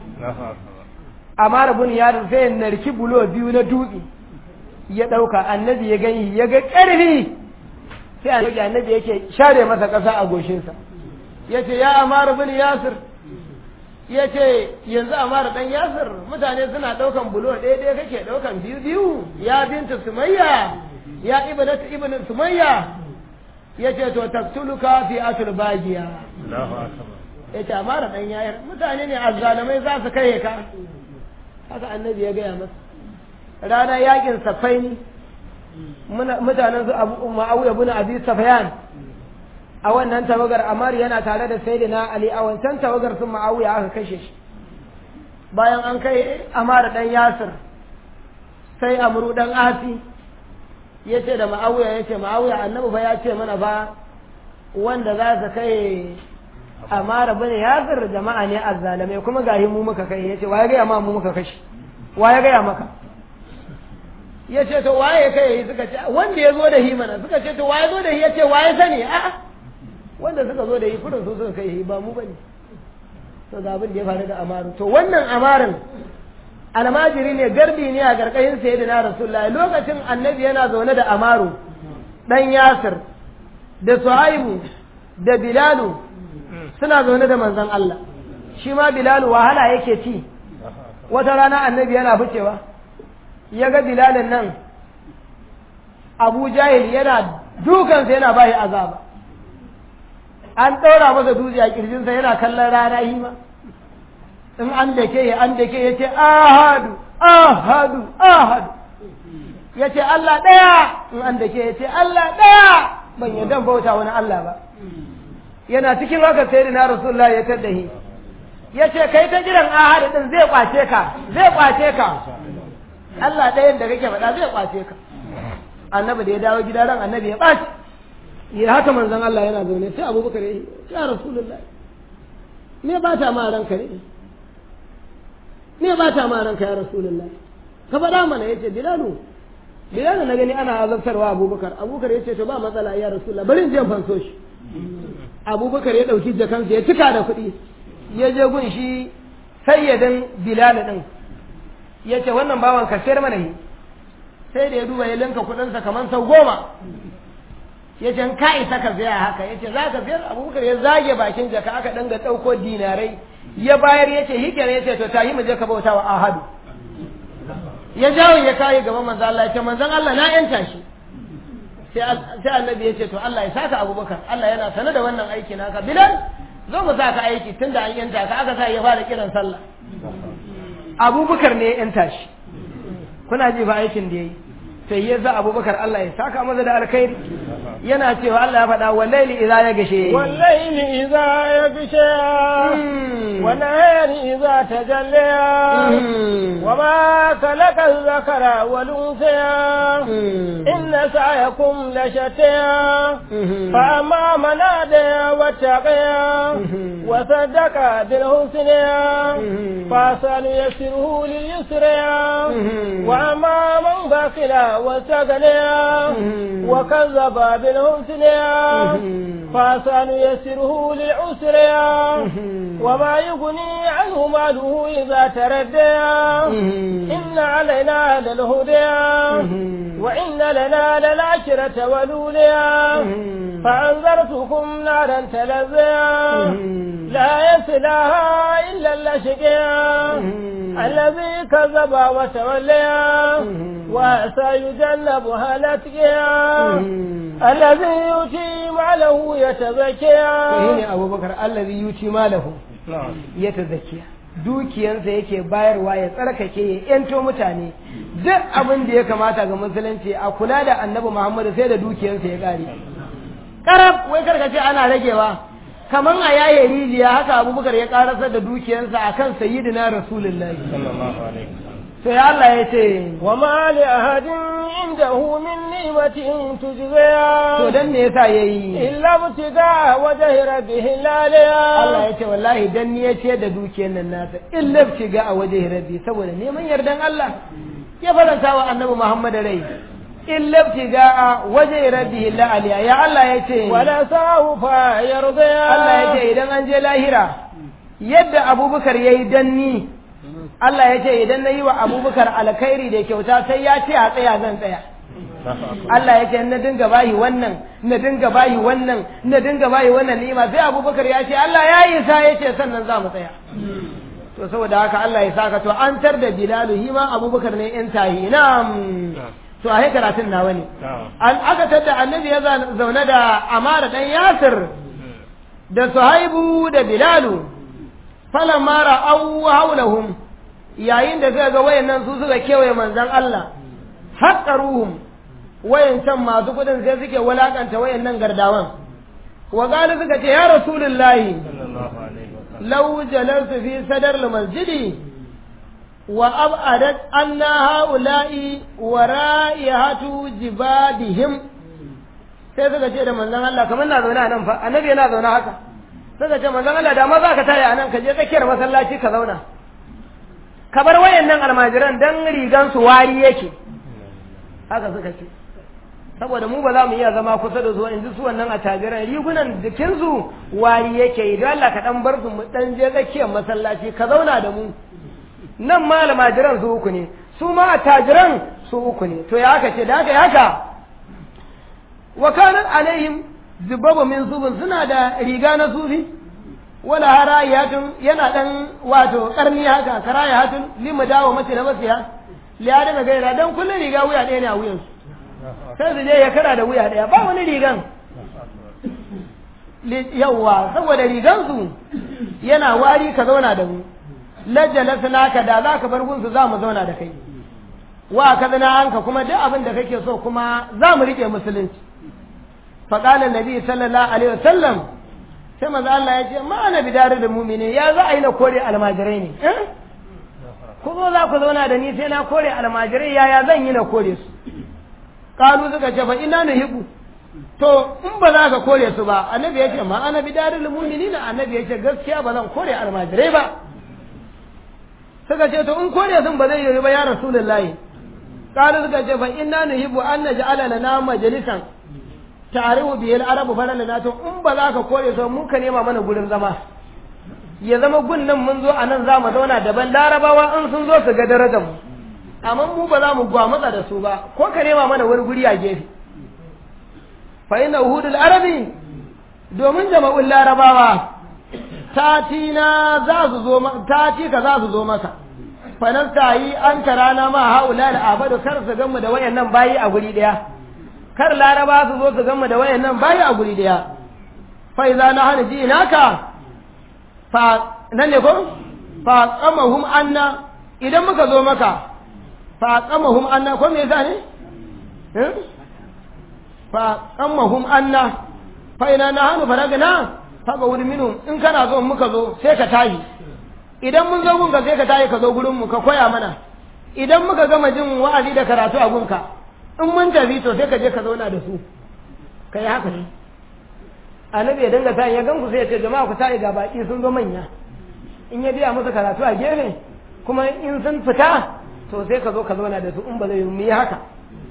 amma bin yaron sai ya narki bulo biyu na dutse ya ɗauka annabi ya gani ya ga ƙarfi sai annabi annabi yake share masa ƙasa a goshinsa ya ce ya amara bin yasir ya ce yanzu amara ɗan yasir mutane suna ɗaukan bulo ɗaya ɗaya kake ɗaukan biyu biyu ya binta sumayya ya ibnatu ibn sumayya ya ce to taktuluka fi atul bagiya ya ce amara ɗan yayar mutane ne azzalamai za su kai ka haka annabi ya gaya masa rana yakin safaini mutanen su abu ma'awiya bin abi safayan a wannan tawagar amar yana tare da sayyidina ali a wancan tawagar sun ma'awiya aka kashe shi bayan an kai amar dan yasir sai amru dan asi ya ce da ma'awiya ya ce ma'awiya annabi fa ya ce mana ba wanda za su kai amara bane yasir jama'a ne azzalamai kuma gahi mu muka kai ya ce waye gaya ma mu muka kashi waye gaya maka ya ce to waye kai suka ce wanda ya zo da hi mana suka ce to waye zo da hi ya ce waye sani a'a wanda suka zo da hi kudin su suka kai hi ba mu bane to ga abin da ya faru da amaru to wannan amarin almajiri ne garbi ne a garkayin sayyidina rasulullah lokacin annabi yana zaune da amaru dan yasir da suhaibu da bilalu suna zaune da manzon Allah shi ma bilalu wahala yake ci wata rana annabi yana ficewa ya ga bilalin nan abu jahil yana dukansa yana bashi azaba an ɗaura masa dutse a ƙirjinsa yana kallon rana hima in an da ke an da ke ya ce ahadu ahadu ahadu ya ce Allah ɗaya in an da ke ya ce Allah ɗaya ban yadda bauta wani Allah ba yana cikin haka sai da na rasulullah ya taddahi ya ce kai ta jiran ahadu din zai kwace ka zai kwace ka Allah ɗayan da kake faɗa zai kwace ka annabi da ya dawo gida ran annabi ya ɓaci ya haka manzon Allah yana zaune sai abubakar ya ya rasulullah me ba ta ma ranka ne me ba ta ma ranka ya rasulullah ka faɗa mana yace bilalu bilalu na gani ana azabtarwa abubakar abubakar yace to ba matsala ya rasulullah bari in je fanso shi abubakar ya ɗauki jakansa ya cika da kuɗi ya je gun shi sayyadin bilal din ya ce wannan bawan ka sayar mana yi sai da ya duba ya linka kuɗinsa kamar sau goma ya ce ka isa ka saya haka ya ce za ka sayar abubakar ya zage bakin jaka aka dinga ɗauko dinarai ya bayar ya ce hikiyar ya ce to ta yi mu je ka bauta wa ahadu ya jawo ya kayi gaban manzan Allah ya ce manzan Allah na yanta shi sai annabi ya ce to Allah ya saka abubakar Allah yana sane da wannan aiki naka bilal zo mu saka aiki tunda an yanta ka aka sa ya fara kiran sallah abubakar ne ya yanta shi kuna ji fa aikin da yayi sai ya za abubakar Allah ya saka masa da alkhairi yana cewa Allah ya faɗa wallahi idza ya gashe wallahi idza ya gashe wa nahari idza tajalla wa ma khalaqa dhakara wal unsa inna sa'yakum la shatta fa amma man ada wa taqiya wa saddaqa bil husna fa sanu yasiruhu lil yusra wa amma man baqila wa tagala wa kazzaba bil husna فسن يسره للعسر وما يغني عنه ماله إذا تردى إن علينا للهدى وإن لنا للآخرة والأولى فأنذرتكم نارا تلظى لا يصلاها إلا الأشقياء الذي كذب وتولى وسيجنبها الأتقياء الذي يؤتي ماله يتزكى shine abubakar allazi yuti malahu ya tazakkiya dukiyansa yake bayarwa ya tsarkake ya yanto mutane duk abin da ya kamata ga musulunci a kula da annabi muhammadu sai da dukiyansa ya kare karab wai karkace ana ragewa kaman a yaye rijiya haka abubakar ya karasar da dukiyansa akan sayyidina rasulullahi sai Allah ya ce وما لأحد عنده من نعمة تجزى to dan me yasa yayi إلا ابتغاء وجه ربه الأعلى Allah ya ce wallahi dan ni ya ce da dukiyar nan nasa illa ga a waje rabbi saboda neman yardan Allah ya faranta wa annabi Muhammad rai illa ga a waje rabbi la aliya ya Allah ya ce ولسوف يرضى Allah ya ce idan an je lahira yadda Abubakar yayi dan ni Allah ya ce idan na yi wa Abubakar alkhairi da kyauta sai ya ce a tsaya zan tsaya Allah ya ce na dinga bayi wannan na dinga bayi wannan na dinga bayi wannan ni'ima sai Abubakar ya ce Allah ya yi sa ya ce sannan za mu tsaya to saboda haka Allah ya saka to an tar da Bilalu hi ma Abubakar ne in tahi na'am to a karatun nawa ne an aka tada annabi ya zaune da Amara dan Yasir da Suhaibu da Bilalu falamma ra'aw hawlahum yayin da suka ga wayannan su suka kewaye manzon Allah haqqaruhum wayancan masu kudin sai suke walakanta wayannan gardawan wa qalu suka ce ya rasulullahi law jalastu fi sadar masjidi wa ab'adat anna haula'i wa ra'ihatu jibadihim sai suka ce da manzon Allah kamar na zaune a nan fa annabi yana zaune haka suka ce manzon Allah da ma za ka tare a nan ka je tsakiyar masallaci ka zauna ka bar wayannan almajiran dan rigan su wari yake haka suka ce saboda mu ba za mu iya zama kusa da su in ji su wannan attajiran rigunan jikinsu wari yake yi don Allah ka dan bar su mu dan je tsakiyar masallaci ka zauna da mu nan ma almajiran su uku ne su ma attajiran su uku ne to ya haka ce da haka ya haka wa kanan alaihim zubabu min zubin suna da riga na sufi wala harayatun yana dan wato karni haka karayatun limu dawo mace na masiya liya daga gaira dan kullun riga wuya ɗaya ne a wuyansu sai su je ya kara da wuya ɗaya ba wani rigan yawwa saboda rigansu yana wari ka zauna da mu lajjala naka da za ka bar gunsu za mu zauna da kai wa ka zana anka kuma duk abin da kake so kuma za mu riƙe musulunci faƙalar nabi sallallahu alaihi wasallam sai maza Allah ya ce ma ana bidare da mumini ya za a yi na kore almajirai ne ku zo za ku zauna da ni sai na kore almajirai yaya zan yi na kore su kalu suka ce fa ina nuhibbu to in ba za ka kore su ba annabi ya ce ma ana bidare da mumini na annabi ya ce gaskiya ba zan kore almajirai ba suka ce to in kore sun ba zai yi ba ya rasulullahi kalu suka ce fa ina nuhibbu an naj'ala lana majalisan ta'arifu bihi al-arabu falalana to in ba za ka kore su mun ka nema mana gurin zama ya zama gun nan mun zo a nan za mu zauna daban larabawa in sun zo su ga darajar mu amma mu ba za mu gwamutsa da su ba ko ka nema mana wani guri a gefe fa inna uhudul arabi domin jama'ul larabawa tatina za su zo tati ka za su zo maka fa nan yi an karana ma haula al abadu kar su gamu da wayannan bayi a guri daya kar laraba su zo su gamu da wayannan bayi a guri daya fa idza nahana ji naka fa nan ne ko fa qamahum anna idan muka zo maka fa qamahum anna ko me yasa ne eh fa qamahum anna fa ina nahanu faragna fa ga wuri minu in kana zo muka zo sai ka tayi idan mun zo gunka sai ka tayi ka zo gurin mu ka koya mana idan muka gama jin wa'azi da karatu a gunka in mun tafi to sai ka je ka zauna da su kai haka ne annabi ya dinga tayin ya ganku sai ya ce jama'a ku tayi ga baki sun zo manya in ya biya musu karatu a gefe kuma in sun fita to sai ka zo ka zauna da su in ba zai mu yi haka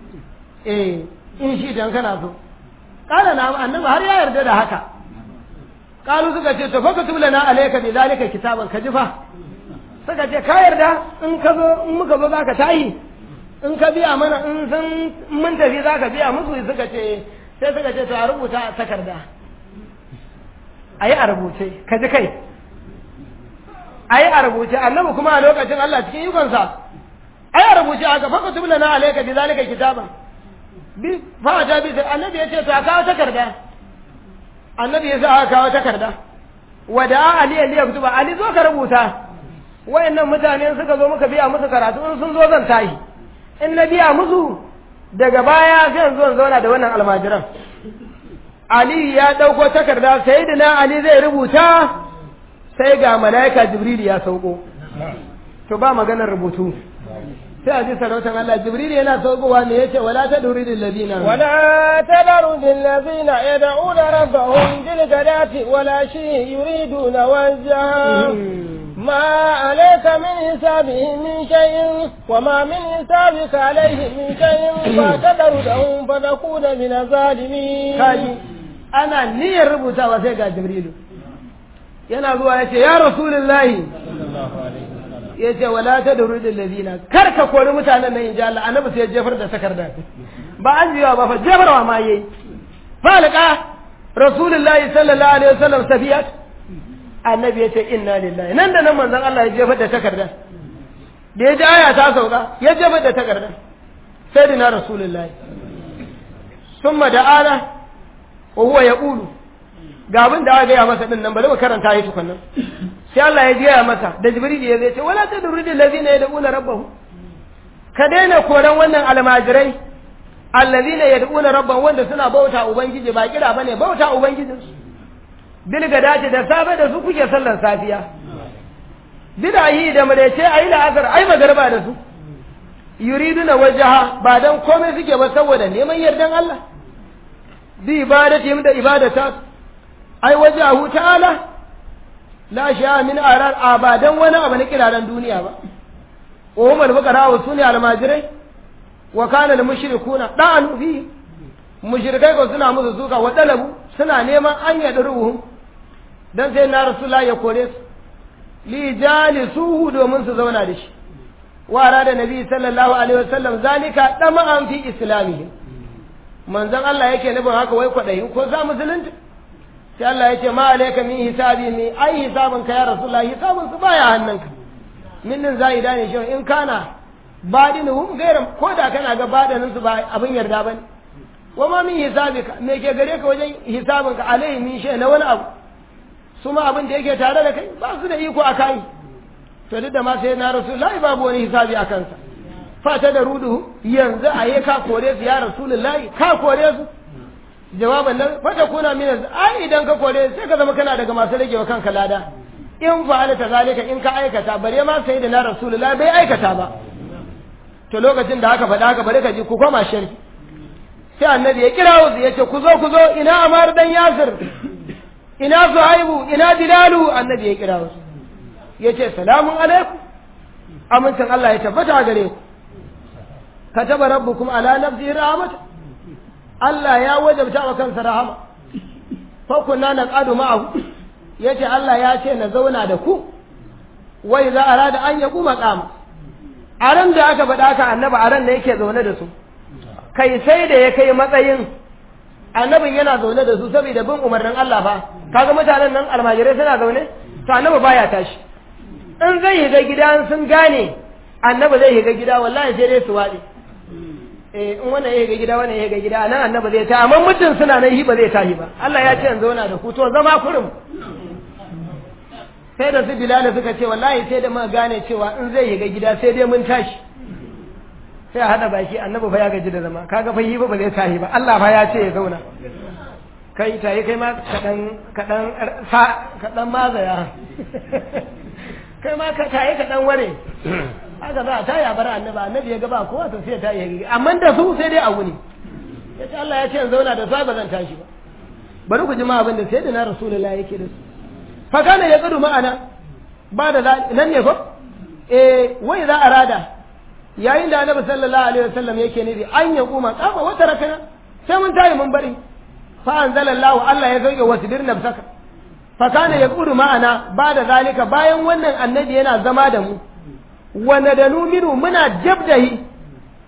eh in shi dan kana so kala na annabi har ya yarda da haka kalu suka ce to faka tulana alayka bi zalika kitaban ka jifa suka ce ka yarda in ka zo in muka zo zaka tayi in ka biya mana in sun mun tafi za ka biya musu suka ce sai suka ce to a rubuta a takarda a yi a rubuce ka ji kai a yi a rubuce annabi kuma a lokacin Allah cikin ikonsa a yi a rubuce haka faka tubla na alaika bi zalika kitaban bi fa ta bi annabi ya ce to a kawo takarda annabi ya sa aka kawo takarda wada ali ali ya kutuba ali zo ka rubuta wayannan mutane suka zo muka biya musu karatu in sun zo zan tashi in na biya musu daga baya sai yanzu zan zauna da wannan almajiran Ali ya ɗauko takarda sai da na Ali zai rubuta sai ga mala'ika Jibril ya sauko to ba maganar rubutu sai a ji sarautan Allah Jibril yana saukowa ne yace wala ta duri lil ladina ولا تذروا بالذين يدعون ربهم بالغداة ولا شيء يريدون وجهه ما عليك من حسابهم من شيء وما من حسابك عليهم من شيء فتذرهم فتكون من الظالمين kaji ana niyyar rubutawa sai ga Jibrilu yana zuwa yace ya rasulullahi yace wala ta duri lil ladina kar ka kori mutanen nan inji Allah annabi sai ya jefar da takarda ba an jiwa ba fa jefarwa ma yayi falqa rasulullahi sallallahu alaihi wasallam safiyat annabi ya ce inna lillahi nan da nan manzon Allah ya jefar da takarda da ya ji aya ta sauka ya jefar da takarda sai dina rasulullahi summa da ana wa huwa yaqulu ga abin da aka gaya masa din nan bari mu karanta shi tukunnan sai Allah ya gaya masa da jibril ya zai ce wala tadrudil ladina yad'una rabbahum ka daina koran wannan almajirai allazina yad'una rabbahum wanda suna bauta ubangiji ba kira bane bauta ubangijinsu bilga dace da safe da su kuke sallar safiya bidahi da marece ayi la'asar ai magarba da su yuriduna wajaha ba dan komai suke ba saboda neman yardan Allah bi ibadatihim da ibadata ai wajahu ta'ala la sha min arar abadan wani abu na kiraran duniya ba wa hum al-fuqara wa sunni al-majirai wa kana al-mushrikuna da'anu fi mushrikai ko suna musu suka wa dalabu suna neman an yaɗa ruhun don sai na rasulullah ya kore su li jalisuhu domin su zauna da shi wara da nabi sallallahu alaihi wasallam zalika dama'an fi islamihi manzon Allah yake nufin haka wai kwadayi ko za musulunta sai Allah ya ce ma alayka min hisabi mi ai hisabin ka ya rasulullah hisabin su baya hannunka min din zaida ne shi in kana badinuhum gairam ko da kana ga badanin su ba abin yarda bane wa ma min hisabika me ke gare ka wajen hisabinka alaihi min shay na wani abu su ma abin da yake tare da kai ba su da iko a kai to duk da ma sai na rasulullahi babu wani hisabi a kansa fata da rudu yanzu a yi ka kore su ya rasulullahi ka kore su jawaban nan fata kuna min ai idan ka kore sai ka zama kana daga masu ragewa kanka lada in fa'alta zalika in ka aikata bare ma sai da na rasulullahi bai aikata ba to lokacin da aka faɗa haka bari ka ji ku koma shirki sai annabi ya kira wasu ya ce ku zo ku zo ina amar dan yasir ina zuhaibu ina bilalu annabi ya kira wasu ya ce salamun alaikum amincin Allah ya tabbata a gare ku kataba rabbukum ala nafsihi rahmat Allah ya wajabta wa kansa rahama fa kunna naqadu ma'ahu yace Allah ya ce na zauna da ku wai za arada an yaku maqama a ran da aka faɗa ka annabi a ran da yake zaune da su kai sai da ya kai matsayin annabin yana zaune da su saboda bin umarnin Allah fa kaga mutanen nan almajirai suna zaune to annabi baya tashi in zai higa gida sun gane annabi zai higa gida wallahi sai dai su waɗe eh in wannan ya higa gida wannan ya higa gida nan annabi zai ta amma mutum suna nan shi ba zai tashi ba Allah ya ce in zauna da ku to zama kurum sai da su bilal suka ce wallahi sai da muka gane cewa in zai higa gida sai dai mun tashi sai a haɗa baki annabi fa ya gaji da zama kaga fa yi ba zai tahi ba Allah fa ya ce ya zauna kai tayi kai ma kaɗan kaɗan sa kaɗan mazaya kai ma ka tayi kaɗan ware haka za a tayi a bar annabi annabi ya ga ba kowa to sai ya tayi amma da su sai dai a wuni ya ce Allah ya ce in zauna da su ba zan tashi ba bari ku ji ma abin da sai da na rasulullahi yake da su fa kana ya gudu ma'ana ba da nan ne ko eh wai za a rada yayin da annabi sallallahu alaihi wasallam yake nufi an ya kuma kafa wata rakana sai mun tayi mun bari fa anzalallahu Allah ya zauke wasbir nafsaka fa kana yaqudu ma'ana ba da zalika bayan wannan annabi yana zama da mu wa nadanu minu muna jabdahi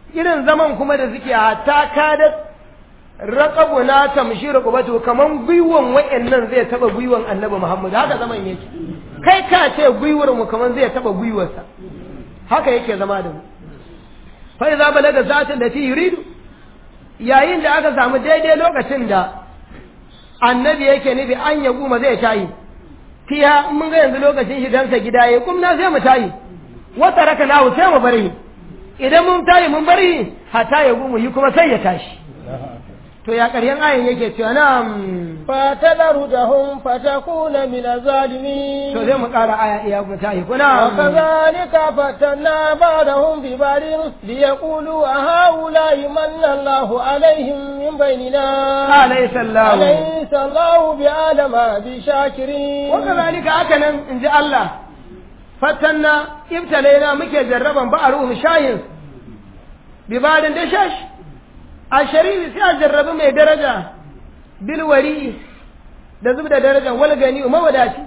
irin zaman kuma da suke hatta kada raƙabu na tamshi rukubatu kaman gwiwon wa'annan zai taba gwiwon annabi Muhammad haka zaman yake kai ka ce gwiwar mu kaman zai taba gwiwarsa haka yake zama da mu fa idza balaga zatin da ti yuridu yayin da aka samu daidai lokacin da annabi yake nufi an ya guma zai tayi fiya mun ga yanzu lokacin shigansa gida ya kumna sai mu tayi wata raka na sai mu bari idan mun tayi mun bari hata ya gumu yi kuma sai ya tashi to ya ƙaryan ayin yake cewa na فتذرهم فتكون من الظالمين to sai mu ƙara aya iya mu tayi kuna وكذلك فتنا بعضهم ببعض ليقولوا أهؤلاء من الله عليهم من بيننا alayhi sallahu أليس الله بعالم بشاكرين وكذلك هكذا إن جاء الله فتنا ابتلينا مكي جربا بأروهم شاين ببعض دشاش الشريف سيا جرب mai daraja bilwari da zub da daraja wal gani mawadaci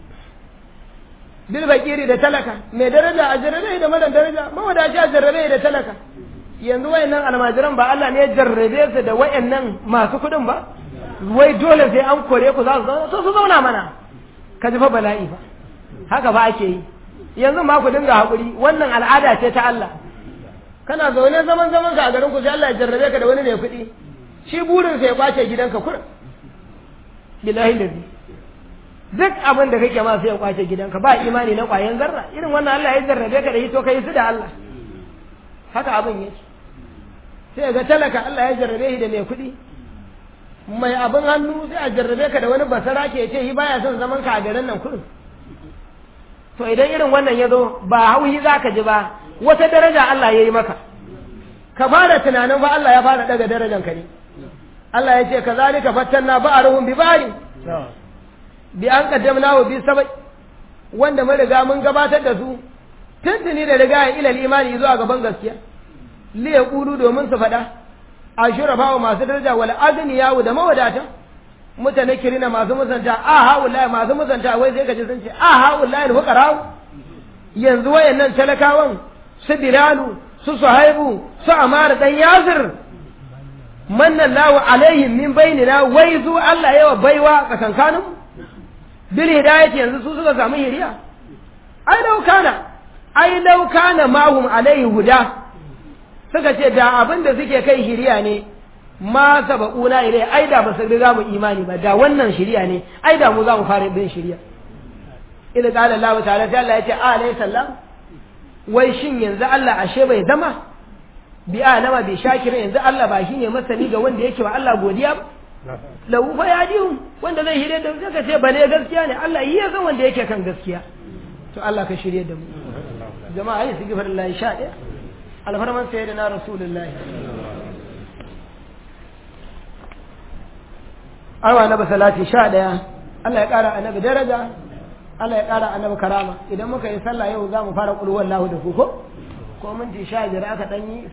bil bakiri da talaka mai daraja a jarrabe da mara daraja mawadaci a jarrabe da talaka yanzu wayannan almajiran ba Allah ne ya jarrabe su da wayannan masu kuɗin ba wai dole sai an kore ku za su zauna to su zauna mana ka ji fa bala'i fa haka ba ake yi yanzu ma ku dinga haƙuri wannan al'ada ce ta Allah kana zaune zaman zaman ka a garin ku sai Allah ya jarrabe ka da wani mai kuɗi shi burin sa ya kwace gidanka kurin billahi lazi duk abin da kake ma sai ya kwace gidanka ba imani na kwayan zarra irin wannan Allah ya jarrabe ka da shi to kai su da Allah haka abin yake sai ga talaka Allah ya jarrabe shi da mai kuɗi mai abin hannu sai a jarrabe ka da wani basara ke ce shi baya son zaman ka a garin nan kurin to idan irin wannan ya zo ba hauhi za ka ji ba wata daraja Allah ya yi maka ka fara tunanin fa Allah ya fara daga darajan ka ne Allah ya ce ka zalika fattanna ba'aruhum bi ba'ri bi an qaddamna wa bi sabai wanda mun riga mun gabatar da su tuntuni da riga ya ilal imani zuwa gaban gaskiya li yaqulu domin su faɗa ashurafa wa masu daraja wal agniya da mawadata mutane kirina masu musanta a haulaye masu musanta wai sai kaji sun ce a haulaye fuqara yanzu wayannan talakawan su bilalu su suhaibu su amara dan yasir manna Allahu alaihim min bainina wai zu Allah yawa baiwa tsakankanin bil hidayati yanzu su suka samu hiriya ai lau kana ai lau kana mahum alaihi huda suka ce da abin da suke kai hiriya ne ma sabaquna ilai ai da basu riga mu imani ba da wannan shiriya ne ai da mu za mu fara bin shiriya idan qala Allah ta'ala sai Allah ya ce alayhi sallam wai shin yanzu Allah ashe bai zama bi alama bi shakirin yanzu Allah ba shine masani ga wanda yake wa Allah godiya ba lahu fa yadihum wanda zai shirye da suka ce bane gaskiya ne Allah yi ya san wanda yake kan gaskiya to Allah ka shirye da mu jama'a yi su gifar Allah sha ɗaya alfarman sayyidina rasulullahi awa annabi salati sha ɗaya Allah ya ƙara annabi daraja Allah ya ƙara annabi karama idan muka yi sallah yau za mu fara ƙulwar lahu da ku ko ko minti sha biyar aka ɗan yi